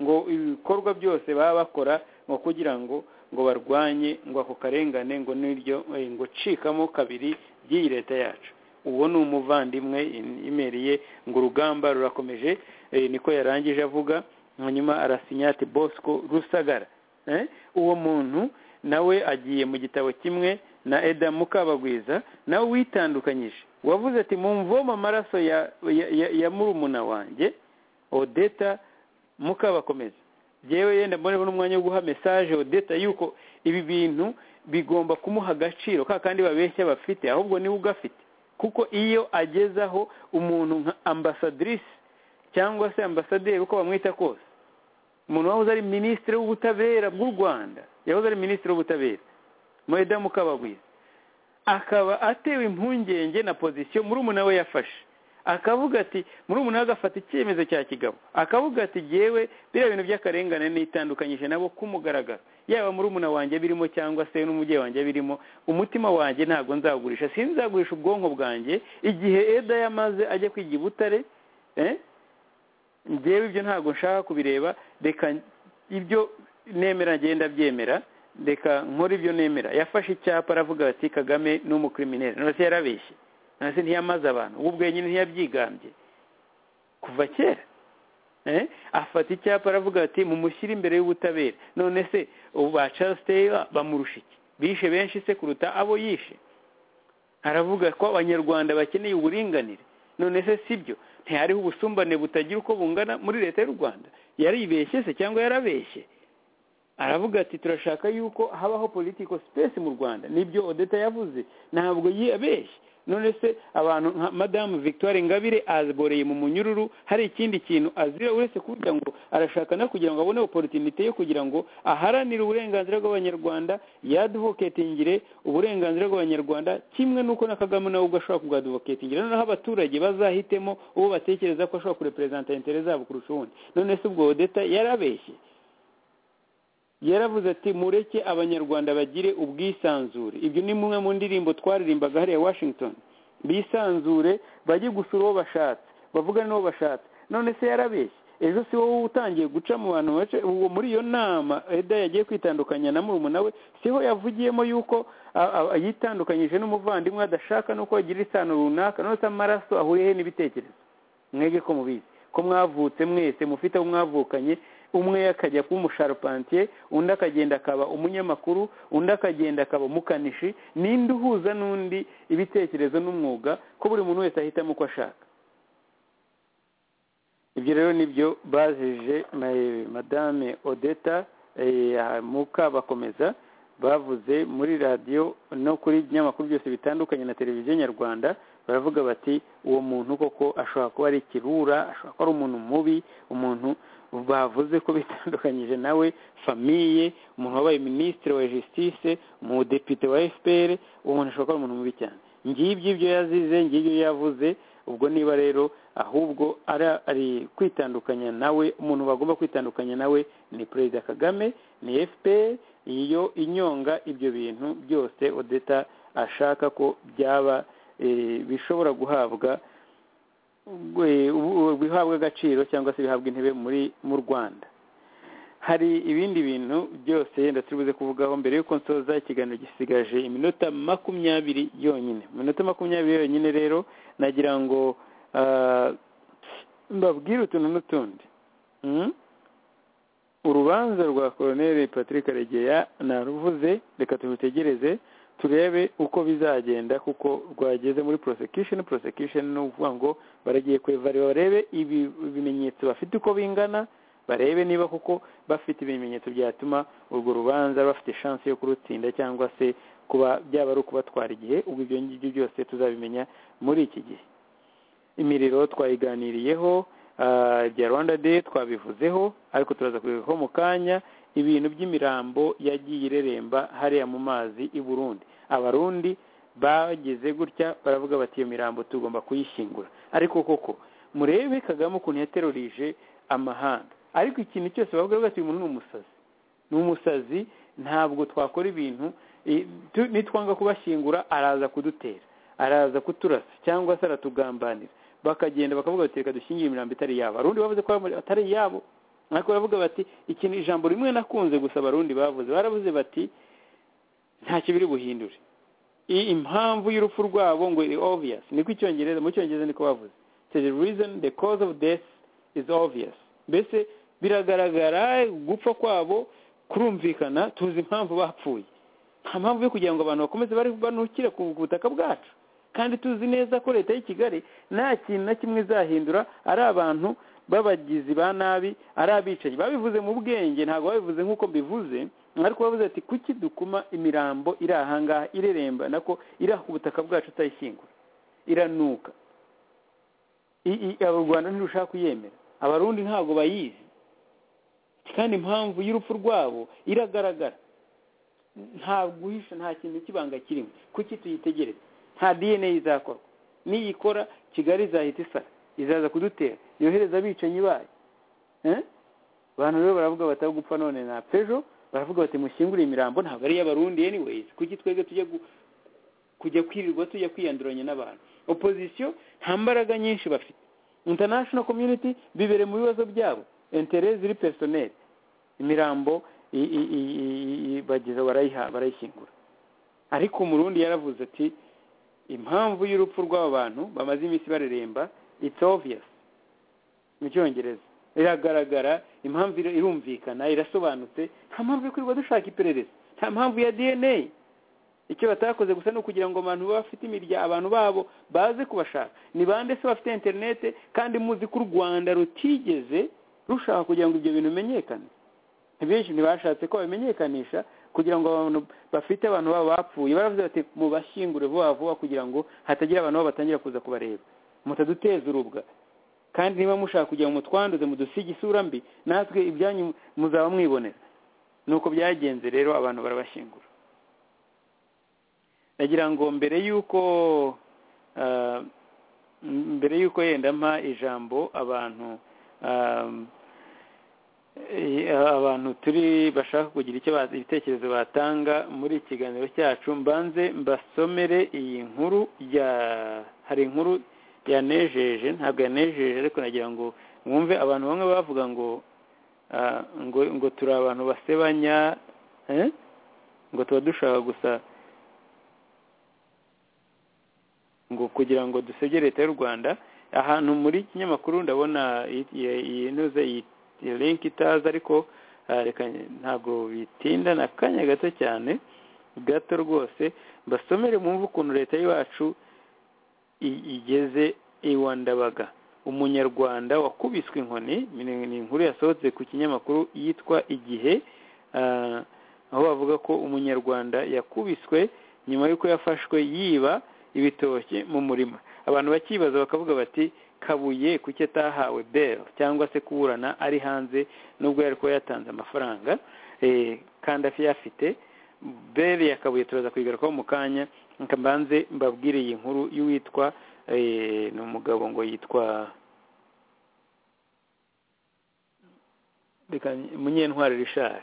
ngo ibikorwa byose baba bakora ngo kugira ngo ngo barwanye ngo ako karengane ngo n'iryo eh, ngo cikamo kabiri by'iyi leta yacu uwo ni umuvandimwe in- imeri ye ngo urugamba rurakomeje eh, niko yarangije avuga hanyuma arasinya ati bosco rusagara Eh, uwo muntu nawe agiye mu gitabo kimwe na eda mukabagwiza nawe witandukanyije wavuze ati mumvoma amaraso ya ya, ya, ya murumuna wanjye odeta mukabakomeza yewe yenda mboneho n'umwanya wo guha message odeta yuko ibi bintu bigomba kumuha agaciro ka kandi babeshya bafite ahubwo niwe ugafite kuko iyo agezaho umuntu nka ambasadrisi cyangwa se ambasaderi uko bamwita kose umuntu wahoze ari minisitiri w'ubutabera bw'u rwanda yahoze ari minisitiri w'ubutabera moeda mukabagwiza akaba atewe impungenge na pozisiyo murumuna we yafashe akavuga ati murumuna we agafata icyemezo cya kigabo akavuga ati yewe biriya bintu by'akarengane nitandukanyije nabo kumugaragaro yaba murumuna wanjye birimo cyangwa se n'umubyeyi wanjye birimo umutima wanjye ntabwo nzagurisha sinzagurisha ubwonko bwanjye igihe eda yamaze ajya kwiga i butare eh? njyewe ibyo ntabwo nshaka kubireba reka ibyo nemera ngenda byemera reka nkora ibyo nemera yafashe icyapa aravuga ati kagame ni umukriminere none se yarabeshye nasi ntiyamaze abantu ubu bwenyine ntiyabyigambye kuva kera afata icyapa aravuga ati mumushyire imbere y'ubutabera none se ubu ba Charles Taylor bamurusha iki bishe benshi se kuruta abo yishe aravuga ko abanyarwanda bakeneye uburinganire none se si byo ntihariho ubusumbane butagira uko bungana muri leta y'u rwanda yaribeshye se cyangwa yarabeshye aravuga ati turashaka yuko habaho politiko sipesi mu rwanda nibyo odeta yavuze ntabwo yabeshye none se abantu nka madamu victoire ngabire aziboreye mu munyururu hari ikindi kintu azira uretse kuvuga ngo arashaka no kugira ngo abone oporotinite yo kugira ngo aharanire uburenganzira bw'abanyarwanda yaduvoketingire uburenganzira bw'abanyarwanda kimwe n'uko na kagame nawe ubwo ashobora kubwaduvoketingira noneho abaturage bazahitemo uwo batekereza ko ashobora kureperezanta intere zabo kurusha uwundi none se ubwo odeta yarabeshye yaravuze ati mureke abanyarwanda bagire ubwisanzure ibyo ni mumwe mu ndirimbo twaririmbaga hariya washington bisanzure bajye gusura uwo bashatse bavugane n'uwo bashatse none se yarabeshye ejo si wowe utangiye guca mu bantu muri iyo nama eda yagiye kwitandukanya na murumuna we siho yavugiyemo yuko yitandukanyije n'umuvandimwe adashaka n'uko yagira isano runaka none se amaraso ahuriyehe n'ibitekerezo mwege ko mubizi ko mwavutse mwese mufite abo mwavukanye umwe akajya kuba umusharupantiye undi akagenda akaba umunyamakuru undi akagenda akaba umukanishi n'indi uhuza n'undi ibitekerezo n'umwuga ko buri muntu wese ahitamo uko ashaka ibyo rero nibyo bazije madame odeta mukabakomeza bavuze muri radiyo no kuri ibinyamakuru byose bitandukanye na televiziyo nyarwanda baravuga bati uwo muntu koko ashobora kuba ari ikirura ashobora kuba ari umuntu mubi umuntu bavuze ko bitandukanyije nawe famiye umuntu wabaye minisitiri wa jisitise umudepite wa efuperi uwo muntu ashobora kuba umuntu mubi cyane ngibyo ibyo yazize ngibyo yavuze ubwo niba rero ahubwo ari kwitandukanya nawe umuntu bagomba kwitandukanya nawe ni perezida kagame ni efuperi iyo inyonga ibyo bintu byose odeta ashaka ko byaba bishobora guhabwa bihabwa agaciro cyangwa se bihabwa intebe muri mu rwanda hari ibindi bintu byose yenda turi buze kuvugaho mbere y'uko nsoza ikiganiro gisigaje iminota makumyabiri yonyine mu minota makumyabiri yonyine rero nagira ngo mbabwire utuntu n'utundi urubanza rwa koroneri patrick karegeya naruvuze reka turutegereze turebe uko bizagenda kuko rwageze muri prosecution prosecution ni ukuvuga ngo baragiye kwevare barebe ibimenyetso bafite uko bingana barebe niba kuko bafite ibimenyetso byatuma urwo rubanza bafite shansi yo kurutsinda cyangwa se kuba byaba ari ukubatwara igihe ubwo ibyo ngibyo byose tuzabimenya muri iki gihe imiriro twayiganiriyeho ibya rwanda de twabivuzeho ariko turaza kubivaho mu kanya ibintu by'imirambo yagiye ireremba hariya mu mazi i burundi abarundi bageze gutya baravuga bati iyo mirambo tugomba kuyishyingura ariko koko murebe kagame ukuntu yaterurije amahanga ariko ikintu cyose bavuga bati uyu muntu ni umusazi ni umusazi ntabwo twakora ibintu nitwanga kubashyingura araza kudutera araza kuturasa cyangwa se aratugambanira bakagenda bakavuga bati reka dushyingire imirambo itari yabo abarundi bavuze ko atari iyabo ariko baravuga bati ikintu ijambo rimwe nakunze gusa abarundi bavuze baravuze bati ntacyo biri buhindure impamvu y'urupfu rwabo ngo iri obvious niko icyongereza mu cyongereza niko bavuze the reason the cause of death is obvious mbese biragaragara gupfa kwabo kurumvikana tuzi impamvu bapfuye nta mpamvu yo kugira ngo abantu bakomeze bari banukire ku butaka bwacu kandi tuzi neza ko leta y'i kigali nta kintu na kimwe izahindura ari abantu babagizi ba nabi ari abicanyi babivuze mu bwenge ntabwo babivuze nk'uko mbivuze ariko bavuze ati kuki dukuma imirambo iri ahangaha ireremba nako iri ku butaka bwacu utayishyingura iranuka u rwanda ntirushaka kuyemera abarundi ntabwo bayizi kandi impamvu y'urupfu rwabo iragaragara nta guhisha nta kintu cy'ibanga kirimo kuki tuyitegereze nta dna izakorwa niyikora kigali izahita isara izaza kudutera yohereza abicanyi bayo abantu rero baravuga bataho gupfa none na pejo baravuga bati mushyingure imirambo ntabwo ari iy'abarundi anyways kuki twebwe tujya kujya kwirirwa tujya kwiyanduranya n'abantu opozisiyo nta mbaraga nyinshi bafite international community bibere mu bibazo byabo intere ziri personel imirambo bageza barayishyingura ariko umurundi yaravuze ati impamvu y'urupfu rw'abo bantu bamaze iminsi bareremba it's obvious mu cyongereza iragaragara impamvu ira- irumvikana irasobanutse nta mpamvu yo kwirirwa dushaka iperereza nta mpamvu ya dna icyo batakoze gusa ni ukugira ngo abantu baba bafite imirya abantu babo baze kubashaka ni bande se bafite interinete kandi muzi ko u rwanda rutigeze rushaka kugira ngo ibyo bintu bimenyekane benshi ntibashatse ko babimenyekanisha kugira ngo abantu bafite abantu babo bapfuye baravuze bati mubashyingure vuba vuba kugira ngo hatagira abantu babo batangira kuza kubareba mutaduteza urubwa kandi niba mushaka kugira ngo mutwanduze mudusige isura mbi natwe ibyanyu muzaba mwibonera nuko byagenze rero abantu barabashyingura nagira ngo mbere y'uko ah, mbere y'uko yenda mpa ijambo abantu ah, Eh, abantu turi bashaka kugira icyo ba- ibitekerezo batanga muri iki kiganiro cyacu mbanze mbasomere iyi nkuru ya hari inkuru yanejeje ntabwo yanejeje ariko nagira ngo mwumve abantu bamwe bavuga ngo ah, ngo ngo turi abantu basebanya eh? ngo tuba dushaka gusa ngo kugira ngo dusebye leta y'u rwanda ahantu muri kinyamakuru ndabona iyi- iyi- iyi ntuze iyi iyo link itaza ariko ah, reka ntabwo bitinda na kanya gato cyane gato rwose basomere mwumve ukuntu leta y'iwacu i- igeze iwa ndabaga umunyarwanda wakubiswe inkoni ni- ni inkuru yasohotse ku kinyamakuru yitwa igihe ah, aho bavuga ko umunyarwanda yakubiswe nyuma y'uko yafashwe yiba ibitoki mu murima abantu bakibaza bakavuga bati kabuye kuki atahawe bel cyangwa se kuburana ari hanze nubwo yari kuba yatanze amafaranga eh, kandi afite bel ya kabuye turaza kuyigarukaho mu kanya reka mbanze mbabwire iyi nkuru y'uwitwa eh, ni umugabo ngo yitwa reka munyentwari richard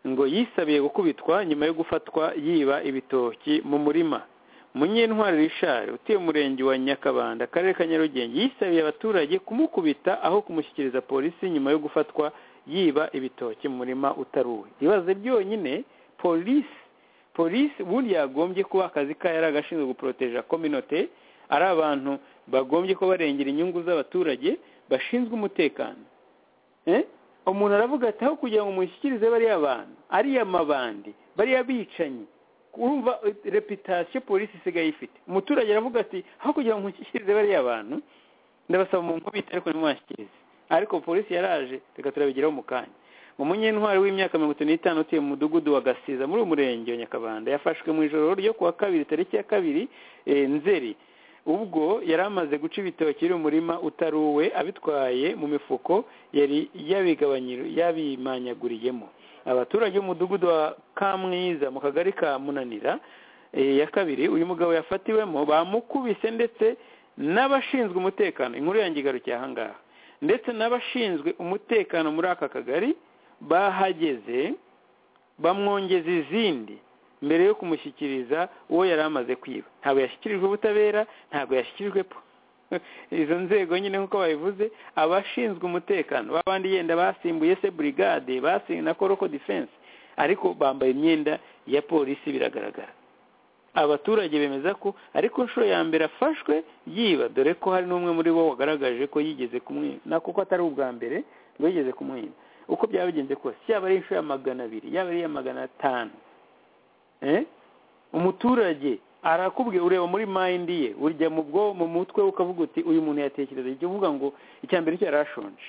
ngo yisabiye gukubitwa nyuma yo gufatwa yiba ibitoki mu murima munyentwari richard utuye umurenge wa nyakabanda akarere ka nyarugenge yisabiye abaturage kumukubita aho kumushyikiriza polisi nyuma yo gufatwa yiba ibitoki mu murima utaruwe ibaze byonyine polisi polisi ubundi yagombye kuba akazi kayo ari agashinzwe guporoteja kominote ari abantu bagombye kuba barengera inyungu z'abaturage bashinzwe umutekano Eh? umuntu aravuga ati aho kugira ngo mushyikirize bariya bantu ariya mabandi bariya bicanyi urumva eh, reputasiyo polisi isigaye ifite umuturage aravuga ati aho kugira ngo mushyikirize bariya bantu ndabasaba mu nkubita ariko ntimwashyikirize ariko polisi yaraje reka turabigeraho mu kanya umunyentwari w'imyaka mirongo itanu n'itanu utuye mu mudugudu wa gasiza muri uyu murenge wa nyakabanda yafashwe mu ijoro ryo kuwa kabiri tariki ya kabiri eh, nzeri ubwo yari amaze guca ibitoki biri mu murima utaruwe abitwaye mu mifuko yari yabigabanyir- yabimanyaguriyemo abaturage b'umudugudu wa kamwiza mu kagari ka munanira eh, ya kabiri uyu mugabo yafatiwemo bamukubise ndetse n'abashinzwe umutekano inkuru yanjye igarukiye ahangaha ndetse n'abashinzwe umutekano muri aka kagari bahageze bamwongeza izindi mbere yo kumushyikiriza uwo yari amaze kwiba ntabwo yashyikirijwe ubutabera ntabwo yashyikirijwe po izo nzego nyine nk'uko babivuze abashinzwe umutekano babandi yenda basimbuye se burigade basimbuye na koroko defense ariko bambaye imyenda ya polisi biragaragara abaturage bemeza ko ariko inshuro ya mbere afashwe yiba dore ko hari n'umwe muri bo wagaragaje ko yigeze kumwiba na kuko atari ubwa mbere ngo yigeze kumwiba uko byaba bigenze kose yaba ari inshuro ya magana abiri yaba ari iya magana atanu Eh? umuturage arakubwiye ureba muri mayindi ye urya mu bwo mu mutwe we ukavuga uti uyu muntu yatekereza icyo uvuga ngo icya mbere cyo yari ashonje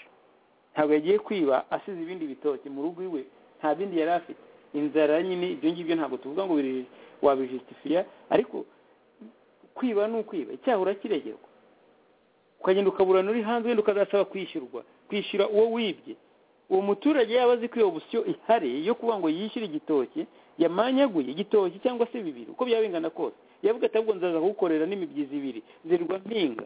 ntabwo yagiye kwiba asize ibindi bitoki mu rugo iwe nta bindi yari afite inzara nyine ibyo ngibyo ntabwo tuvuga ngo biri wabijisitifiya ariko kwiba ni ukwiba icyaha urakiregerwa ukagenda ukaburana uri hanze wenda ukazasaba kwishyurwa kwishyura uwo wibye uwo muturage yaba azi ko iyo opsiyo ihari yo kuvuga ngo yishyure igitoki yamanyaguye igitoki cyangwa se bibiri uko byaba bingana kose yavuga ati ahubwo nzaza kugukorera n'imibyizi ibiri zirwa mpinga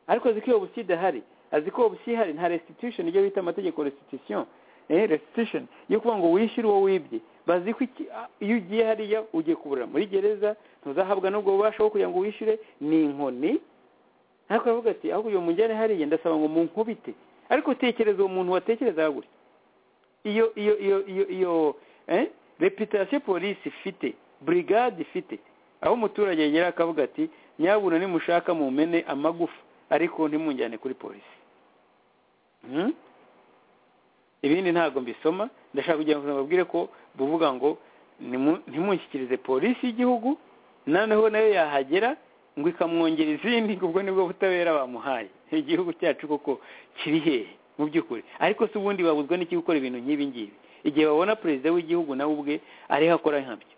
ariko azi ko iyo opsiyo idahari azi ko iyo opsiyo ihari nta restitution ibyo bita amategeko restitution eh restitution yo kuvuga ngo wishyure uwo wibye bazi ko iki- a- iyo ugiye hariya ugiye kuburira muri gereza ntuzahabwa n'ubwo bubasha bwo kugira ngo wishyure ni inkoni ariko aravuga ati ahubwo uyu mujyane hariya ndasaba ngo munkubite ariko tekereza uwo muntu watekerezaga gutya iyo iyo iyo iyo iyo eh, reputasiyo polisi ifite burigade ifite aho umuturage yegera akavuga ati nyabuna nimushaka mumene amagufa ariko ntimunjyane kuri polisi Hmm? ibindi ntabwo mbisoma ndashaka kugira ngo babwire ko buvuga ngo nimu- ntimunshyikirize polisi y'igihugu noneho nayo yahagera ngo ikamwongera izindi ngo ubwo nibwo butabera bamuhaye igihugu cyacu koko kiri hehe mu by'ukuri ariko si ubundi babuzwa n'iki gukora ibintu nk'ibi ngibi igihe babona perezida w'igihugu nawe ubwe ariho akora nkabyo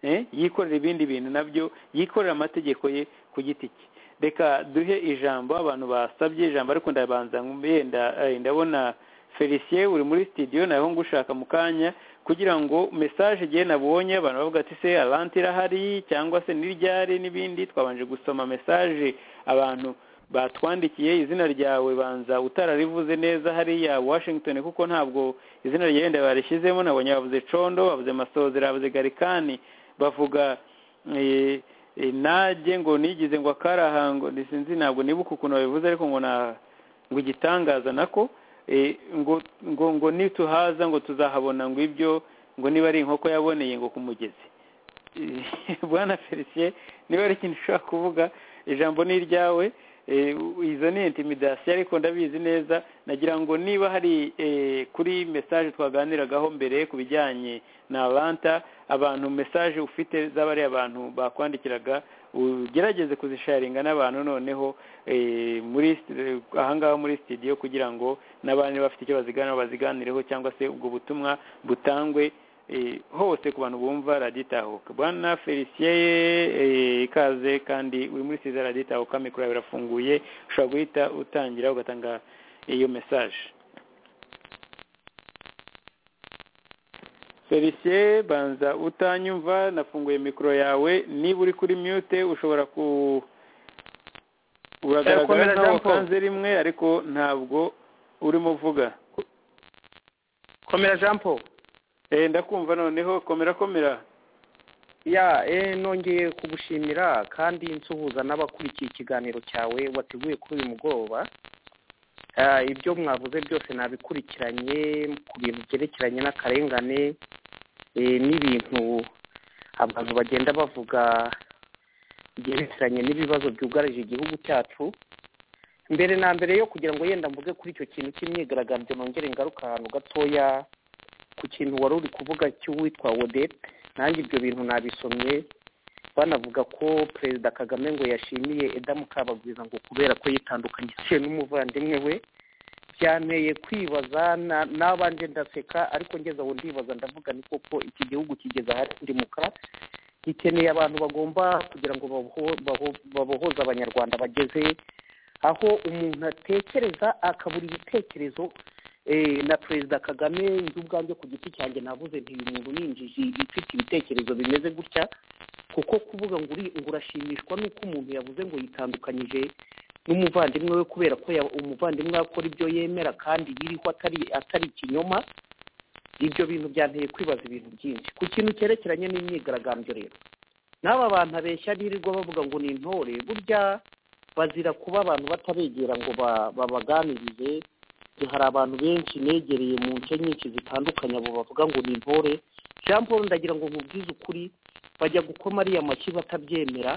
Eh, yikorera ibindi bintu nabyo yikorera amategeko ye ku giti cye reka duhe ijambo abantu basabye ijambo ariko ndabanza yenda eh, ndabona felicien uri muri studio naho ngushaka mu kanya kugira ngo message igihe nabonye abantu bavuga ati se alanti irahari cyangwa se n'iryari n'ibindi twabanje gusoma message abantu batwandikiye izina ryawe banza utararivuze neza hariya washington kuko ntabwo izina ryawe ndabarishyizemo nabonye bavuze condo bavuze masozera bavuze garikani bavuga eh, eh, najye ngo nigize ngo akaraha ngo sinzi ntabwo nibuka ukuntu babivuze ariko ngo na ngo igitangaza nako eh, ngo ngo ngo nituhaza ngo tuzahabona ngo ibyo ngo niba ari inkoko yaboneye ngo ku mugezi Eh, bwana felicien niba ari ikintu ushobora kuvuga ijambo ni iryawe Eh, u- izo ni intimidasiyo ariko ndabizi neza nagira ngo niba hari eh, kuri message twaganiragaho mbere ku bijyanye na ranta abantu message ufite z'abari abantu bakwandikiraga ugerageze kuzisharinga n'abantu noneho eh, muri st- ahangaha muri studio kugira ngo n'abandi bafite icyo baziganiraho baziganireho cyangwa se ubwo butumwa butangwe eh, hose ku bantu bumva radiyo itahuka bwana felicien eh, ikaze kandi uri muri siza radiyo itahuka mikoro yawe irafunguye ushobora guhita utangira ugatanga iyo message felicien banza utanyumva nafunguye mikoro yawe niba uri kuri mute ushobora ku uragaragara Komera, nkaho Jean Paul. wakanze rimwe ariko ntabwo urimo uvuga komera jean paul Eh, ndakumva noneho komera komera ya eh, nongeye kugushimira kandi nsuhuza n'abakurikiye ikiganiro cyawe wateguye kuri uyu mugoroba Ah, ibyo mwavuze byose nabikurikiranye ku bintu byerekeranye n'akarengane eh, n'ibintu abantu bagenda bavuga byerekeranye n'ibibazo byugarije igihugu cyacu mbere na mbere yo kugira ngo yenda mvuge kuri icyo kintu cy'imyigaragambyo nongere ngaruka ahantu gatoya ku kintu wari uri kuvuga cy'uwitwa odette nanjye ibyo bintu nabisomye banavuga ko perezida kagame ngo yashimiye edamu kabagwiza ngo kubera ko yitandukanyije n'umuvandimwe we byanteye kwibaza na- nabanje ndaseka ariko ngeze aho ndibaza ndavuga ni koko iki gihugu kigeze ahari ndimuka gikeneye abantu bagomba kugira ngo baboho- baho- babohoze abanyarwanda bageze aho umuntu atekereza akabura ibitekerezo eh, na perezida kagame njye ubwanjye ku giti cyanjye navuze nti uyu muntu ninjiji ifite ibitekerezo bimeze gutya kuko kuvuga ngo uri- ngo urashimishwa n'uko umuntu yavuze ngo yitandukanyije n'umuvandimwe we kubera ko ya- umuvandimwe we akora ibyo yemera kandi biriho atari atari ikinyoma ibyo bintu byanteye kwibaza ibintu byinshi ku kintu cyerekeranye n'imyigaragambyo rero n'aba bantu abeshya birirwa bavuga ngo ni intore burya bazira kuba abantu batabegera ngo ba- babaganirize Igihe hari abantu benshi negereye mu nce nyinshi zitandukanye abo bavuga ngo ni intore jean paul ndagira ngo nkubwize ukuri bajya gukoma ariya mashyi batabyemera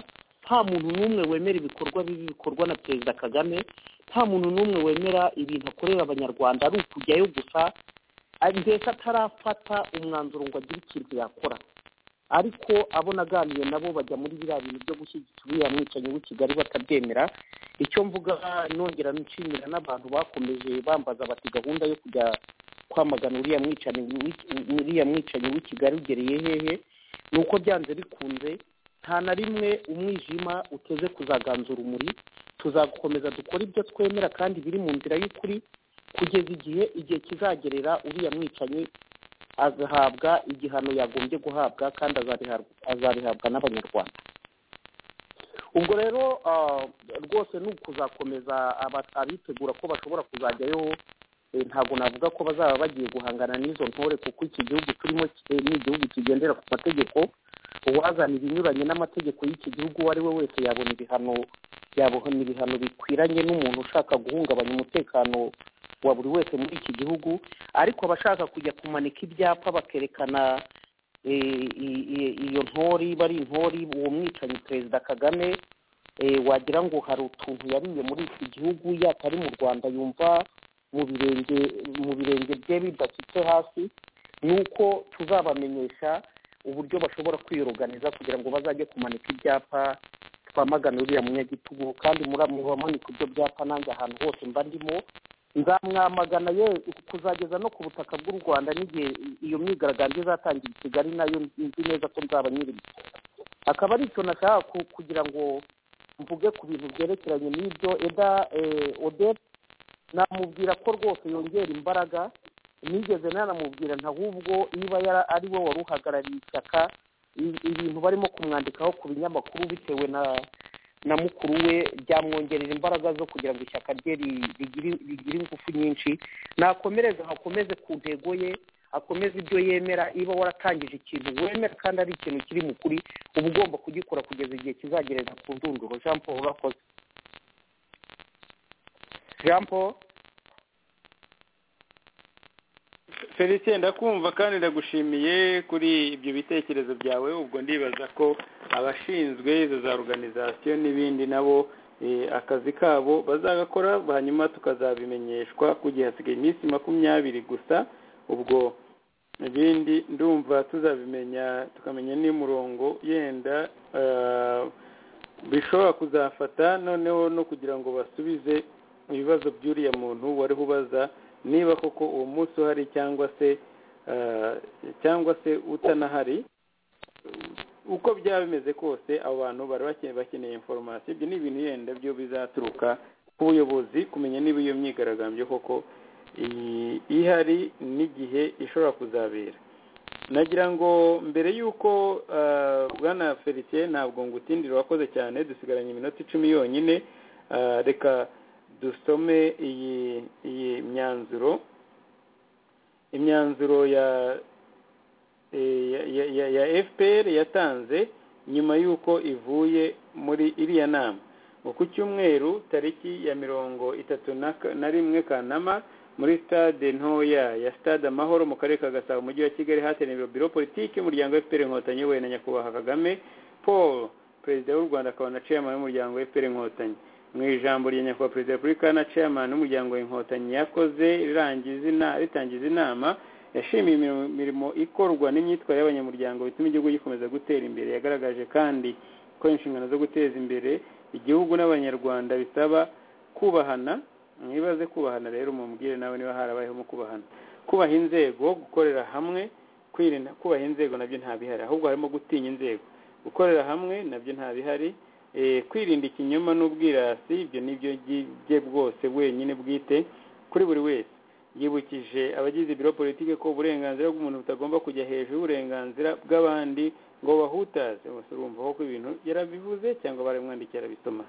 nta muntu n'umwe wemera ibikorwa bibi bikorwa na perezida kagame nta muntu n'umwe wemera ibintu akorera abanyarwanda ari ukujyayo gusa ari- mbese atarafata umwanzuro ngo agire ikintu yakora ariko abo naganiriye nabo bajya muri biriya bintu byo gushyigikira uriya mwicanyi w'i kigali batabyemera icyo mvuga nongera nshimira n'abantu bakomeje bambaza bati gahunda yo kujya kwamagana uriya mwicanyi w'i- uriya mwicanyi w'i kigali ugereye hehe ni uko byanze bikunze nta na rimwe umwijima uteze kuzaganza urumuri tuzakomeza dukora ibyo twemera kandi biri mu nzira y'ukuri kugeza igihe igihe kizagerera uriya mwicanyi agahabwa igihano yagombye guhabwa kandi azabihabwa azabihabwa n'abanyarwanda ubwo rero ah, rwose ni ukuzakomeza aba- abitegura ko bashobora kuzajyayo eh, ntabwo navuga ko bazaba bagiye guhangana n'izo ntore kuko iki gihugu turimo eh, ni igihugu kigendera ku mategeko uwazana ibinyuranye n'amategeko y'iki gihugu uwo ari we wese yabona ibihano yabona ibihano bikwiranye n'umuntu ushaka guhungabanya umutekano wa buri wese muri iki gihugu ariko abashaka kujya kumanika ibyapa bakerekana iyo ntori iba ari intori uwo mwicanyi perezida kagame wagira ngo hari utuntu yariye muri iki gihugu yatari mu rwanda yumva mu birenge mu birenge bye bidasutse hasi ni uko tuzabamenyesha uburyo bashobora kwiyoganiza kugira ngo bazajye kumanika ibyapa twamagana uriya munyagitugu kandi muramanika ibyo byapa nanjye ahantu hose mba ndimo nzamwamagana ye kuzageza no ku butaka bw'u rwanda n'igihe iyo myigaragambyo izatangira i kigali nayo nzi neza ko nzaba nyirimo akaba ari icyo nashaka kugira ngo mvuge ku bintu byerekeranye n'ibyo eda odette namubwira ko rwose yongera imbaraga nigeze nanamubwira ntabwo niba ari we wari uhagarariye ishyaka ibintu barimo kumwandikaho ku binyamakuru bitewe na na mukuru we byamwongerera imbaraga zo kugira ngo ishyaka rye rigire ingufu nyinshi nakomereze akomeze ku ntego ye akomeze ibyo yemera niba waratangije ikintu wemera kandi ari ikintu kiri mu kuri uba ugomba kugikora kugeza igihe kizagereza ku ndunduro jean paul urakoze jean paul felicien ndakumva kandi ndagushimiye kuri ibyo bitekerezo byawe ubwo ndibaza ko abashinzwe izo za organizasiyo n'ibindi nabo akazi kabo bazagakora hanyuma tukazabimenyeshwa ku gihe hasigaye iminsi makumyabiri gusa ubwo ibindi ndumva tuzabimenya tukamenya n'umurongo yenda bishobora kuzafata noneho no kugira ngo basubize ibibazo by'uriya muntu wari ubaza niba koko uwo munsi uhari cyangwa se cyangwa se utanahari uko byaba bimeze kose abo bantu bari bakeneye inforomasiyo ibyo ni ibintu yenda byo bizaturuka ku buyobozi kumenya niba iyo myigaragambyo koko ihari n'igihe ishobora kuzabera nagira ngo mbere y'uko bwana felicien ntabwo ngo utindire wakoze cyane dusigaranye iminota icumi yonyine reka dusome iyi iyi myanzuro imyanzuro ya ya fpr yatanze nyuma y'uko ivuye muri iriya nama ku cyumweru tariki ya mirongo itatu na rimwe kanama muri stade ntoya ya stade amahoro mu karere ka gasabo umujyi wa kigali hateranirwa biro politiki y'umuryango fpr inkotanyi we na nyakubahwa kagame paul perezida w'u rwanda akaba na chairman w'umuryango fpr inkotanyi mu ijambo rya nyakubahwa perezida wa repubulika na chairman w'umuryango inkotanyi yakoze ritangiza inama yashimiye imirimo ikorwa n'imyitwarire y'abanyamuryango bituma igihugu gikomeza gutera imbere yagaragaje kandi ko inshingano zo guteza imbere igihugu n'abanyarwanda bisaba kubahana mwibaze kubahana rero mumubwire nawe niba harabayeho mu kubahana kubaha inzego gukorera hamwe kwirinda kubaha inzego nabyo ntabihari ahubwo harimo gutinya inzego gukorera hamwe nabyo ntabihari kwirinda ikinyoma n'ubwirasi ibyo nibyo bye bwose wenyine bwite kuri buri wese yibukije abagize biro politiki ko uburenganzira bw'umuntu butagomba kujya hejuru y'uburenganzira bw'abandi ngo bahutaze urumva ko ibintu yarabivuze cyangwa baramwandikiye arabisoma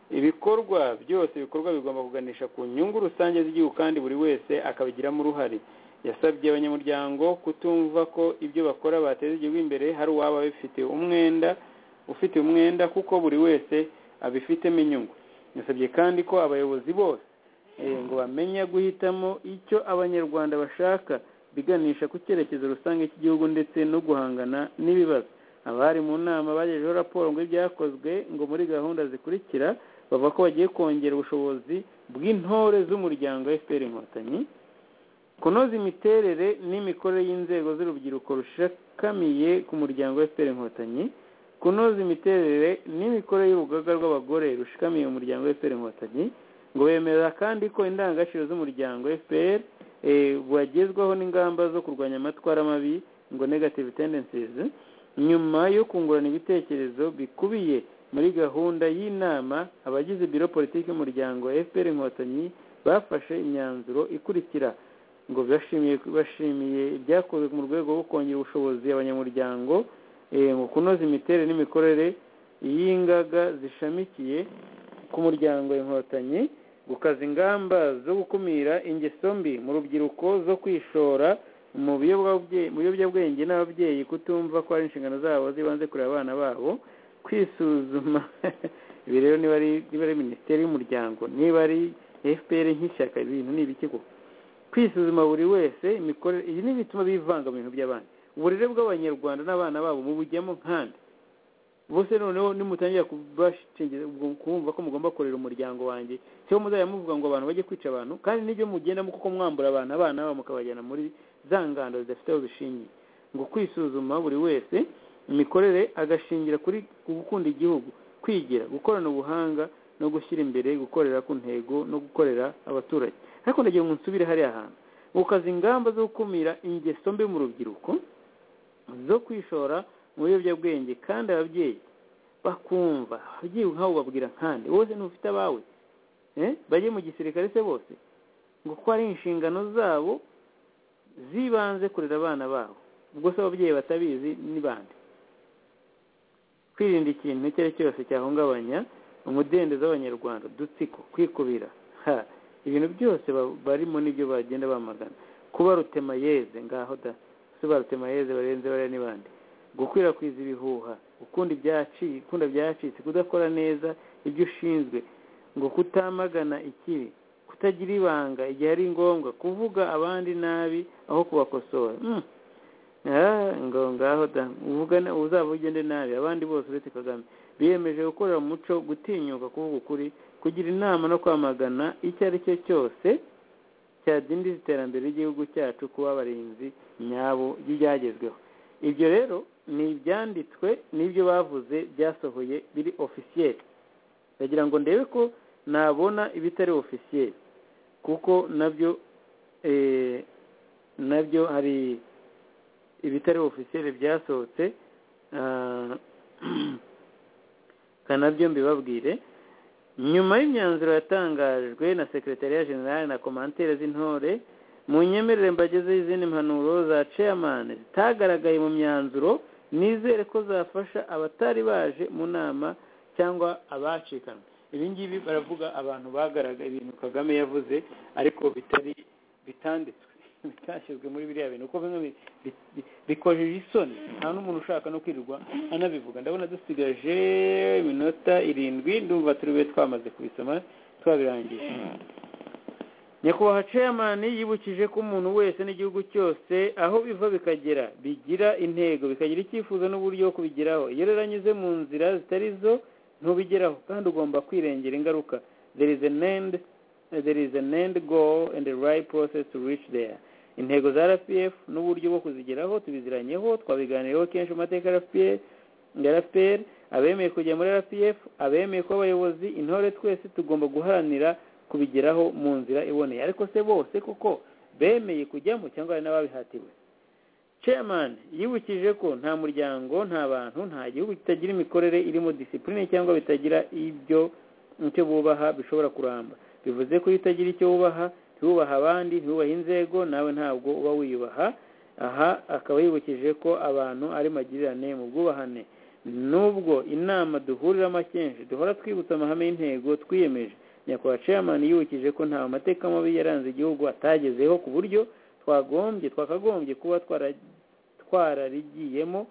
ibikorwa byose ibikorwa bigomba kuganisha ku nyungu rusange z'igihugu kandi buri wese akabigiramo uruhare yasabye abanyamuryango kutumva ko ibyo bakora bateza igihugu imbere hari uwaba bifite umwenda ufite umwenda kuko buri wese abifitemo inyungu nasabye kandi ko abayobozi bose ngo bamenya guhitamo icyo abanyarwanda bashaka biganisha ku cyerekezo rusange cy'igihugu ndetse no guhangana n'ibibazo abari mu nama bagejejeho raporo ngo ibyakozwe ngo muri gahunda zikurikira bavuga ko bagiye kongera ubushobozi bw'intore z'umuryango fpr inkotanyi kunoza imiterere n'imikorere y'inzego z'urubyiruko rushakamiye ku muryango fpr inkotanyi kunoza imiterere n'imikorere y'urugaga rw'abagore rushikamiye umuryango fpr inkotanyi ngo bemeza kandi ko indangagaciro z'umuryango fpr wagezwaho n'ingamba zo kurwanya amatwara mabi ngo negative tendencies nyuma yo kungurana ibitekerezo bikubiye muri gahunda y'inama abagize biro politiki y'umuryango fpr inkotanyi bafashe imyanzuro ikurikira ngo bashimiye ibyakozwe mu rwego rwo kongera ubushobozi abanyamuryango mu kunoza imiterere n'imikorere y'ingaga zishamikiye ku muryango inkotanyi gukaza ingamba zo gukumira ingeso mbi mu rubyiruko zo kwishora mu biyobyabwenge n'ababyeyi kutumva ko hari inshingano zabo zibanze kureba abana babo kwisuzuma ibi rero niba ari minisiteri y'umuryango niba ari fpr nk'ishyaka ibintu ni ibiki kwisuzuma buri wese imikorere ibi ni ibituma bivanga mu bintu by'abandi uburere bw'abanyarwanda n'abana babo mubujyamo nkande bose noneho nimutangira kubashingira kumva ko mugomba korera umuryango wanjye cyo muzajya muvuga ngo abantu bajye kwica abantu kandi n'ibyo mugendamo kuko mwambura abantu abana babo mukabajyana muri za ngando zidafite aho zishingiye ngo kwisuzuma buri wese imikorere agashingira kuri gukunda igihugu kwigira gukorana ubuhanga no gushyira imbere gukorera ku ntego no gukorera abaturage ariko ndagira ngo nsubire hariya hantu gukaza ingamba zo gukumira ingeso mbi mu rubyiruko zo kwishora mu biyobyabwenge kandi ababyeyi bakumva ababyeyi nk'abo babwira nkande wowe ntufite abawe bajye mu gisirikare se bose ngo kuko ari inshingano zabo zibanze kurera abana babo ubwo se ababyeyi batabizi ni bande kwirinda ikintu icyo ari cyo cyose cyahungabanya umudendezo w'abanyarwanda udutsiko kwikubira ha ibintu byose barimo nibyo bagenda bamagana kuba rutemayeze ngaho da si ba rutemayeze barenze bariya n'ibandi gukwirakwiza ibihuha gukunda ibyacitse gukunda byacitse kudakora neza ibyo ushinzwe ngo kutamagana ikibi kutagira ibanga igihe ari ngombwa kuvuga abandi nabi aho kubakosora ngo ngaho da uvugana uzaba ugende nabi abandi bose uretse kagame biyemeje gukorera umuco gutinyuka kuvuga ukuri kugira inama no kwamagana icyo ari cyo cyose cyadindiza iterambere ry'igihugu cyacu kuba abarinzi nyabo ry'ibyagezweho ibyo rero ni ibyanditswe n'ibyo bavuze byasohoye biri ofisiyeri ndagira ngo ndebe ko nabona ibitari ofisiyeri kuko nabyo nabyo hari ibitari ofisiyeri byasohotse nabyo mbibabwire nyuma y'imyanzuro yatangajwe na sekretariya generale na komantere z'intore mu nyemerere mbagezeho izindi mpanuro za chairman zitagaragaye mu myanzuro nizere ko zafasha abatari baje mu nama cyangwa abacikanwe ibi ngibi baravuga abantu bagaragaye ibintu kagame yavuze ariko bitari bitanditswe bitashyizwe muri biriya bintu uko bimwe bikojeje isoni nta n'umuntu ushaka no kwirirwa anabivuga ndabona dusigaje iminota irindwi ndumva turi bube twamaze kubisoma twabirangije nyakubahwa ceyamani yibukije ko umuntu wese n'igihugu cyose aho biva bikagera bigira intego bikagira icyifuzo n'uburyo bwo kubigeraho iyo rero anyuze mu nzira zitari zo ntubigeraho kandi ugomba kwirengera ingaruka there is an end there is an end goal and the right process to reach there intego za rpf n'uburyo bwo kuzigeraho tubiziranyeho twabiganireho kenshi mu mateka ya rpr abemeye kujya muri rpf abemeye kuba abayobozi intore twese tugomba guharanira kubigeraho mu nzira iboneye ariko se bose kuko bemeye kujyamo cyangwa hari n'ababihatiwe chairman yibukije ko nta muryango nta bantu nta gihugu kitagira imikorere irimo disipurine cyangwa bitagira ibyo icyo bubaha bishobora kuramba bivuze ko iyo utagira icyo wubaha ntiwubaha abandi ntiwubahe inzego nawe ntabwo uba wiyubaha aha akaba yibukije ko abantu ari magirirane mu bwubahane nubwo inama duhuriramo akenshi duhora twibutsa amahame y'intego twiyemeje nyakubahwa chairman yibukije ko nta mateka mabi yaranze igihugu atagezeho ku buryo twagombye twakagombye kuba twararigiyemo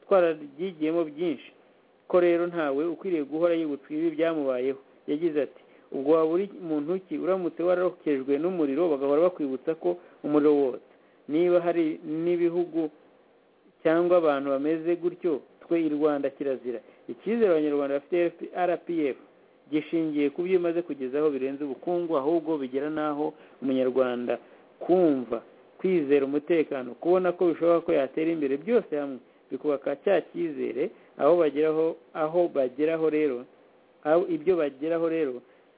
twararyigiyemo byinshi ko rero ntawe ukwiriye guhora yibutsa ibi byamubayeho yagize ati ubwo waba uri muntu ki uramutse wararokejwe n'umuriro bagahora bakwibutsa ko umuriro wotsa niba hari n'ibihugu cyangwa abantu bameze gutyo twe i rwanda kirazira icyizere abanyarwanda bafite rpf gishingiye ku byo imaze kugezaho birenze ubukungu ahubwo bigera n'aho umunyarwanda kumva kwizera umutekano kubona ko bishoboka ko yatera imbere byose hamwe bikubaka cya cyizere aho bageraho aho bageraho rero aho ibyo bageraho rero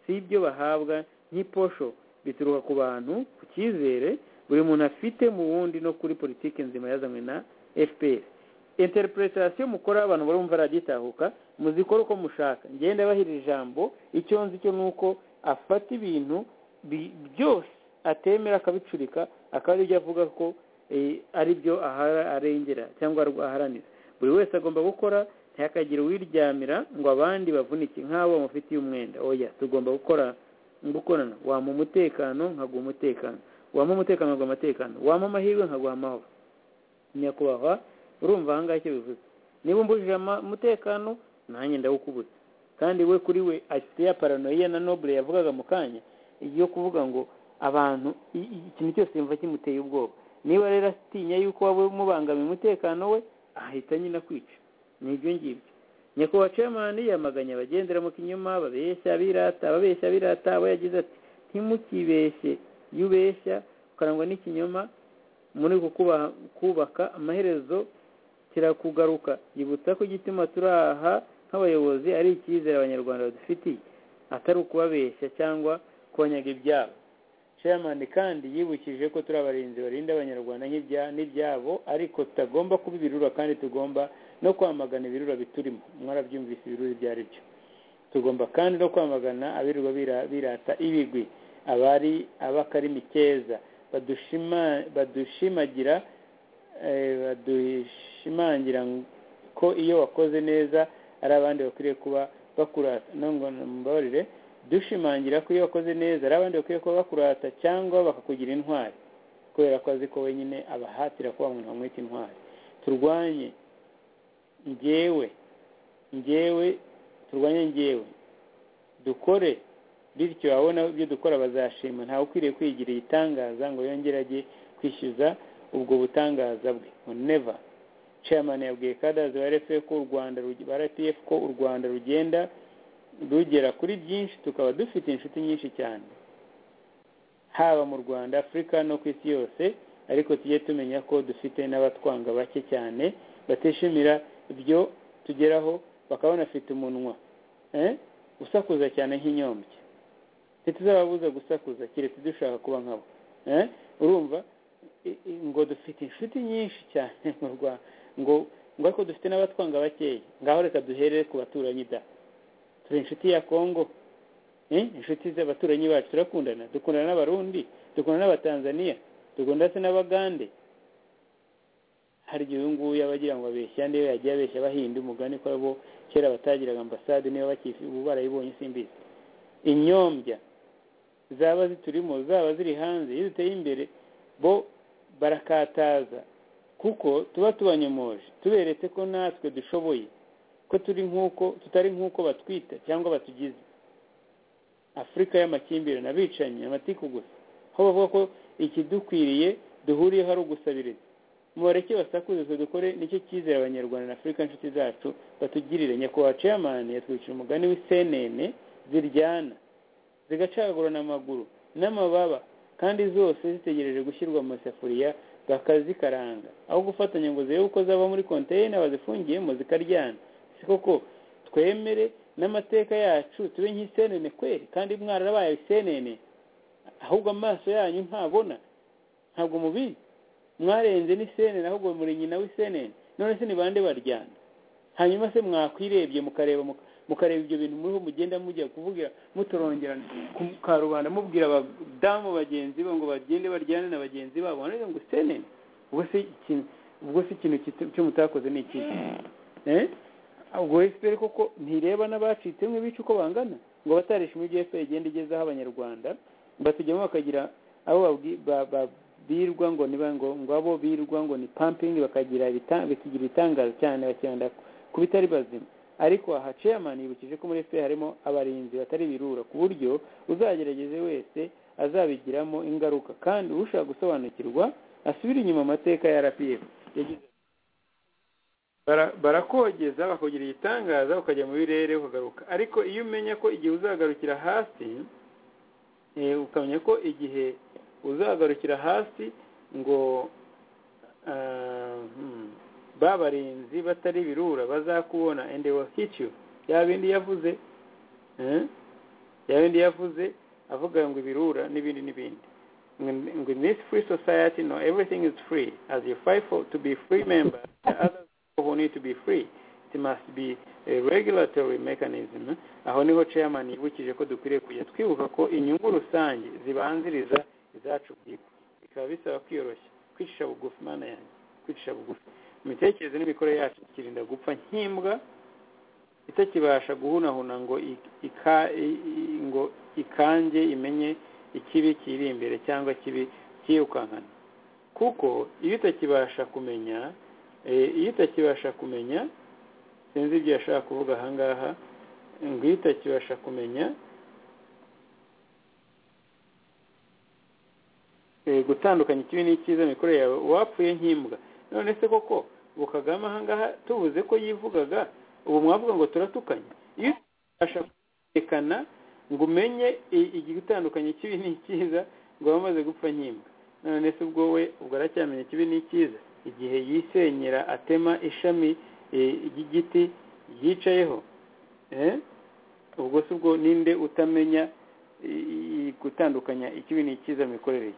si ibyo bahabwa nk'iposho bituruka ku bantu ku cyizere buri muntu afite mu wundi no kuri politiki nzima yazanywe na fpr interpretation mukora abantu barumva ragitahuka muzikora uko mushaka ngende abahira ijambo icyo nzi cyo ni uko afata ibintu byose atemera akabicurika akaba aribyo avuga ko ari byo arengera cyangwa aharanira buri wese agomba gukora ntihakagire uwiryamira ngo abandi bavunike nk'abo bamufitiye umwenda oya tugomba gukora gukorana wampa umutekano nkaguha umutekano wampa umutekano nkaguha amatekano wampa amahirwe nkaguha amahoro nyakubahwa urumva aha ngaha icyo bivuze niba umbujije umutekano nanjye ndawukubutse kandi we kuri we afite ya paranoia na nobure yavugaga mu kanya iyo kuvuga ngo abantu i- i- ikintu cyose yumva kimuteye ubwoba niba rero atinya yuko waba umubangamiye umutekano we ahita nyine akwica ni ibyo ngibyo nyakubahwa cemani yamaganye abagendera mu kinyoma babeshya birata ababeshya birata abo yagize ati ntimukibeshye iyo ubeshya ukarangwa n'ikinyoma muri uku kubaha- kubaka amaherezo kirakugaruka yibutsa ko igituma turi aha nk'abayobozi ari icyizere abanyarwanda badufitiye atari ukubabeshya cyangwa konyaga ibyabo chairman kandi yibukije ko turi abarinzi barinda abanyarwanda nk'ibya- n'ibyabo ariko tutagomba kuba ibirura kandi tugomba no kwamagana ibirura biturimo mwarabyumvise ibirura ibyo ari byo tugomba kandi no kwamagana abirirwa bira- birata ibigwi abari abakarimi keza badushima- badushimagira eh, badushimangira ng- ko iyo wakoze neza ari abandi bakwiriye kuba bakurata no ngo mbabarire dushimangira ko iyo wakoze neza hari abandi bakwiye kuba bakurata cyangwa bakakugira intwari kubera ko azi ko wenyine abahatira kuba umuntu bamwita intwari turwanye njyewe njyewe turwanye njyewe dukore bityo abona ibyo dukora bazashima ntawe ukwiriye kwigira igitangaza ngo yongere ajye kwishyuza ubwo butangaza bwe neva chairman yabwiye kadazi wa rfa ko u rwanda rugi- ba rpf ko u rwanda rugenda rugera kuri byinshi tukaba dufite inshuti nyinshi cyane haba mu rwanda afurika no ku isi yose ariko tujye tumenya ko dufite n'abatwanga bake cyane batishimira ibyo tugeraho bakaba banafite umunwa eh? usakuza cyane nk'inyombya ntituzababuza gusakuza keretse dushaka kuba nkabo eh? urumva I- i- ngo dufite inshuti nyinshi cyane mu rwanda ngo ngo ariko dufite n'abatwanga bakeya ngaho reka duherere ku baturanyi da turi inshuti ya kongo Eh, inshuti z'abaturanyi bacu turakundana dukundana n'abarundi dukundana n'abatanzaniya dukundana se n'abagande hari igihe uyu nguyu aba agira ngo abeshya niyo yagiye abeshya abahinda umugani ko abo kera batagiraga ambasade niba bakifi ubu barayibonye simbizi inyombya zaba ziturimo zaba ziri hanze iyo duteye imbere bo barakataza kuko tuba tubanyomoje tuberetse ko natwe dushoboye ko turi nk'uko tutari nk'uko batwita cyangwa batugize afurika y'amakimbirane abicanyi amatiku gusa aho bavuga ko ikidukwiriye duhuriyeho ari ugusabiriza mubareke basakuze twe dukore nicyo cyizere abanyarwanda na afurika inshuti zacu batugirire nyakubahwa ceyamani yatwikira umugani w'isenene ziryana zigacagurana amaguru n'amababa kandi zose zitegereje gushyirwa mu isafuriya bakazikaranga aho gufatanya ngo zirebe uko zaba muri konteyina bazifungiyemo zikaryana si koko twemere n'amateka yacu tube nk'isenene kweri kandi mwarabaye isenene ahubwo amaso yanyu ntabona ntabwo mubizi mwarenze n'isenene ahubwo muri nyina w'isenene none se ni bande baryana hanyuma se mwakwirebye mukareba muka- mukareba ibyo bintu muriho mugenda mujya kuvugira mutorongerana ku ka rubanda mubwira abadamu bagenzi be ngo bagende baryane na bagenzi babo none ngo isenene ubwo se ikintu ubwo se ikintu kita- cyo mutakoze ni ikihe eh ubwo efuperi koko ntireba n'abacitsemo ibice uko bangana ngo batarishima ibyo efuperi igenda igezaho abanyarwanda batujyamo bakagira abo babwi- ba- ba- birwa ngo niba ngo ngo abo birwa ngo ni pampingi bakagira ibita- bikigira ibitangaza cyane bakenda ku bitari bazima ariko aha chairman yibukije ko muri efuperi harimo abarinzi batari birura ku buryo uzagerageze wese azabigiramo ingaruka kandi ushaka gusobanukirwa asubire inyuma amateka ya rpf yagize bara- barakogeza bakagira igitangaza ukajya mu birere ukagaruka ariko iyo umenya ko igihe uzagarukira hasi eh, ukamenya ko igihe uzagarukira hasi ngo ah, hmm, ba barinzi batari birura bazakubona and they will hit you ya bindi yavuze eh? ya bindi yavuze avuga ngo ibirura n'ibindi n'ibindi in in this free society no everything is free as you fight for to be free member the others who need to be free it must be a regulatory mechanism aho niho chairman yibukije ko dukwiriye kujya twibuka ko inyungu rusange zibanziriza izacu bwite bikaba bisaba kwiyoroshya kwicisha bugufi mana yanjye kwicisha bugufi imitekerereze n'imikorere yacu tukirinda gupfa nk'imbwa itakibasha guhunahuna ngo ik- ika- i- i- ngo ikange imenye ikibi kiri imbere cyangwa kibi cyirukankana kuko iyo utakibasha kumenya eh, iyo utakibasha kumenya sinzi ibyo yashaka kuvuga ahangaha ngo iyo utakibasha kumenya gutandukanya ikibi n'icyiza mu mikorere yawe wapfuye nk'imbwa none se koko ubu kagame ahangaha tubuze ko yivugaga ubu mwavuga ngo turatukanye iyo utabasha kumvikana ngo umenye igitandukanye ikibi n'icyiza ngo aba amaze gupfa nk'imbwa none se ubwo we ubwo aracyamenya ikibi n'icyiza igihe yisenyera atema ishami ry'igiti yicayeho ubwo se ubwo ninde utamenya gutandukanya ikibi n'icyiza mu mikorere ye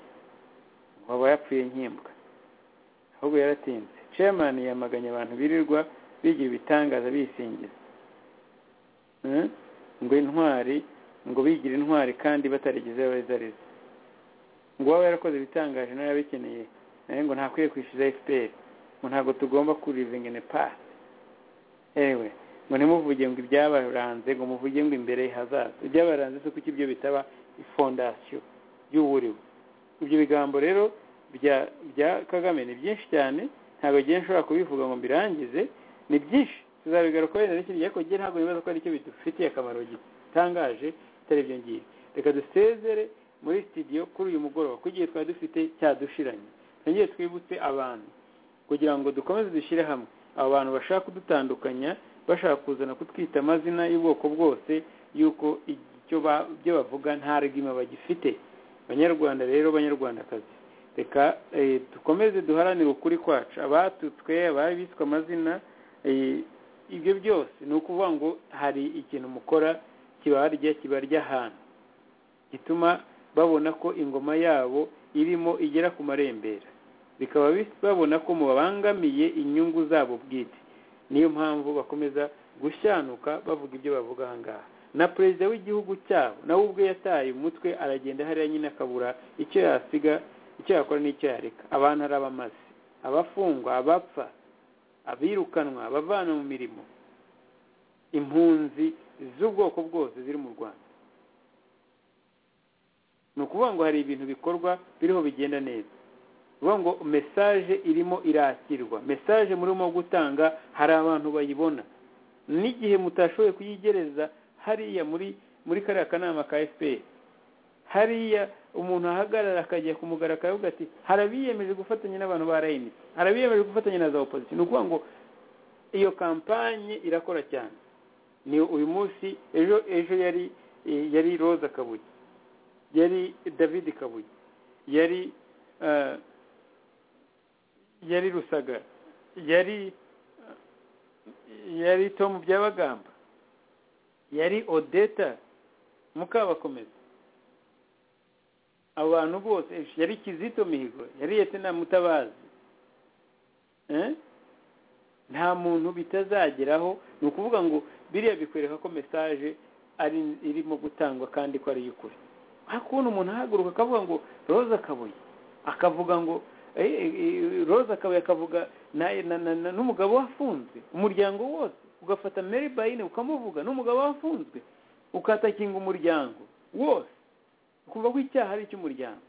waba yapfuye nk'imbwa ahubwo yaratinze chairman yamaganye abantu birirwa bigira ibitangaza bisingiza ngo intwari ngo bigira intwari kandi batarigize abazariza ngo waba yarakoze ibitangaje nawe yabikeneye nawe ngo ntakwiye kwishyuza fpr ngo ntabwo tugomba kurivingene pasi ewe ngo ntimuvuge ngo ibyabaranze ngo muvuge ngo imbere hazaza ibyabaranze si kuki ibyo bitaba ifondasiyo y'uwuriwe ibyo bigambo rero bya bya kagame ni byinshi cyane ntabwo igihe nshobora kubivuga ngo mbirangize ni byinshi tuzabigaruka wenda n'ikindi gihe kugira ntabwo bibaza ko aricyo bidufitiye akamaro gitangaje bitari ibyo ngibyo reka dusezere muri sitidiyo kuri uyu mugoroba kuko igihe twari dufite cyadushiranye twongere twibutse abantu kugira ngo dukomeze dushyire hamwe abo bantu bashaka kudutandukanya bashaka kuzana kutwita amazina y'ubwoko bwose y'uko ibyo bavuga nta regima bagifite banyarwanda rero banyarwandakazi reka dukomeze duharanire ukuri kwacu abatutswe ababiswe amazina ibyo byose ni ukuvuga ngo hari ikintu mukora kibarya kibarya ahantu gituma babona ko ingoma yabo irimo igera ku marembera bikaba babona ko mubabangamiye inyungu zabo bwite niyo mpamvu bakomeza gushyanuka bavuga ibyo bavuga ahangaha na perezida w'igihugu cyabo nawe ubwe yataye umutwe aragenda hariya nyine akabura icyo yasiga icyo yakora n'icyo yareka abantu ari abamazi abafungwa abapfa abirukanwa abavana mu mirimo impunzi z'ubwoko bwose ziri mu rwanda ni ukuvuga ngo hari ibintu bikorwa biriho bigenda neza uvuga ngo mesaje irimo irakirwa mesaje murimo gutanga hari abantu bayibona n'igihe mutashoboye kuyigereza hariya muri muri kariya kanama ka efuperi hariya umuntu ahagarara akajya kumugara akavuga ati harabiyemeje gufatanya n'abantu ba rayini harabiyemeje gufatanya na za opozisiyo ni ukuvuga ngo iyo kampanye irakora cyane ni uyu munsi ejo ejo yari yari roza kabuye yari david kabuye yari yari rusaga yari yari tomu byabagamba yari odeta mukabakomeza abo bantu bose yari kizito mihigo yari yete na mutabazi nta muntu bitazageraho ni ukuvuga ngo biriya bikwereka ko mesaje ari irimo gutangwa kandi ko ari iy'ukuri kubona umuntu ahaguruka akavuga ngo roza kabuye akavuga ngo roza kabuye akavuga n'umugabo wafunzwe umuryango wose ugafata meri bayine ukamuvuga n'umugabo wafunzwe ukatakinga umuryango wose kumva ko icyaha ari icy'umuryango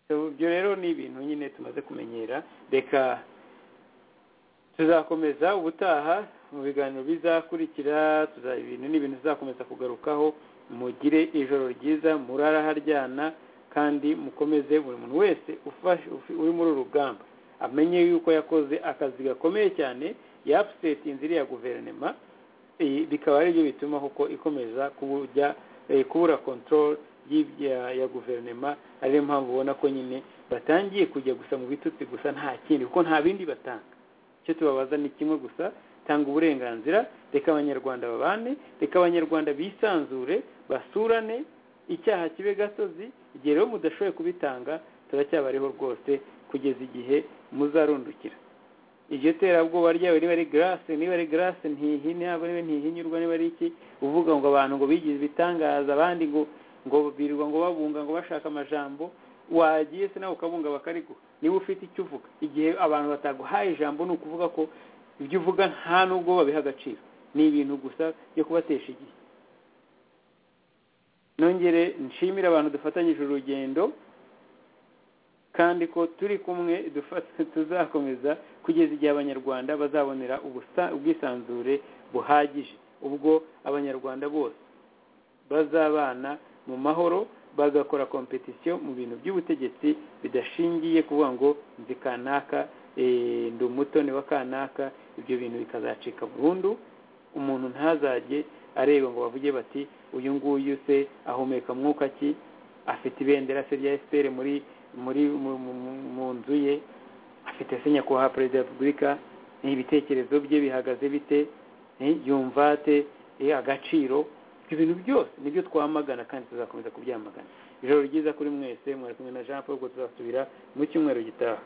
ibyo rero ni ibintu nyine tumaze kumenyera reka tuzakomeza ubutaha mu biganiro bizakurikira ibintu ni ibintu tuzakomeza kugarukaho mugire ijoro ryiza murara haryana kandi mukomeze buri muntu wese uri muri uru rugamba amenye yuko yakoze akazi gakomeye cyane yapusetinze iriya guverinoma bikaba aribyo bituma kuko ikomeza kubura control ya guverinoma ariyo mpamvu ubona ko nyine batangiye kujya gusa mu bitutsi gusa nta kindi kuko nta bindi batanga icyo tubabaza ni kimwe gusa tanga uburenganzira reka abanyarwanda babane reka abanyarwanda bisanzure basurane icyaha kibe gasozi igihe rero mudashoboye kubitanga turacyabariho rwose kugeza igihe muzarundukira iryo terabwoba ryawe niba ari garase niba ari garase ntihina ntihinyurwa niba ari iki uvuga ngo abantu ngo bigize ibitangaza abandi ngo ngo birirwa ngo babunga ngo bashaka amajambo wagiye se nawe ukabunga bakariguha niba ufite icyo uvuga igihe abantu bataguhaye ijambo ni ukuvuga ko ibyo uvuga nta n'ubwo babiha agaciro ni ibintu gusa byo kubatesha igihe nongere nshimire abantu dufatanyije urugendo kandi ko turi kumwe tuzakomeza kugeza igihe abanyarwanda bazabonera ubwisanzure buhagije ubwo abanyarwanda bose bazabana mu mahoro bagakora kompetisiyo mu bintu by'ubutegetsi bidashingiye kuvuga ngo nzi kanaka eh, ndi umutoni wa kanaka ibyo bintu bikazacika burundu umuntu ntazajye areba ngo bavuge bati uyu nguyu se ahumeka mwuka ki afite ibendera se rya fpr muri muri mu- mu- mu- mu nzu ye afite se nyakubahwa perezida wa repubulika ibitekerezo bye bihagaze bite eh, yumva ate eh, agaciro ibyo bintu byose nibyo twamagana kandi tuzakomeza kubyamagana ijoro ryiza kuri mwese mwari kumwe na jean paul ubwo tuzasubira mu cyumweru gitaha